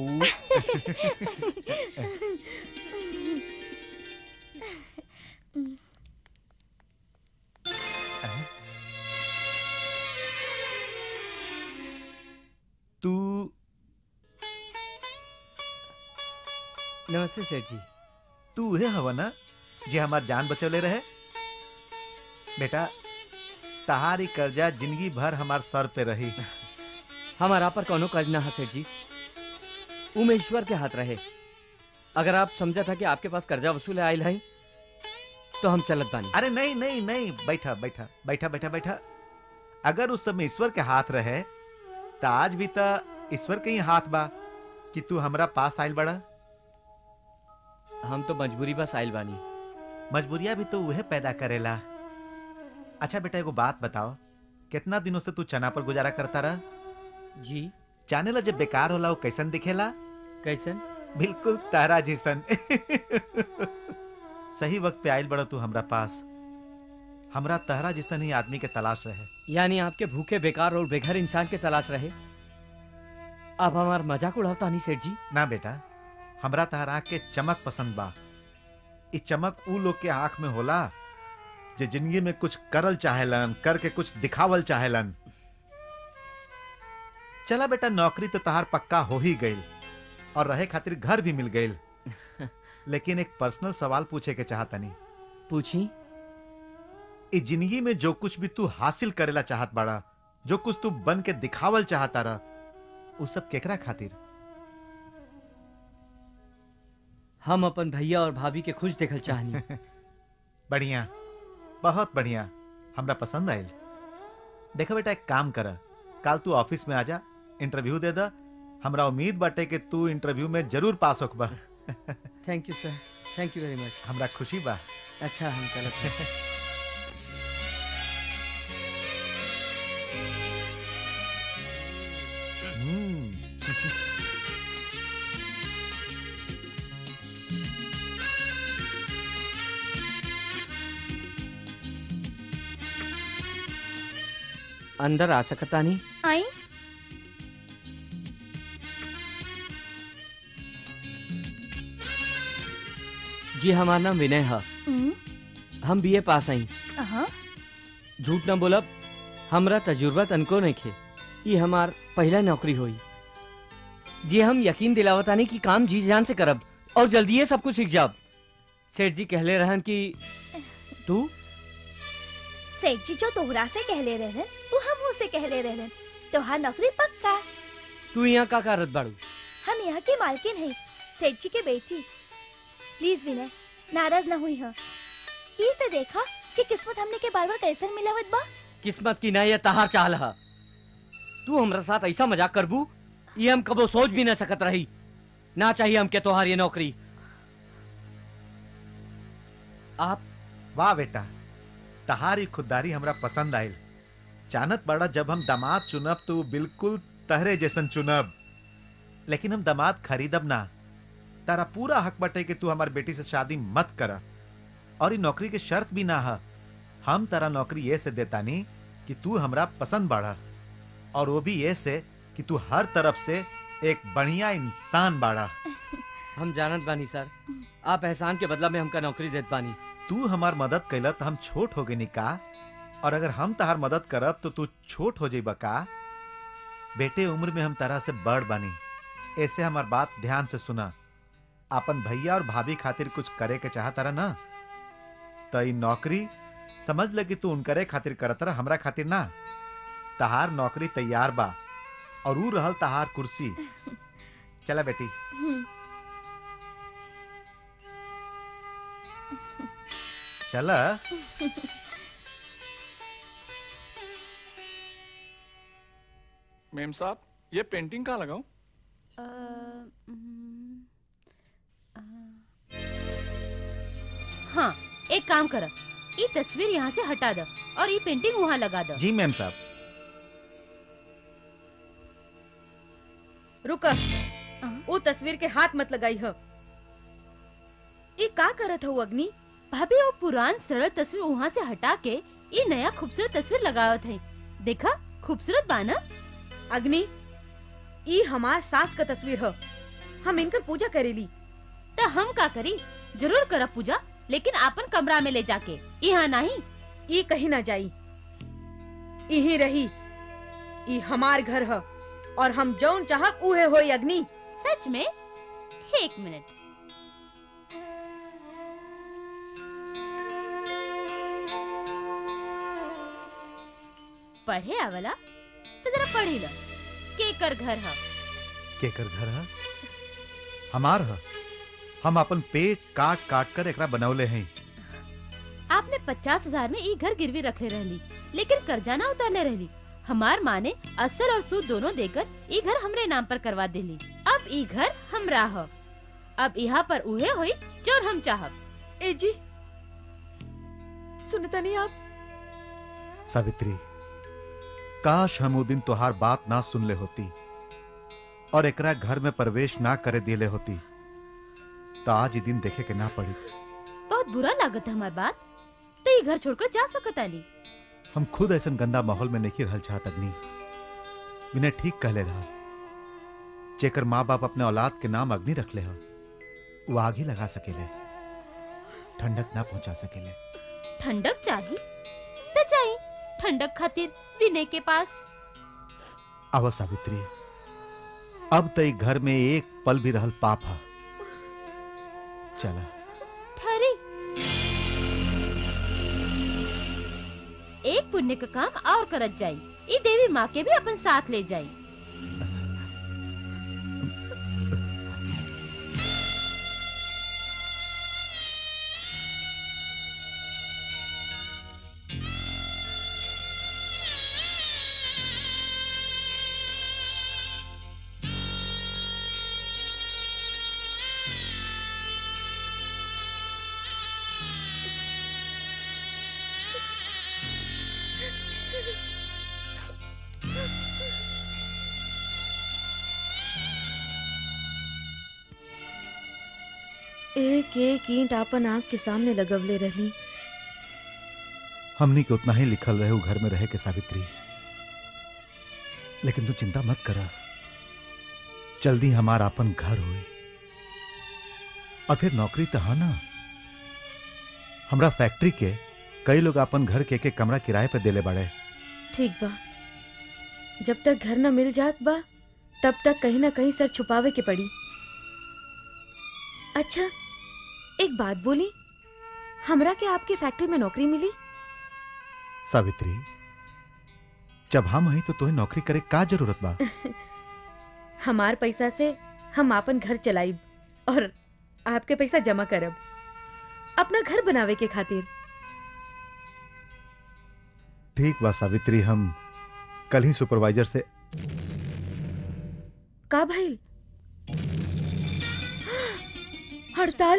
तू नमस्ते सेठ जी तू उहे हवा ना जे हमार जान बचौले रहे बेटा तहारी कर्जा जिंदगी भर हमार सर पे रही हमारा पर कोनो कर्ज ना है सेठ जी ऊ में ईश्वर के हाथ रहे अगर आप समझा था कि आपके पास कर्जा वसूल आयल है तो हम चलत बानी अरे नहीं नहीं नहीं बैठा बैठा बैठा बैठा बैठा अगर उस समय ईश्वर के हाथ रहे तो आज भी तो ईश्वर के ही हाथ बा कि तू हमरा पास आयल बड़ा हम तो मजबूरी बस आयल बानी मजबूरिया भी तो वह पैदा करेला अच्छा बेटा एगो बात बताओ कितना दिनों से तू चना पर गुजारा करता रहा जी जाने ला जब बेकार होला वो कैसन दिखेला कैसन बिल्कुल तारा जैसन सही वक्त पे आयल बड़ा तू हमरा पास हमरा तहरा जैसन ही आदमी के तलाश रहे यानी आपके भूखे बेकार और बेघर इंसान के तलाश रहे अब हमार मजाक उड़ावता नहीं सेठ जी ना बेटा हमरा तहरा के चमक पसंद बा ई चमक ऊ लोग के आंख में होला जे जिंदगी में कुछ करल चाहेलन करके कुछ दिखावल चाहेलन चला बेटा नौकरी तो तहार पक्का हो ही गई और रहे खातिर घर भी मिल गई लेकिन एक पर्सनल सवाल पूछे के चाहतनी पूछी इस जिंदगी में जो कुछ भी तू हासिल करेला चाहत बाड़ा जो कुछ तू बन के दिखावल चाहता रहा वो सब केकरा खातिर हम अपन भैया और भाभी के खुश देखल चाहनी बढ़िया बहुत बढ़िया हमरा पसंद आयल देखो बेटा एक काम कर कल तू ऑफिस में आजा इंटरव्यू दे दा हमरा उम्मीद बाटे कि तू इंटरव्यू में जरूर पास होखबा thank you sir thank you very much हमरा खुशी बा अच्छा हम चलत हैं। हम्म अंदर आ सकता नहीं आई जी हमारा नाम विनय है हम्म, हम बीए पास आई अहाँ, झूठ न बोलब हमरा तजुर्बा तनको नहीं खे ये हमार पहला नौकरी हुई जी हम यकीन दिलावतानी कि काम जी जान से करब और जल्दी सब कुछ सीख जाब सेठ जी कहले रहन कि तू सेठ जी जो तोहरा से कहले रहलन वो हम से कहले रहलन तोहार नौकरी पक्का तू यहाँ का करत बाड़ू हम यहाँ की मालकिन है सेठ जी के बेटी प्लीज विनय नाराज ना हुई है ये तो देखा कि किस्मत हमने के बार बार कैसन मिलावत बा किस्मत की ना ये तहार चाल है तू हमरा साथ ऐसा मजाक करबू ये हम कबो सोच भी न सकत रही ना चाहिए हमके तोहार ये नौकरी आप वाह बेटा तहारी खुददारी हमरा पसंद आयल जानत बड़ा जब हम दामाद चुनब तो बिल्कुल तहरे जैसन चुनब लेकिन हम दामाद खरीदब ना तारा पूरा हक बटे कि तू हमार बेटी से शादी मत कर और ये नौकरी के शर्त भी ना है हम तारा नौकरी ये से देतानी कि तू हमरा पसंद बाड़ा और वो भी ये से कि तू हर तरफ से एक बढ़िया इंसान बाड़ा हम जानत बानी सर आप एहसान के बदला में हमका नौकरी देत बानी तू हमार मदद कैला तो हम छोट हो गई का और अगर हम तहार मदद करब तो तू छोट हो जाइबा का बेटे उम्र में हम तरह से बड़ बानी ऐसे हमार बात ध्यान से सुना अपन भैया और भाभी खातिर कुछ करे के चाहता रहा ना तो ई नौकरी समझ ले कि तू उनकरे खातिर करत रहा हमरा खातिर ना तहार नौकरी तैयार बा और ऊ रहल तहार कुर्सी चला बेटी हम्म, चला मेम साहब ये पेंटिंग कहाँ लगाऊं अ, हम्म, अ, हाँ एक काम कर ये तस्वीर यहाँ से हटा दो और ये पेंटिंग वहाँ लगा दो जी मैम साहब रुक वो तस्वीर के हाथ मत लगाई हो ये का करत हो अग्नि भाभी वो पुरान सरल तस्वीर वहाँ से हटा के ये नया खूबसूरत तस्वीर लगावत है देखा खूबसूरत बाना अग्नि ई हमार सास का तस्वीर हो हम इनकर पूजा करेली तो हम का करी जरूर करब पूजा लेकिन आपन कमरा में ले जाके यहाँ नहीं ई कहीं ना जाई यही रही ई हमार घर है और हम जौन चाहब उहे होई अग्नि सच में एक मिनट पढ़े आवला तो जरा पढ़ी लो केकर घर है केकर घर है हमार है हम अपन पेट काट काट कर एकरा बनौले हैं आपने पचास हजार में ई घर गिरवी रखे रहली लेकिन कर्जा ना उतारने रहली हमार माँ ने असल और सूद दोनों देकर ई घर हमरे नाम पर करवा देली अब ई घर हमरा ह अब यहाँ पर उहे हुई जो हम चाहब ए जी सुनता नहीं आप सावित्री काश हम वो दिन तुहार बात ना सुन ले होती और एकरा घर में प्रवेश ना करे दिले होती तो आज ही दिन देखे के ना पड़ी बहुत बुरा लागत है हमार बात तो ये घर छोड़कर जा सकत आली हम खुद ऐसा गंदा माहौल में नहीं रहल चाहत अग्नि विनय ठीक कहले रहा जेकर माँ बाप अपने औलाद के नाम अग्नि रखले हो वो आग ही लगा सकेले ठंडक ना पहुंचा सकेले ठंडक चाहिए तो चाहिए ठंडक खातिर विनय के पास आवा सावित्री अब तई घर में एक पल भी रहल पाप हा चला ठहरी एक पुण्य का काम और करत जाई ई देवी माँ के भी अपन साथ ले जाई एक एक ईंट आपन आंख के सामने लगवले रहली हमनी के उतना ही लिखल रहे उ घर में रहे के सावित्री लेकिन तू चिंता मत करा जल्दी हमार अपन घर हुई और फिर नौकरी तो हा ना हमरा फैक्ट्री के कई लोग अपन घर के के कमरा किराए पे देले बाड़े ठीक बा जब तक घर न मिल जात बा तब तक कहीं ना कहीं सर छुपावे के पड़ी अच्छा एक बात बोली हमरा के आपकी फैक्ट्री में नौकरी मिली सावित्री जब हम हई तो तुम्हें नौकरी करे का जरूरत बा हमार पैसा से हम आपन घर चलाइब और आपके पैसा जमा करब अपना घर बनावे के खातिर ठीक बा सावित्री हम कल ही सुपरवाइजर से का भइल हड़ताल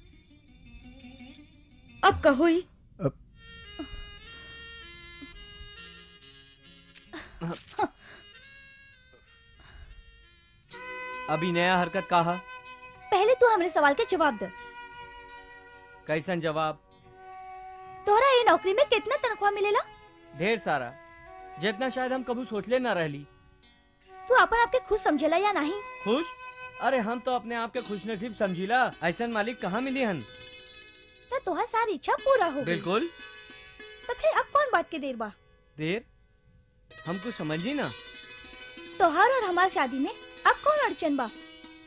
अब कहो ही अभी नया हरकत कहा पहले तू हमरे सवाल के जवाब दे कैसन जवाब तोहरा ये नौकरी में कितना तनख्वाह मिलेला ढेर सारा जितना शायद हम कभी सोचले ना रहली तू अपन आपके खुश समझेला या नहीं खुश अरे हम तो अपने आप के खुश नसीब समझीला ऐसा मालिक कहाँ मिली हन तो तोहर सारी इच्छा पूरा हो गई बिल्कुल तो फिर अब कौन बात के देर बा देर हम कुछ समझी ना तोहर और हमार शादी में अब कौन अड़चन बा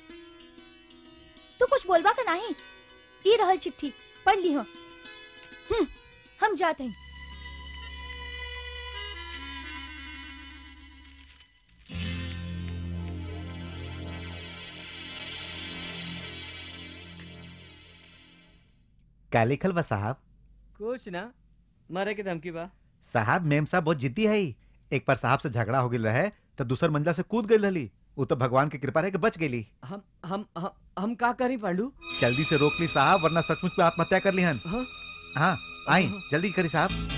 तू कुछ बोलबा का नहीं ई रहल चिट्ठी पढ़ ली हो हम्म, हम जाते हैं क्या लिखल बा साहब कुछ ना मरे के धमकी बा साहब मेम साहब बहुत जिद्दी है एक बार साहब से झगड़ा हो गई रहे तो दूसर मंजिला से कूद गई रहली वो तो भगवान की कृपा रहे कि बच गई हम हम हम हम का करी पांडू जल्दी से रोक ली साहब वरना सचमुच में आत्महत्या कर ली हन हाँ? हाँ आई जल्दी करी साहब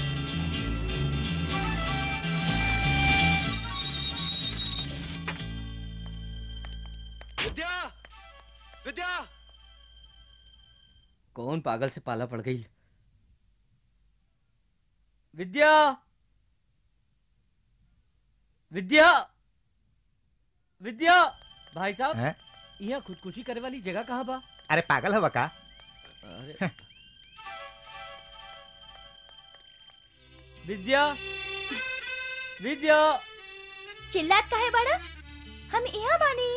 विद्या विद्या कौन पागल से पाला पड़ गई विद्या विद्या विद्या भाई साहब हैं? यहाँ खुदकुशी करे वाली जगह कहाँ बा अरे पागल है का अरे विद्या विद्या चिल्लात काहे बड़ा हम यहाँ बानी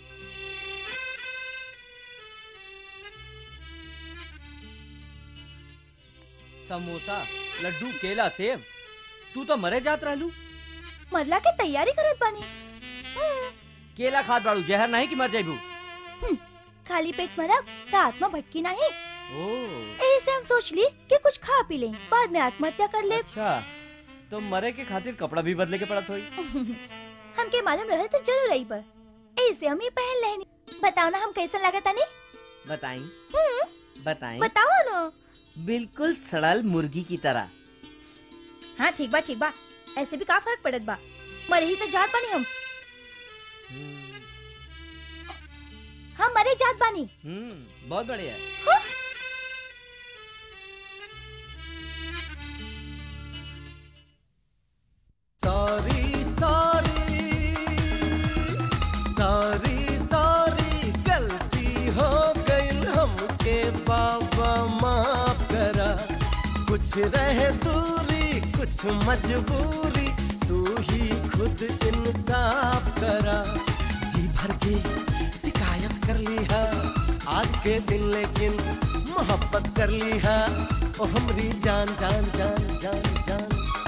समोसा लड्डू केला सेब तू तो मरे जात रहलू मरला के तैयारी करत बानी केला खात बाड़ू जहर नहीं कि मर जाइबू खाली पेट मरब तो आत्मा भटकी नहीं ओ ऐसे हम सोच ली कि कुछ खा पी लें बाद में आत्महत्या कर ले अच्छा तो मरे के खातिर कपड़ा भी बदले के पड़त होई हमके मालूम रहल तो जरूर आई पर ऐसे हम ये पहन लेनी बताओ ना हम कैसा लगा तानी बताई हम्म, बताई बताओ ना बिल्कुल सड़ल मुर्गी की तरह हाँ ठीक बा ठीक बा ऐसे भी का फर्क पड़त बा मरे ही तो जात बानी हम हम मरे जात बानी हम्म बहुत बढ़िया हाँ? सॉरी सॉरी सॉरी सॉरी गलती हो गई हमके बाबा माँ कुछ रहे दूरी कुछ मजबूरी तू ही खुद इंसाफ करा जी भर के शिकायत कर ली है आज के दिन लेकिन मोहब्बत कर ली है ओ हमरी जान जान जान जान जान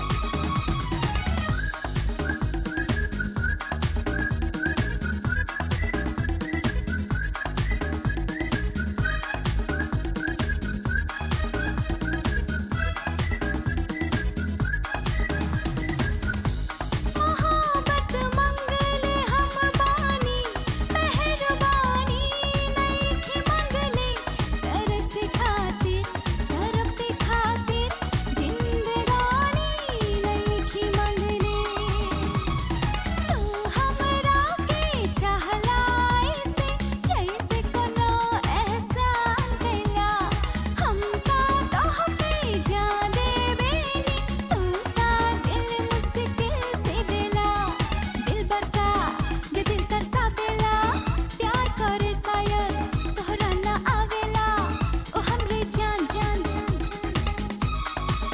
मोहब्बत मंगले हम बानी मेहरबानी नहीं थी मंगले तरस खातिर तरफ खातिर जिंदगानी नहीं थी मंगले तू हमरा के चाहला ऐसे जैसे कोनो एहसान कैला हम का तोह पे जान देवेनी तू का दिल मुश्किल से दिला दिल बरका जे दिल तरसावेला प्यार करे शायद तोहरा ना आवेला ओ हमरे जान जान जान जान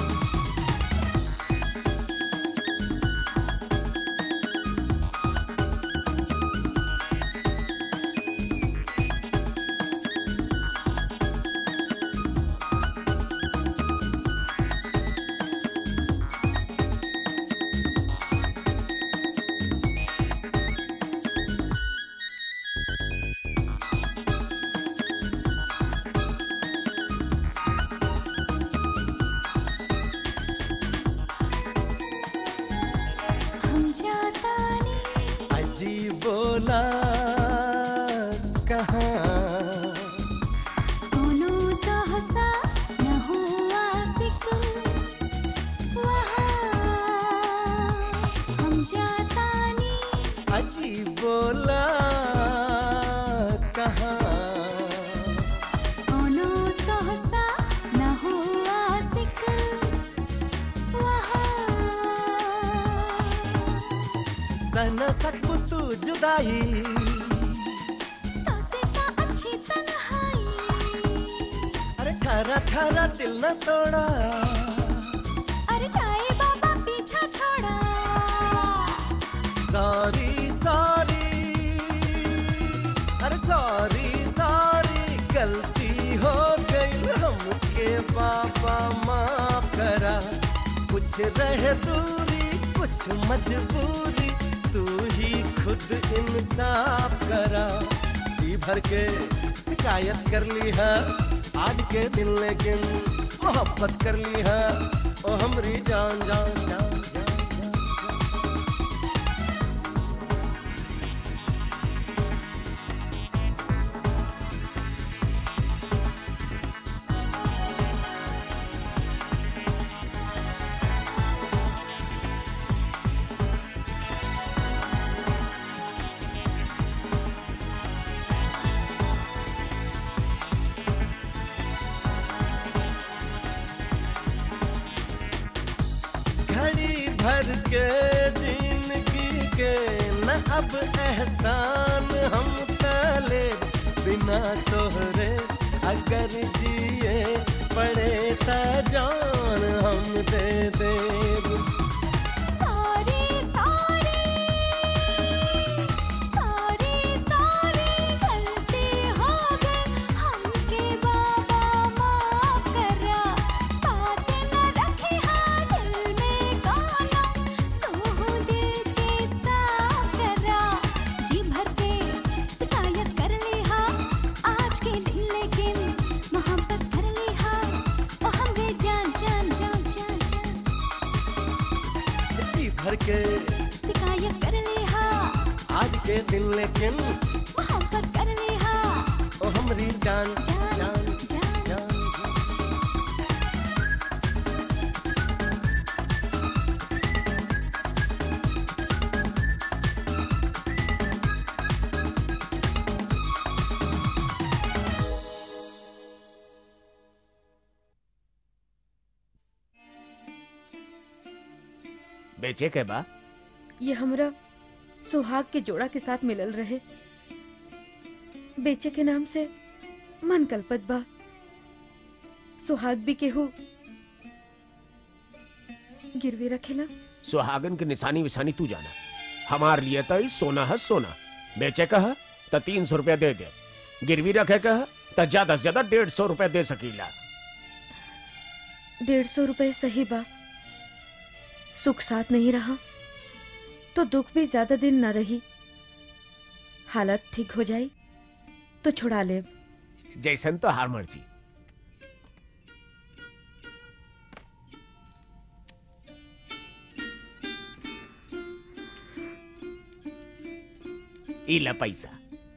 हम जाता नहीं अजीब बोला कहाँ कोनो तो हंसा न हुआ सिकुल वहाँ हम जाता नहीं अजीब बोला कहाँ कोनो तो हंसा न हुआ सिकुल वहाँ सन सकू तू जुदाई तो से का अच्छी तन्हाई अरे ठहरा ठहरा दिल न तोड़ा अरे जाए बाबा पीछा छोड़ा सॉरी सॉरी अरे सॉरी सॉरी गलती हो गई हमके बाबा माफ करा कुछ रह दूरी कुछ मजबूरी तू ही खुद इंसाफ करा जी भर के शिकायत कर ली है आज के दिन लेकिन मोहब्बत कर ली है ओ हमरी जान जान जान जान घड़ी भर के जिंदगी के न अब एहसान हम तले बिना तोहरे अगर जिए पड़े त जान हम दे देब सॉरी सॉरी सॉरी सॉरी गलती हो गई हमके बाबा माफ करा बात न रखी हाँ दिल में गाना तू दिल के साफ करा जी भर के शिकायत कर ली हाँ आज के दिन लेकिन मोहब्बत कर ली हाँ ओ हमरे जान जान जान जान जान जी भर के शिकायत कर ली हाँ आज के दिन लेकिन मोहब्बत कर ली हाँ ओ हमरी जान जान जान जान जान बेचे के बा ये हमरा सुहाग के जोड़ा के साथ मिलल रहे बेचे के नाम से मन कल्पत बा सुहाग भी केहू गिरवी रखेला सुहागन के निशानी विशानी तू जाना हमार लिए तो ई सोना है सोना बेचे कह तो तीन सौ रुपया दे दे गिरवी रखे कह तो ज्यादा से ज्यादा डेढ़ सौ रुपया दे सकीला डेढ़ सौ रुपए सही बा सुख साथ नहीं रहा तो दुख भी ज्यादा दिन न रही हालत ठीक हो जाई तो छुड़ा ले जैसन तो हार मर्जी ई ला पैसा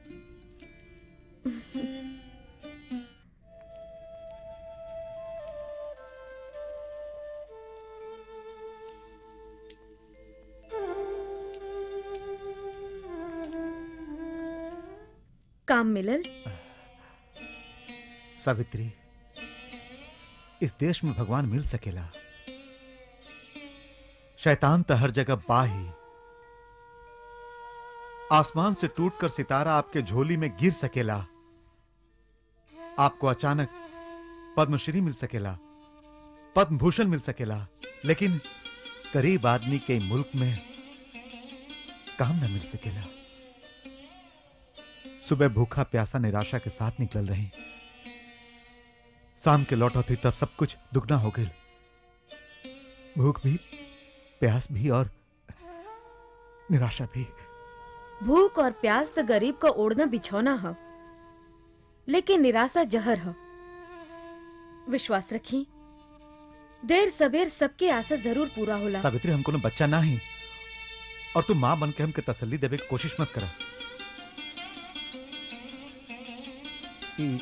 काम मिलल सावित्री इस देश में भगवान मिल सकेला शैतान तो हर जगह बाही आसमान से टूटकर सितारा आपके झोली में गिर सकेला आपको अचानक पद्मश्री मिल सकेला पद्म भूषण मिल सकेला लेकिन गरीब आदमी के मुल्क में काम न मिल सकेला सुबह भूखा प्यासा निराशा के साथ निकल रही शाम के लौटौती तब सब कुछ दुगना हो गई भूख भी प्यास भी और निराशा भी भूख और प्यास तो गरीब का ओढ़ना बिछौना है लेकिन निराशा जहर है विश्वास रखी देर सबेर सबके आशा जरूर पूरा होला सावित्री हमको ना बच्चा ना ही और तू मां बन के हमके तसल्ली देवे की कोशिश मत करा ई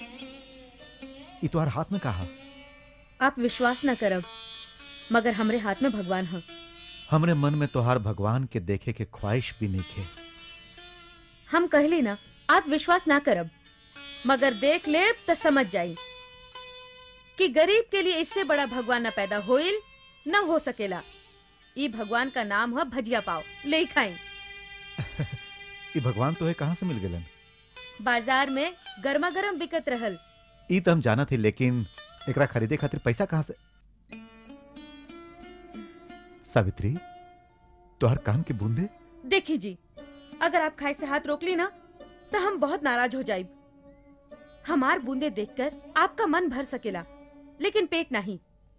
ई तुम्हारे हाथ में कहा आप विश्वास न करब मगर हमरे हाथ में भगवान है हमरे मन में तोहार भगवान के देखे के ख्वाहिश भी नहीं थे हम कहली ना आप विश्वास ना करब मगर देख ले तो समझ जाई कि गरीब के लिए इससे बड़ा भगवान न पैदा होइल न हो सकेला ई भगवान का नाम है भजिया पाव ले ही खाई ई भगवान तो है कहाँ से मिल गलन बाजार में गर्मा गर्म बिकत रहल ई तो हम जाना थी लेकिन एकरा खरीदे खातिर पैसा कहाँ से सावित्री तोहर काम के बूंदे देखी जी अगर आप खाए से हाथ रोक ली ना तो हम बहुत नाराज हो जाइब हमार बूंदे देखकर आपका मन भर सकेला लेकिन पेट नहीं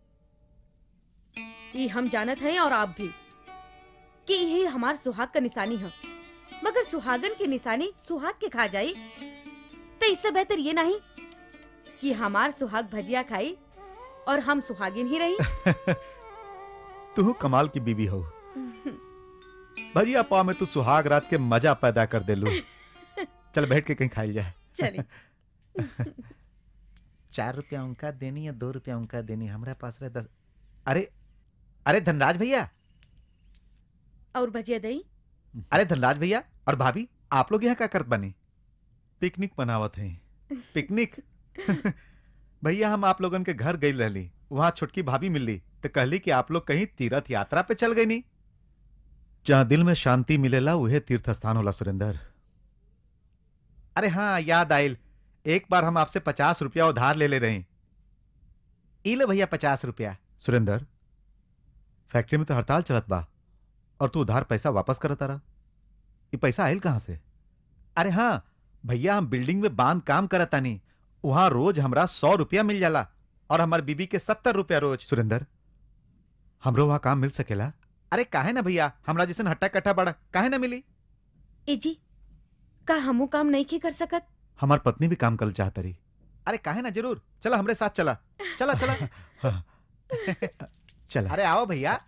ये हम जानत हैं और आप भी कि यही हमार सुहाग का निशानी है मगर सुहागन की निशानी सुहाग के खा जाई तो इससे बेहतर ये नहीं कि हमार सुहाग भजिया खाई और हम सुहागिन ही रही तू कमाल की बीवी हो भजिया पाव में तू सुहाग रात के मजा पैदा कर दे लू चल बैठ के कहीं खाई जाए चली चार रुपया उनका देनी या दो रुपया उनका देनी हमारे पास रहे दस अरे अरे धनराज भैया और भजिया दही अरे धनराज भैया और भाभी आप लोग यहाँ क्या करत बने पिकनिक मनावत हैं पिकनिक भैया हम आप लोगन के घर गई रहली वहां छोटकी भाभी मिलली तो कहली कि आप लोग कहीं तीर्थ यात्रा पे चल गई नी जहां दिल में शांति मिलेला उहे तीर्थ स्थान होला सुरेंद्र अरे हाँ याद आयल एक बार हम आपसे पचास रुपया उधार ले ले रहे ई ले भैया पचास रुपया सुरेंद्र फैक्ट्री में तो हड़ताल चलत बा और तू उधार पैसा वापस करत रहा ये पैसा आयल कहां से अरे हाँ भैया हम बिल्डिंग में बांध काम करत तानी वहां रोज हमरा सौ रुपया मिल जाला और हमार बीबी के सत्तर रुपया रोज सुरेंद्र हमरो वहां काम मिल सकेला अरे काहे ना भैया हमरा जैसन हट्टा कट्टा बड़ा काहे ना मिली ए जी का हमू काम नहीं की कर सकत हमार पत्नी भी काम कर चाहत रही अरे काहे ना जरूर चला हमरे साथ चला चला चला चला अरे आओ भैया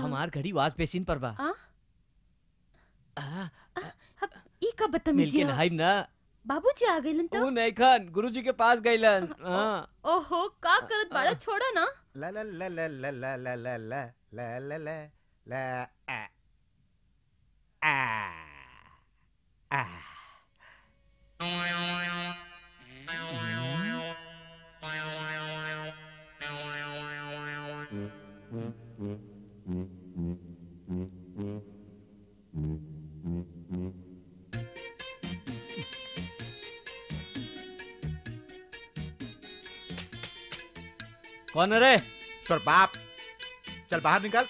हमार घड़ी वाश बेसिन पर बा आ? आ, ई का मिल बदतमीजी के है? नहाइब ना बाबूजी आ गइलन तो ऊ नहीं खान गुरुजी के पास गइलन हाँ ओहो का करत बाड़ा छोड़ा ना ला ला ला ला ला ला ला ला ला ला ला ला ला आ आ आ कौन है रे तोर बाप चल बाहर निकल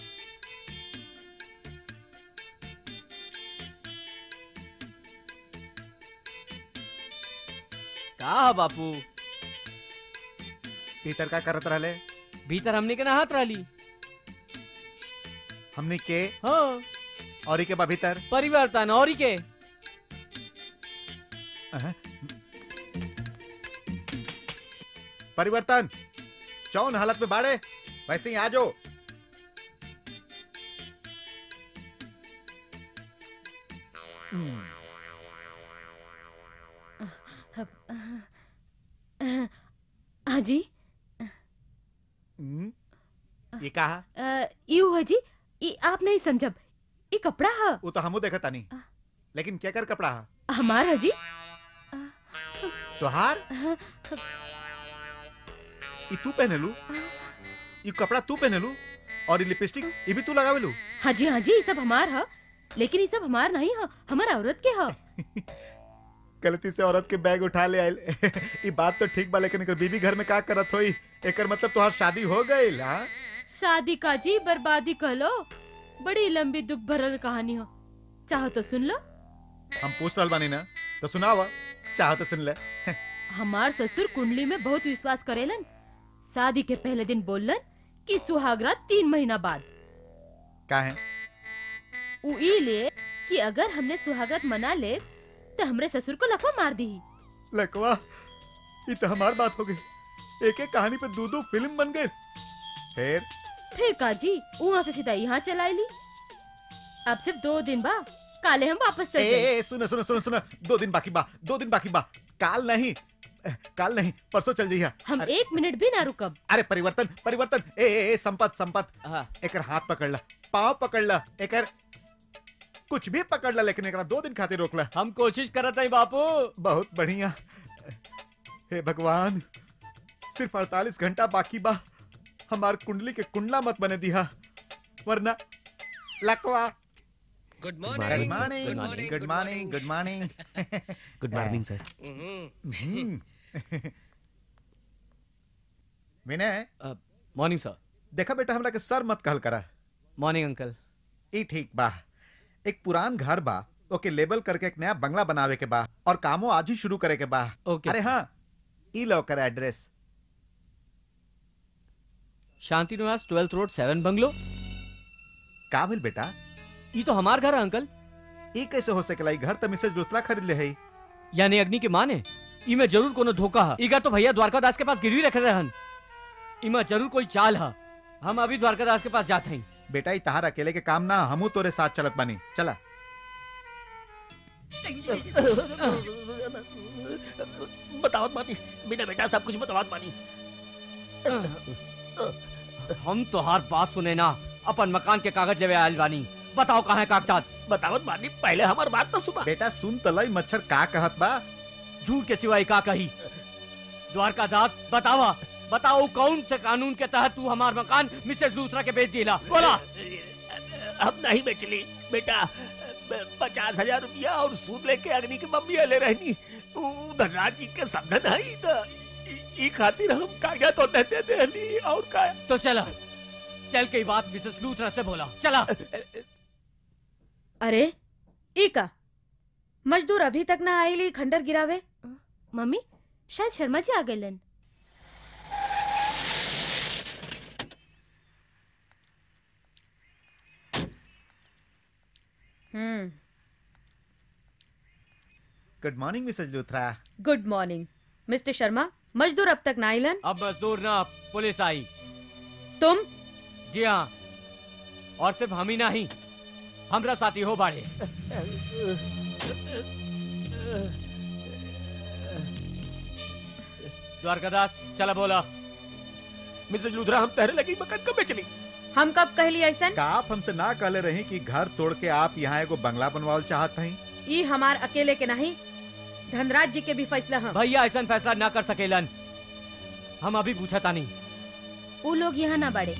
का है बापू भीतर का करत रहले भीतर हमने के नहात रहली हमनी के हाँ और के बा भीतर परिवर्तन और के अहं। परिवर्तन चौन हालत में बाड़े वैसे ही आ जाओ हाँ जी हम्म, ये कहा अ, यू है जी ई आप नहीं समझब ई कपड़ा है वो तो हमू देखता नहीं लेकिन क्या कर कपड़ा हा? हमार है जी तोहार ई तू पहने लू ई कपड़ा तू पहने लू और ये लिपस्टिक ये भी तू लगावे लू हाँ जी हाँ जी ये सब हमार है लेकिन ये सब हमार नहीं है हमार औरत के है गलती से औरत के बैग उठा ले आयल ये बात तो ठीक बा लेकिन एकर बीबी घर में का करत होई एकर मतलब तोहार शादी हो गई हाँ शादी का जी बर्बादी कह लो बड़ी लंबी दुख भरल कहानी हो चाहो तो सुन लो हम पूछ रहल बानी ना तो सुनावा चाह तो सुन ले हमार ससुर कुंडली में बहुत विश्वास करेलन शादी के पहले दिन बोलन कि सुहागरात तीन महीना बाद का है उ ई ले कि अगर हमने सुहागरात मना ले तो हमरे ससुर को लकवा मार दी लकवा ये तो हमार बात हो गई एक एक कहानी पे दो दो फिल्म बन गए फिर फिर का जी वहाँ से सीधा यहाँ चलाई ली अब सिर्फ दो दिन बा काले हम वापस चल ए, जाएं। ए, सुनो सुनो सुनो सुनो दो दिन बाकी बा दो दिन बाकी बा काल नहीं ए, काल नहीं परसों चल जाइए हम एक मिनट भी ना रुकब अरे परिवर्तन परिवर्तन ए ए, ए संपत संपत एकर हाथ पकड़ ला पाँव पकड़ ला एकर कुछ भी पकड़ ला लेकिन एकरा दो दिन खातिर रोक ला हम कोशिश करत हई बापू बहुत बढ़िया हे भगवान सिर्फ 48 घंटा बाकी बा हमार कुंडली के कुंडला मत बने दिया वरना लकवा good good morning good morning good morning good morning sir Vinay morning sir देखा बेटा हमरा के सर मत कहल करा मॉर्निंग अंकल ई ठीक बा एक पुरान घर बा ओके लेबल करके एक नया बंगला बनावे के बा और कामो आज ही शुरू करे के बा ओके, अरे सर। हाँ ई लो कर एड्रेस शांति निवास ट्वेल्थ रोड सेवन बंगलो का भेल बेटा ये तो हमार घर है अंकल ई कैसे हो सकेला ई घर त मिसेज लुत्रा खरीद ले है यानी अग्नि के माँ ने इमे जरूर कोनो धोखा है इगा तो भैया द्वारकादास के पास गिरवी रखे रहन इमा जरूर कोई चाल है हम अभी द्वारकादास के पास जाते हैं बेटा ई तहार अकेले के काम ना हमू तोरे साथ चलत बानी चला बतावत बानी बिना बेटा सब कुछ बतावत बानी हम तो हर बात सुने ना अपन मकान के कागज लेवे आयल बानी बताओ कहाँ है कागजात बतावत बानी पहले हमार बात तो सुना बेटा सुन तलई मच्छर का कहत बा झूठ के सिवाय का कही द्वारकादास बतावा बताओ कौन से कानून के तहत तू हमार मकान मिसेस लूथरा के बेच दिला बोला हम नहीं बेचली बेटा पचास हजार रुपया और सूद लेके अग्नि की मम्मी ले रहनी उ धनराज जी के समझन है तो ई खातिर हम कागज तो देते देली और का तो चला चल के बात मिसेस लूथरा से बोला चला अरे ई का मजदूर अभी तक ना आईली खंडर गिरावे मम्मी शायद शर्मा जी आ गए हम्म good morning Mrs Luthra good morning mister Sharma मजदूर अब तक ना आइलन अब मजदूर ना पुलिस आई तुम जी हाँ और सिर्फ हम ही नहीं हमरा साथी हो बाड़े द्वारकादास चला बोला मिसेज लूथरा हम तहरे लगी मकान कब बेचली हम कब कहली ऐसा का आप हमसे ना कहले रही कि घर तोड़ के आप यहाँ एगो बंगला बनवाल चाहत हई ई हमार अकेले के नहीं धनराज जी के भी फैसला है भैया ऐसा फैसला ना कर सकेलन हम अभी पूछा था नहीं वो लोग यहाँ ना बढ़े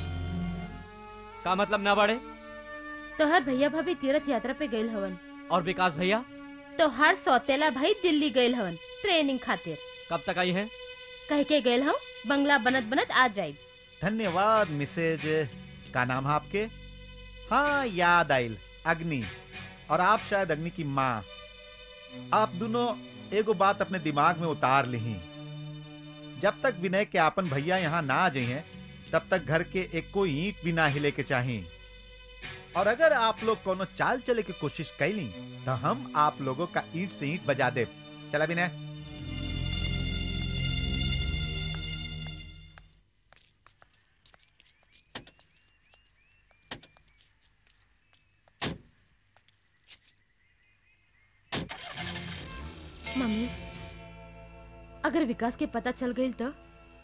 का मतलब ना बढ़े तो हर भैया भाभी तीर्थ यात्रा पे गए हवन और विकास भैया तो हर सौतेला भाई दिल्ली गए हवन ट्रेनिंग खातिर कब तक आई हैं कह के गए हम बंगला बनत बनत आ जाए धन्यवाद मिसेज का नाम है आपके हाँ याद आइल अग्नि और आप शायद अग्नि की माँ आप दोनों एगो बात अपने दिमाग में उतार ली जब तक विनय के आपन भैया यहाँ ना आ जाइए तब तक घर के एक कोई ईंट भी ना हिले के चाहिए और अगर आप लोग कोनो चाल चले की कोशिश कैली तो हम आप लोगों का ईंट से ईंट बजा दे चला विनय मम्मी अगर विकास के पता चल गई तो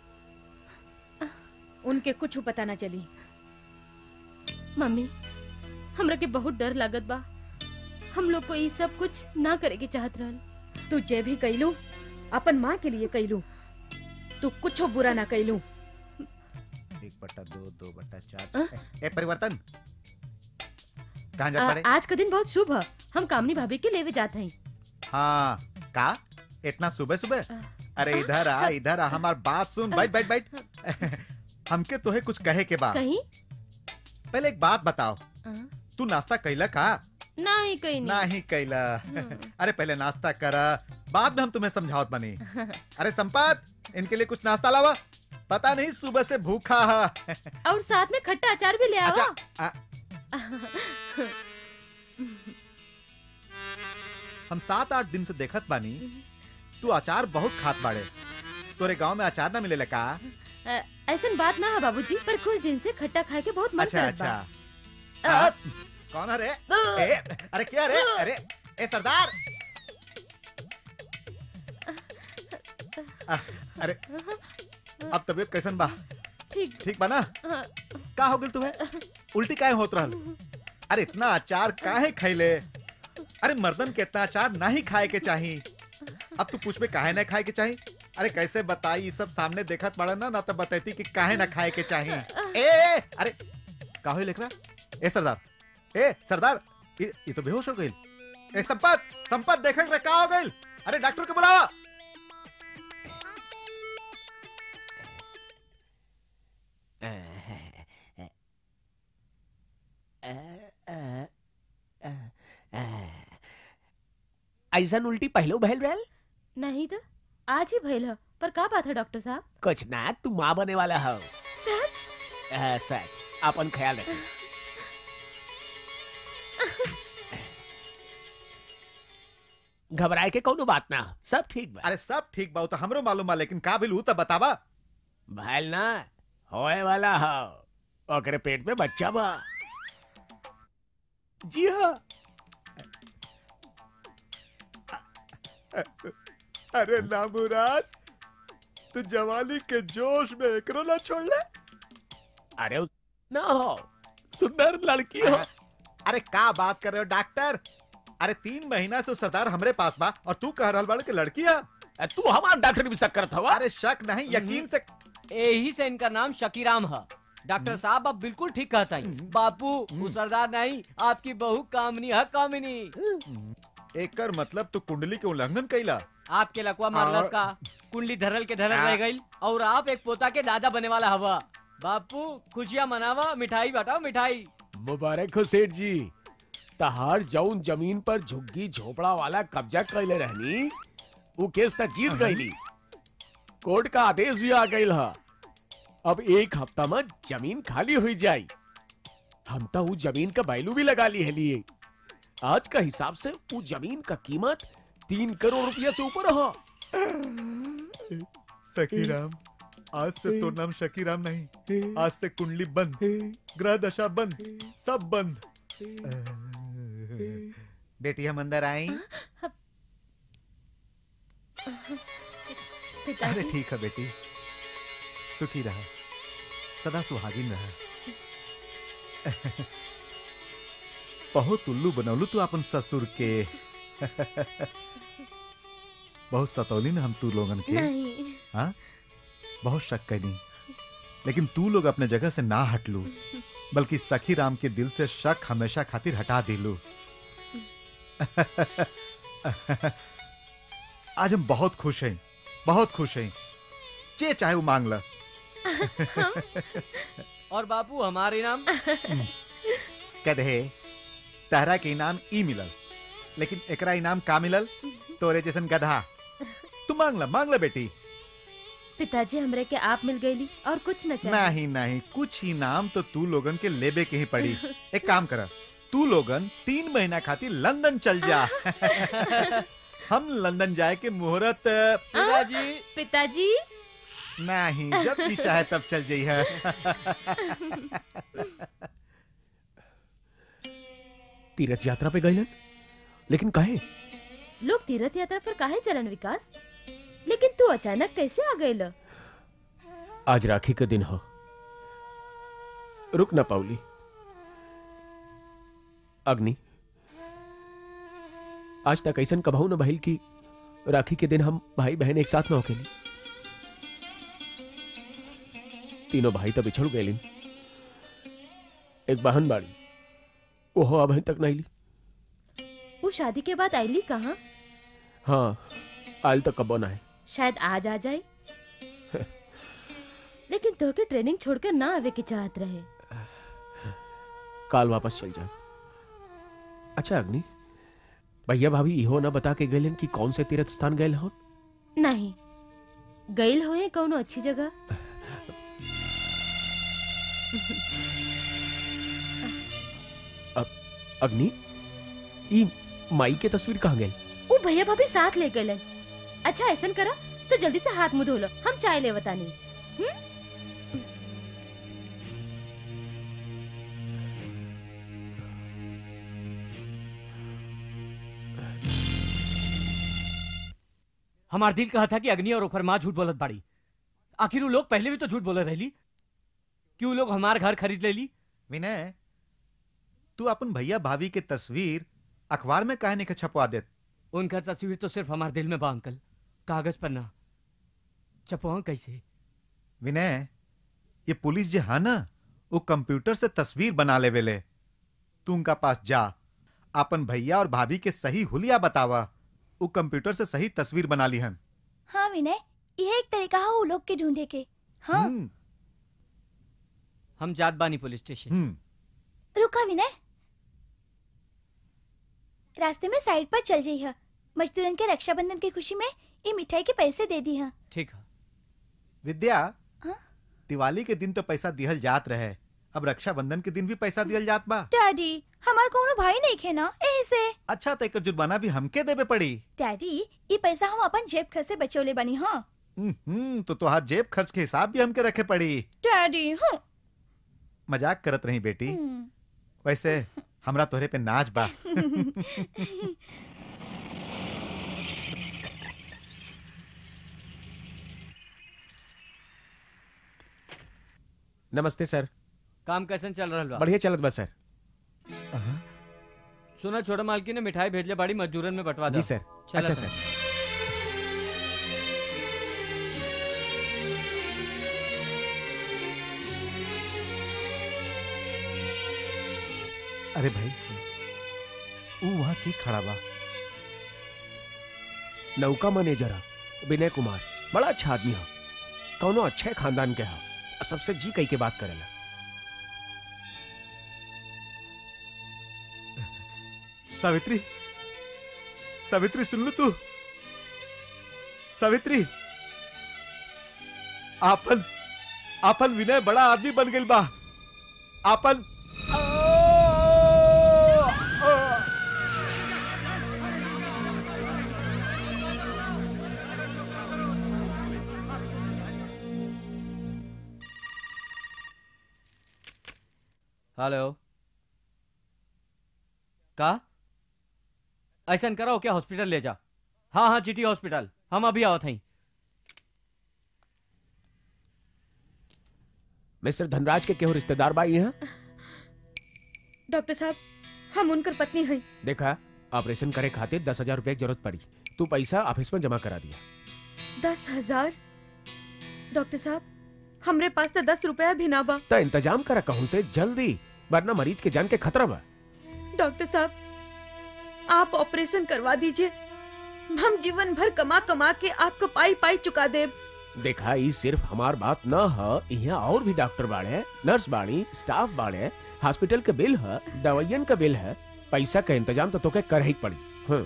उनके कुछ पता ना चली मम्मी हमरा के बहुत डर लागत बा हम लोग को ये सब कुछ ना करे के चाहत रहल तू जे भी कैलू अपन माँ के लिए कैलू तू कुछ बुरा ना कैलू एक बट्टा दो दो बट्टा चार ए परिवर्तन कहाँ जा आ, पड़े आज का दिन बहुत शुभ है हम कामनी भाभी के लेवे जाते हैं हाँ का इतना सुबह सुबह अरे इधर आ इधर आ हमार बात सुन बैठ बैठ बैठ हमके तोहे कुछ कहे के बाद कहीं पहले एक बात बताओ आ, तू नाश्ता कैला का नहीं कहीं नहीं नहीं कैला अरे पहले नाश्ता करा बाद में हम तुम्हें समझावत बनी अरे संपात इनके लिए कुछ नाश्ता लावा पता नहीं सुबह से भूखा है और साथ में खट्टा अचार भी ले आवा अच्छा आ, हम सात आठ दिन से देखत बानी तू अचार बहुत खात बाड़े तोरे गांव में अचार ना मिलेला का अ, ऐसन बात ना है बाबूजी पर कुछ दिन से खट्टा खाए के बहुत मन अच्छा करत बा अच्छा हाँ? कौन है रे ए, अरे क्या रे अरे ए सरदार आ, अरे अब तबीयत कैसन बा ठीक ठीक बा ना हाँ, का हो गल तुम्हें उल्टी काहे होत रहल अरे इतना अचार काहे खैले अरे मर्दन के इतना अचार नहीं खाए के चाही अब तू पूछ में काहे ना खाए के चाही अरे कैसे बताई ये सब सामने देखत पड़ा ना ना तो बताती कि काहे ना खाए के चाही ए, ए अरे का होई लेकरा ए सरदार ए सरदार ये, ये तो बेहोश हो गई ए संपत संपत देखे रे का हो गई अरे डॉक्टर के बुलावा ऐसा उल्टी पहलो बहल रहल नहीं तो आज ही भइल है पर का बात है डॉक्टर साहब कुछ ना तू माँ बने वाला हो सच आ, सच अपन ख्याल रख घबराए के कोनो बात ना सब ठीक बा अरे सब ठीक बा उ तो हमरो मालूम बा लेकिन का बिल उ तो बतावा भैल ना होए वाला हो ओकरे पेट में बच्चा बा जी हाँ अरे ना मुराद तू जवानी के जोश में एकरो ना छोड़ ले अरे उ- ना हो सुंदर लड़की हो अरे का बात कर रहे हो डॉक्टर अरे तीन महीना से वो सरदार हमरे पास बा और तू कह रहल बाड़ के लड़की है तू हमार डॉक्टर भी शक करत हवा अरे शक नहीं यकीन से यही से इनका नाम शकीराम है डॉक्टर साहब आप बिल्कुल ठीक कहता है बापू वो सरदार नहीं आपकी बहू कामनी है कामिनी एकर मतलब तू कुंडली के उल्लंघन कैला आपके लकवा मारलस और- का कुंडली धरल के धरल हाँ। रह गई और आप एक पोता के दादा बने वाला हवा बापू खुशियाँ मनावा मिठाई बांटाओ मिठाई मुबारक हो सेठ जी तहार जौन जमीन पर झुग्गी झोपड़ा वाला कब्जा कैले रहनी वो केस तक जीत गईली कोर्ट का आदेश भी आ गईल हा अब एक हफ्ता में जमीन खाली हुई जाई हम तो वो जमीन का बैलू भी लगा ली है लिए आज का हिसाब से वो जमीन का कीमत तीन करोड़ रुपया से ऊपर हो सखी राम आज से तो नाम शकीराम नहीं आज से कुंडली बंद ग्रह दशा बंद सब बंद बेटी हम अंदर आई अरे पिताजी ठीक है बेटी सुखी रहा सदा सुहागिन रहा बहुत उल्लू बनौलू तू अपन ससुर के बहुत सतौली ना हम तू लोगन के नहीं हाँ बहुत शक कैनी लेकिन तू लोग अपने जगह से ना हटलू बल्कि सखी राम के दिल से शक हमेशा खातिर हटा दिलू आज हम बहुत खुश हैं बहुत खुश हैं जे चाहे वो मांग ला और बापू हमारे नाम कह दे तहरा के इनाम ई मिलल लेकिन एकरा इनाम का मिलल तोरे जैसन गधा तू मांग ला मांग ला बेटी पिताजी हमरे के आप मिल गईली और कुछ न चाहिए नहीं नहीं कुछ इनाम तो तू लोगन के लेबे के ही पड़ी एक काम कर तू लोगन तीन महीना खातिर लंदन चल जा हम लंदन जाए के मुहूर्त पिताजी पिताजी नहीं जब जी चाहे तब चल जाइए तीर्थ यात्रा पे गए लेकिन कहे लोग तीर्थ यात्रा पर काहे चलन विकास लेकिन तू अचानक कैसे आ गई ल आज राखी का दिन हो रुक ना पाउली अग्नि आज तक ऐसा कबहू न भइल की राखी के दिन हम भाई बहन एक साथ न होके तीनों भाई तो बिछड़ गए एक बहन बाड़ी ओहो अब तक नहीं ली वो शादी के बाद आईली कहाँ हाँ आयल तक कबो ना है शायद आज आ जाए लेकिन तो के ट्रेनिंग छोड़कर ना आवे की चाहत रहे काल वापस चल जाए अच्छा अग्नि भैया भाभी इहो ना बता के गए कि कौन से तीर्थ स्थान गए हो नहीं गईल होए कौनो अच्छी जगह अग्नि ई माई के तस्वीर कहाँ गई वो भैया भाभी साथ ले गए अच्छा ऐसा करा तो जल्दी से हाथ मुंह धो लो हम चाय ले बतानी हमार दिल कहा था कि अग्नि और ओकर माँ झूठ बोलत बाड़ी आखिर वो लोग पहले भी तो झूठ बोले रहली कि वो लोग हमार घर खरीद ले ली विनय तू अपन भैया भाभी के तस्वीर अखबार में काहे नहीं छपवा देत उनका तस्वीर तो सिर्फ हमारे दिल में बा अंकल कागज पर ना छपवा कैसे विनय ये पुलिस जे हा ना वो कंप्यूटर से तस्वीर बना ले वेले तू उनका पास जा अपन भैया और भाभी के सही हुलिया बतावा वो कंप्यूटर से सही तस्वीर बना ली हन हाँ विनय यह एक तरीका है वो लोग के ढूंढे के हाँ हम्म, हम जात बानी पुलिस स्टेशन हम्म। रुका विनय रास्ते में साइड पर चल जाइए मजदूरन के रक्षाबंधन की खुशी में ये मिठाई के पैसे दे दी है ठीक है विद्या हाँ? दिवाली के दिन तो पैसा दिहल जात रहे अब रक्षाबंधन के दिन भी पैसा दिहल जात बा डैडी हमार कोनो भाई नहीं खे ना एही से अच्छा तो एकर जुर्माना भी हमके देवे पड़ी डैडी ये पैसा हम अपन जेब खर्च से बचौले बनी हाँ हम्म तो तुहार जेब खर्च के हिसाब भी हमके रखे पड़ी डैडी हाँ मजाक करत रही बेटी हम्म। वैसे हमरा तोहरे पे नाच बा नमस्ते सर काम कैसन चल रहा बा बढ़िया चलत बा सर सुना छोटा मालकी ने मिठाई भेजले बाड़ी मजदूरन में बंटवा जी दा। सर चला अच्छा तो। सर अरे भाई ऊ वहाँ की खड़ा बा नौका मैनेजर है विनय कुमार बड़ा अच्छा आदमी है कौनो अच्छे खानदान के है और सबसे जी कही के बात करेला सावित्री सावित्री सुन लो तू सावित्री आपन आपन विनय बड़ा आदमी बन गइल बा आपन हेलो का ऐसा करो क्या हॉस्पिटल ले जा हाँ हाँ चिटी हॉस्पिटल हम अभी आवत हई मिस्टर धनराज के केहू रिश्तेदार बा यहाँ डॉक्टर साहब हम उनकर पत्नी हई देखा ऑपरेशन करे खातिर दस हजार रुपए की जरूरत पड़ी तू पैसा ऑफिस में जमा करा दिया दस हजार डॉक्टर साहब हमरे पास तो दस रुपया भी ना बा तो इंतजाम करा कहूँ से जल्दी वरना मरीज के जान के खतरा बा डॉक्टर साहब आप ऑपरेशन करवा दीजिए हम जीवन भर कमा कमा के आपको पाई पाई चुका देब देखा ई सिर्फ हमार बात न ह यहाँ और भी डॉक्टर बाड़े नर्स बाड़ी स्टाफ बाड़े हॉस्पिटल के बिल है दवाइयन का बिल है पैसा का इंतजाम तो तोके कर ही पड़ी हाँ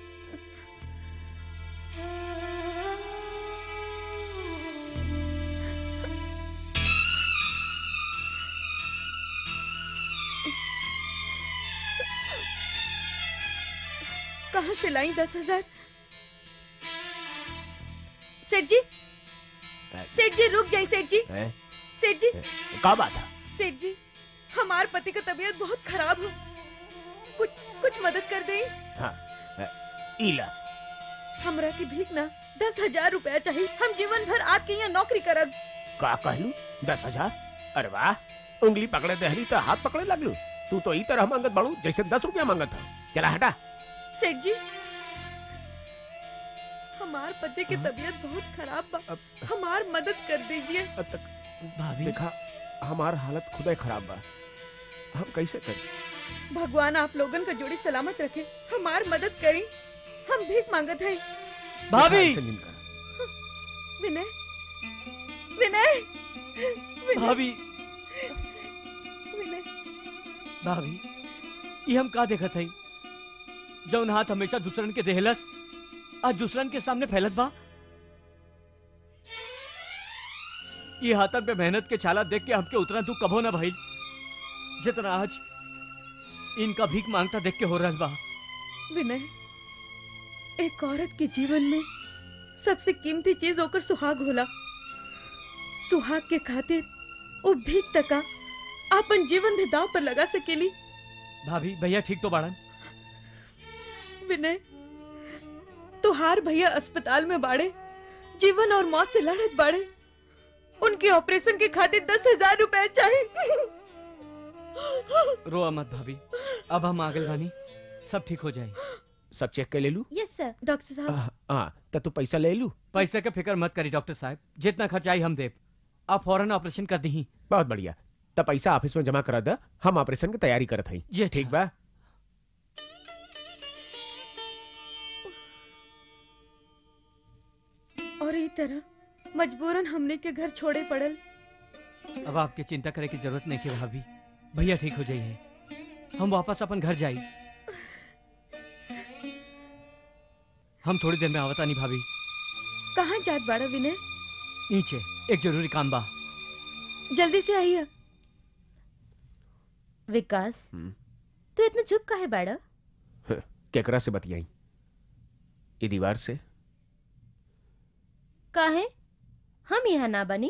कहाँ से लाई दस हजार सेठ जी सेठ जी रुक जाइए सेठ जी हैं? सेठ जी का बात है सेठ जी हमार पति का तबीयत बहुत खराब हो कुछ कुछ मदद कर दें हाँ इला हमरा की भीख ना दस हजार रुपया चाहिए हम जीवन भर आपके यहाँ नौकरी करब का कहलू दस हजार अरे वाह उंगली पकड़े दहली तो हाथ पकड़े लगलू तू तो ई तरह मांगत बाड़ू जैसे दस रुपया मांगत था चला हटा सेठ जी हमार पति की तबीयत बहुत खराब बा हमार मदद कर दीजिए भाभी देखा हमार हालत खुदे खराब बा हम कैसे करें भगवान आप लोगन का जोड़ी सलामत रखे हमार मदद करी हम भीख मांगत हैं भाभी ऐसे नहीं कर। विनय विनय विनय भाभी विनय भाभी ये हम का देखत हई जौन हाथ हमेशा दूसरन के देहलस आज दूसरन के सामने फैलत बा ये हाथन पे मेहनत के छाला देख के हमके उतना दुख कभो ना भाई जितना आज इनका भीख मांगता देख के हो रहा बा विनय एक औरत के जीवन में सबसे कीमती चीज होकर सुहाग होला सुहाग के खातिर वो भीख तका अपन जीवन भी दाव पर लगा सकेली भाभी भैया ठीक तो बाड़न विनय तुहार भैया अस्पताल में बाड़े जीवन और मौत से लड़त बाड़े उनके ऑपरेशन के खातिर दस हजार रुपए चाहिए रो मत भाभी अब हम आगल बानी सब ठीक हो जाए सब चेक कर ले लू यस सर डॉक्टर साहब हाँ तो तू पैसा ले लू पैसे का फिक्र मत करी डॉक्टर साहब जितना खर्चा आई हम देव आप फौरन ऑपरेशन कर दी बहुत बढ़िया तब पैसा ऑफिस में जमा करा दा हम ऑपरेशन की तैयारी करत हई जी ठीक बा और ई तरह मजबूरन हमने के घर छोड़े पड़ल अब आपकी चिंता करे की जरूरत नहीं की भाभी भैया ठीक हो जाइए हम वापस अपन घर जाई हम थोड़ी देर में आवता नहीं भाभी कहाँ जात बाड़ा विनय नीचे एक जरूरी काम बा जल्दी से आइए विकास तू इतना चुप काहे बाड़ा केकरा से बतियाई ये दीवार से काहे हम यहाँ ना बनी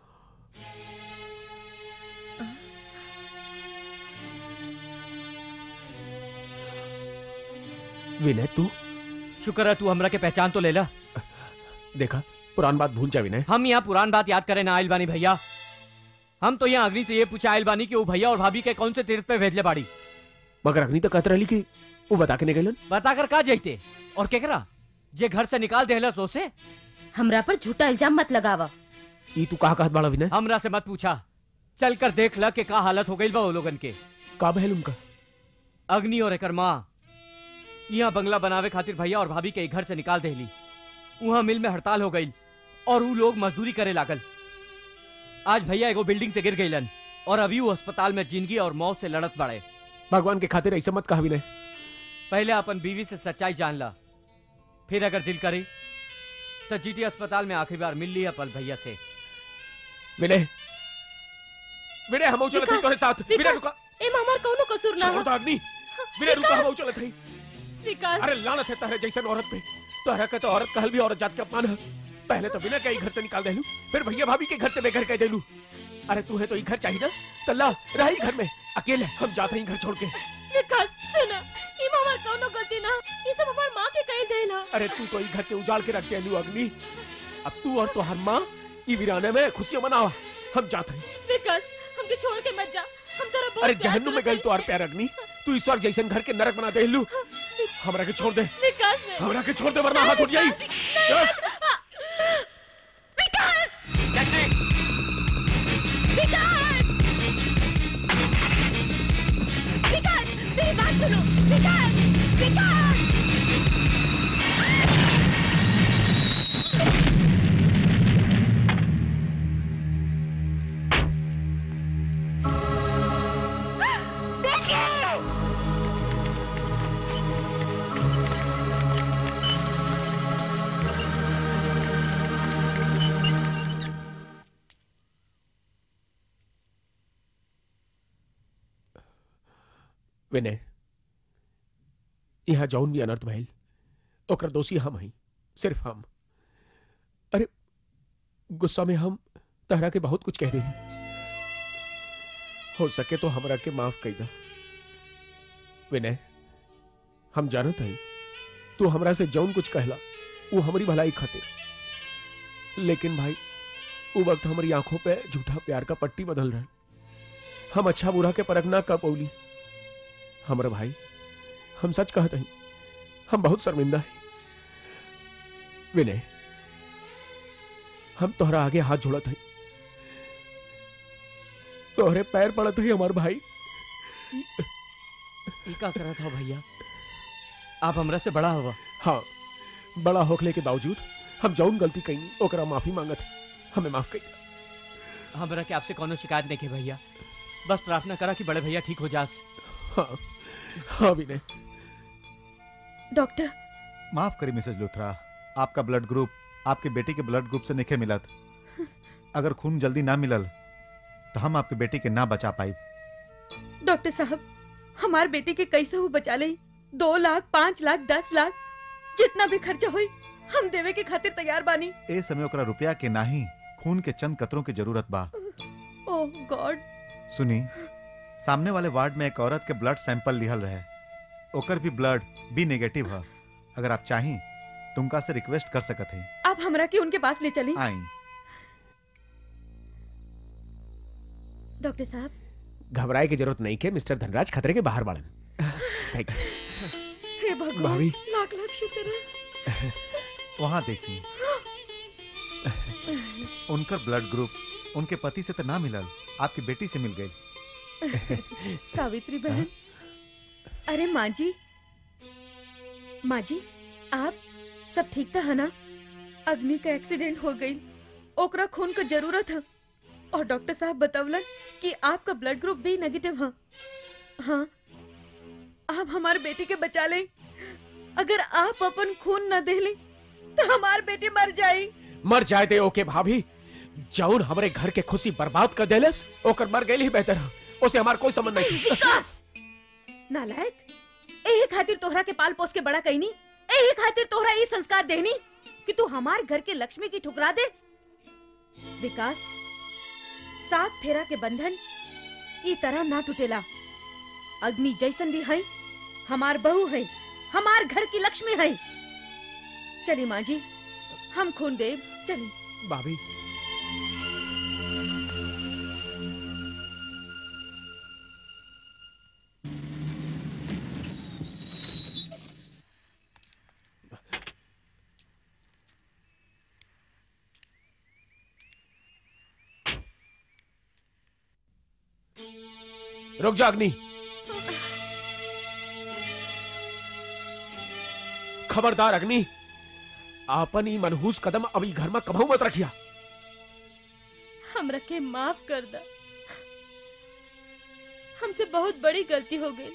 विनय तू शुक्र है तू हमरा के पहचान तो ले ला देखा पुरान बात भूल जा विनय हम यहाँ पुरान बात याद करें ना आइल बानी भैया हम तो यहाँ अग्नि से ये पूछा आइल बानी कि वो भैया और भाभी के कौन से तीर्थ पे भेजले बाड़ी मगर अग्नि तो कहत रही कि वो बता के निकलन बता कर का जाते और केकरा जे घर से निकाल देहला सोसे हमरा पर झूठा इल्जाम मत लगावा ई तू कहा कहत बाड़ा विनय हमरा से मत पूछा चल कर देख ल के का हालत हो गई बा वो लोगन के का बहल उनका अग्नि और एकर माँ यहाँ बंगला बनावे खातिर भैया और भाभी के घर से निकाल देली वहाँ मिल में हड़ताल हो गई और वो लोग मजदूरी करे लागल आज भैया एगो बिल्डिंग से गिर गईलन और अभी वो अस्पताल में जिंदगी और मौत से लड़त बड़े भगवान के खातिर ऐसा मत कहा विनय पहले अपन बीवी से सच्चाई जान ला फिर अगर दिल करे तो जीटी अस्पताल में आखिरी बार मिल लिया पल भैया से विनय विनय हम चलत हई तोरे साथ विनय विकास, रुका एम हमार कौनो कसूर ना छोड़ हो दो अग्नि विनय रुका हम चलत हई विकास अरे लानत है तहरे जैसन औरत पे तोहरा के तो औरत कहल भी औरत जात के अपमान है पहले तो बिना कहीं घर से निकाल देलू फिर भैया भाभी के घर से बेघर कह देलू अरे तू है तो ये घर चाहिए ना तल्ला रही घर में अकेले हम जाते हैं घर छोड़ के विकास सुना ई हमार कौनो गलती ना ये सब हमार माँ के कही देल हा अरे तू तो ये घर के उजाड़ के रख दे अग्नि अब तू और तो हर माँ ई वीराने में खुशियां मनावा हम जाते हैं विकास हमके छोड़ के मत जा हम तेरा बहुत अरे प्यार जहन्नुम में करत गई तो और प्यार अग्नि तू इस वक्त जैसन घर के नरक बना दे लू हमरा के छोड़ दे हई। विकास ने हमरा के छोड़ दे वरना हाथ उठ जाई विकास मेरी बात सुनो विकास विकास विनय यहाँ जौन भी अनर्थ भइल ओकर दोषी हम हई सिर्फ हम अरे गुस्सा में हम तहरा के बहुत कुछ कह रही हो सके तो हमरा के माफ कर दा विनय हम जानत हई तू हमरा से जौन कुछ कहला वो हमारी भलाई खातिर लेकिन भाई वो वक्त हमारी आंखों पे झूठा प्यार का पट्टी बदल रहा हम अच्छा बुरा के परख ना कर पौली हमरा भाई हम सच कहते हैं हम बहुत शर्मिंदा हैं विनय हम तोहरा आगे हाथ जोड़त हैं तोहरे पैर पड़त है हमार भाई ई का करा था भैया आप हमरा से बड़ा हुआ हाँ बड़ा होखले के बावजूद हम जौन गलती कहीं ओकरा माफी मांगत है हमें माफ कर हमरा के आपसे कोनो शिकायत नहीं के भैया बस प्रार्थना करा कि बड़े भैया ठीक हो जास हाँ हाँ विनय डॉक्टर माफ करी मिसेज लुथरा आपका ब्लड ग्रुप आपके बेटी के ब्लड ग्रुप से नहीं मिलत अगर खून जल्दी ना मिलल तो हम आपके बेटी के ना बचा पाई डॉक्टर साहब हमार बेटी के कैसे हो बचा ले दो लाख पाँच लाख दस लाख जितना भी खर्चा हुई हम देवे के खातिर तैयार बानी ए समय ओकरा रुपया के नाही खून के चंद कतरों की जरूरत बा ओह गॉड सुनी सामने वाले वार्ड में एक औरत के ब्लड सैंपल लिहल रहे ओकर भी ब्लड बी नेगेटिव है अगर आप चाही तुमका से रिक्वेस्ट कर सकत हैं आप हमरा के उनके पास ले चली आई डॉक्टर साहब घबराए की जरूरत नहीं के मिस्टर धनराज खतरे के बाहर बाड़न थैंक यू हे भगवान भाभी। लाख लाख शुक्र है वहां देखिए उनका ब्लड ग्रुप उनके पति से तो ना मिलल आपकी बेटी से मिल गई सावित्री बहन अरे माँ जी माँ जी आप सब ठीक था है ना अग्नि का एक्सीडेंट हो गई ओकरा खून का जरूरत है और डॉक्टर साहब बतवलन कि आपका ब्लड ग्रुप भी नेगेटिव है हाँ आप हमारे बेटी के बचा लें अगर आप अपन खून न दे लें तो हमार बेटी मर जाई मर जाए दे ओके भाभी जौन हमरे घर के खुशी बर्बाद कर देलस ओकर मर गई ही बेहतर है उसे हमार कोई संबंध नहीं विकास नालायक एही खातिर तोहरा के पाल पोस के बड़ा कईनी एही खातिर तोहरा ये संस्कार देनी कि तू हमार घर के लक्ष्मी की ठुकरा दे विकास सात फेरा के बंधन ई तरह ना टूटेला अग्नि जैसन भी है हमार बहू है हमार घर की लक्ष्मी है चली माँ जी हम खून देव चली भाभी रुक जा अग्नि खबरदार अग्नि आपन ही मनहूस कदम अभी घर में कभू मत रखिया हमरा के माफ कर दा हमसे बहुत बड़ी गलती हो गई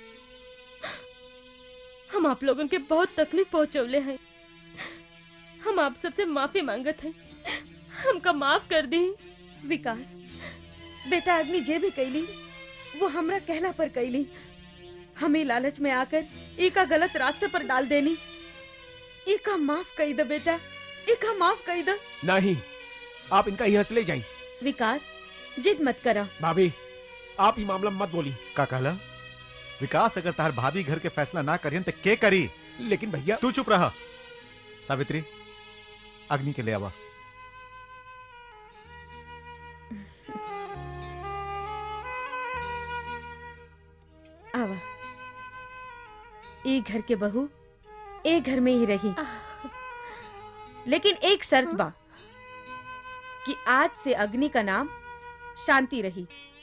हम आप लोगों के बहुत तकलीफ पहुंचौले हैं हम आप सबसे माफी मांगत हैं हमका माफ कर दी विकास बेटा अग्नि जे भी कैली वो हमरा कहला पर कैली हमें लालच में आकर एका गलत रास्ते पर डाल देनी एका माफ कही दे बेटा एका माफ कही दे नहीं आप इनका यहाँ से ले जाइए विकास जिद मत करा भाभी आप ही मामला में मत बोली का कहला विकास अगर तार भाभी घर के फैसला ना करियन तो के करी लेकिन भैया तू चुप रहा सावित्री अग्नि के ले आवा आवा ई घर के बहू ए घर में ही रही लेकिन एक शर्त बा कि आज से अग्नि का नाम शांति रही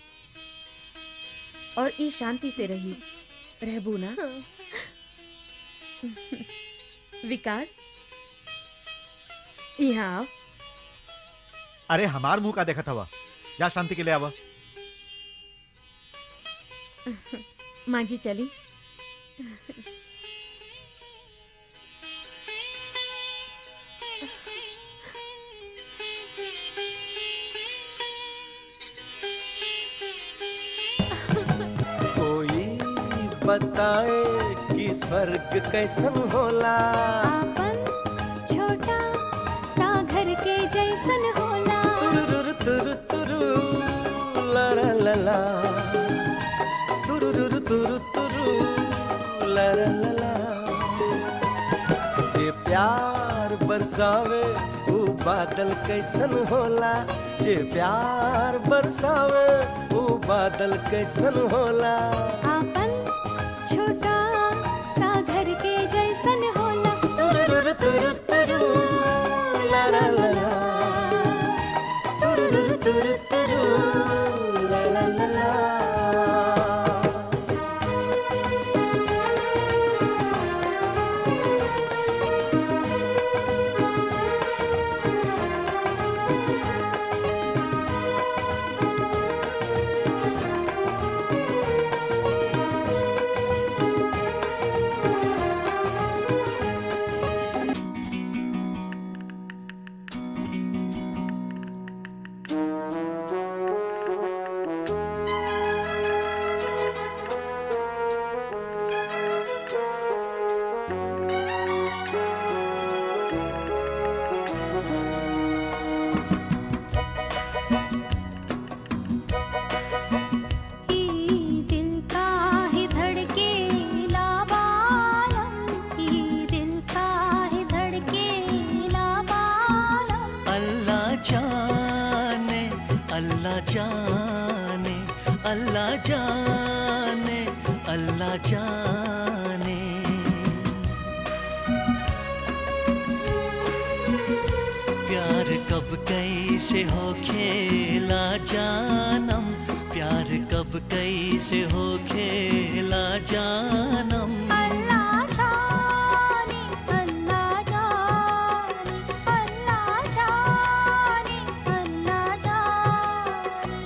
और ई शांति से रही रहबू ना विकास यहाँ आओ अरे हमार मुंह का देखा था जा शांति के ले आवा माँ जी चली कोई बताए कि स्वर्ग कैसन होला छोटा सा घर के जैसन होला तुरुरु तुरु तुरु ला ला ला ला तुरुरु तुरु तुरु ला ला ला ला जे प्यार बरसावे वो बादल कैसन होला जे प्यार बरसावे वो बादल कैसन होला आपन छोटा सा घर के जैसन होला तुरुरु तुरु तुरु ला ला ला ला तुरुरु तुरु तुरु ला ला ला ला ई दिल का ही धड़के लाबालम ई दिल का ही धड़के लाबालम अल्लाह जाने अल्लाह जाने अल्लाह जाने अल्लाह जाने प्यार कब कैसे हो खेला जानम प्यार कब कैसे हो खेला जानम अल्लाह जाने अल्लाह जाने अल्लाह जाने अल्लाह जाने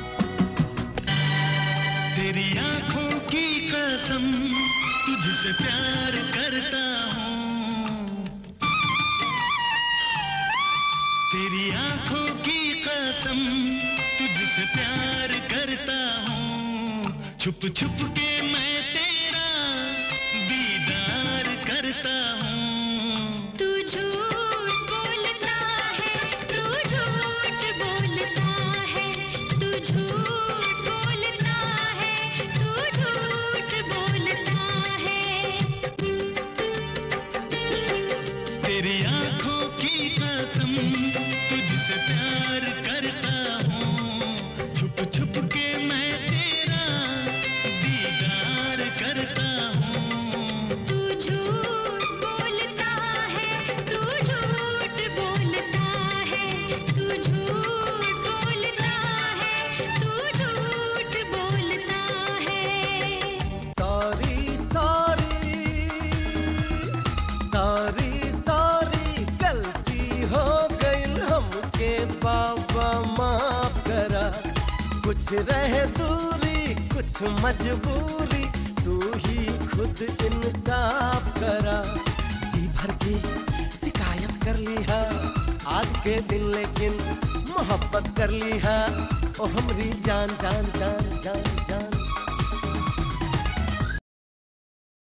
तेरी आंखों की कसम तुझसे प्यार करता हूँ तेरी आंखों की कसम तुझसे प्यार करता हूँ छुप छुप के मैं तेरा दीदार करता हूँ तू झूठ बोलता है तू झूठ बोलता है तू झूठ बोलता है तू झूठ बोलता है तेरी आंखों की कसम तुझसे प्यार करता हूँ छुप छुप के मैं तेरा दीदार करता हूँ तू झूठ बोलता है तू झूठ बोलता है तू झूठ बोलता है तू झूठ बोलता है सॉरी सॉरी सॉरी सॉरी गलती हो गई हमके बाबा माफ करा कुछ रहे दूरी कुछ मजबूरी तू ही खुद इंसाफ करा जी भर के शिकायत कर ली है आज के दिन लेकिन मोहब्बत कर ली है ओ हमरी जान जान जान जान जान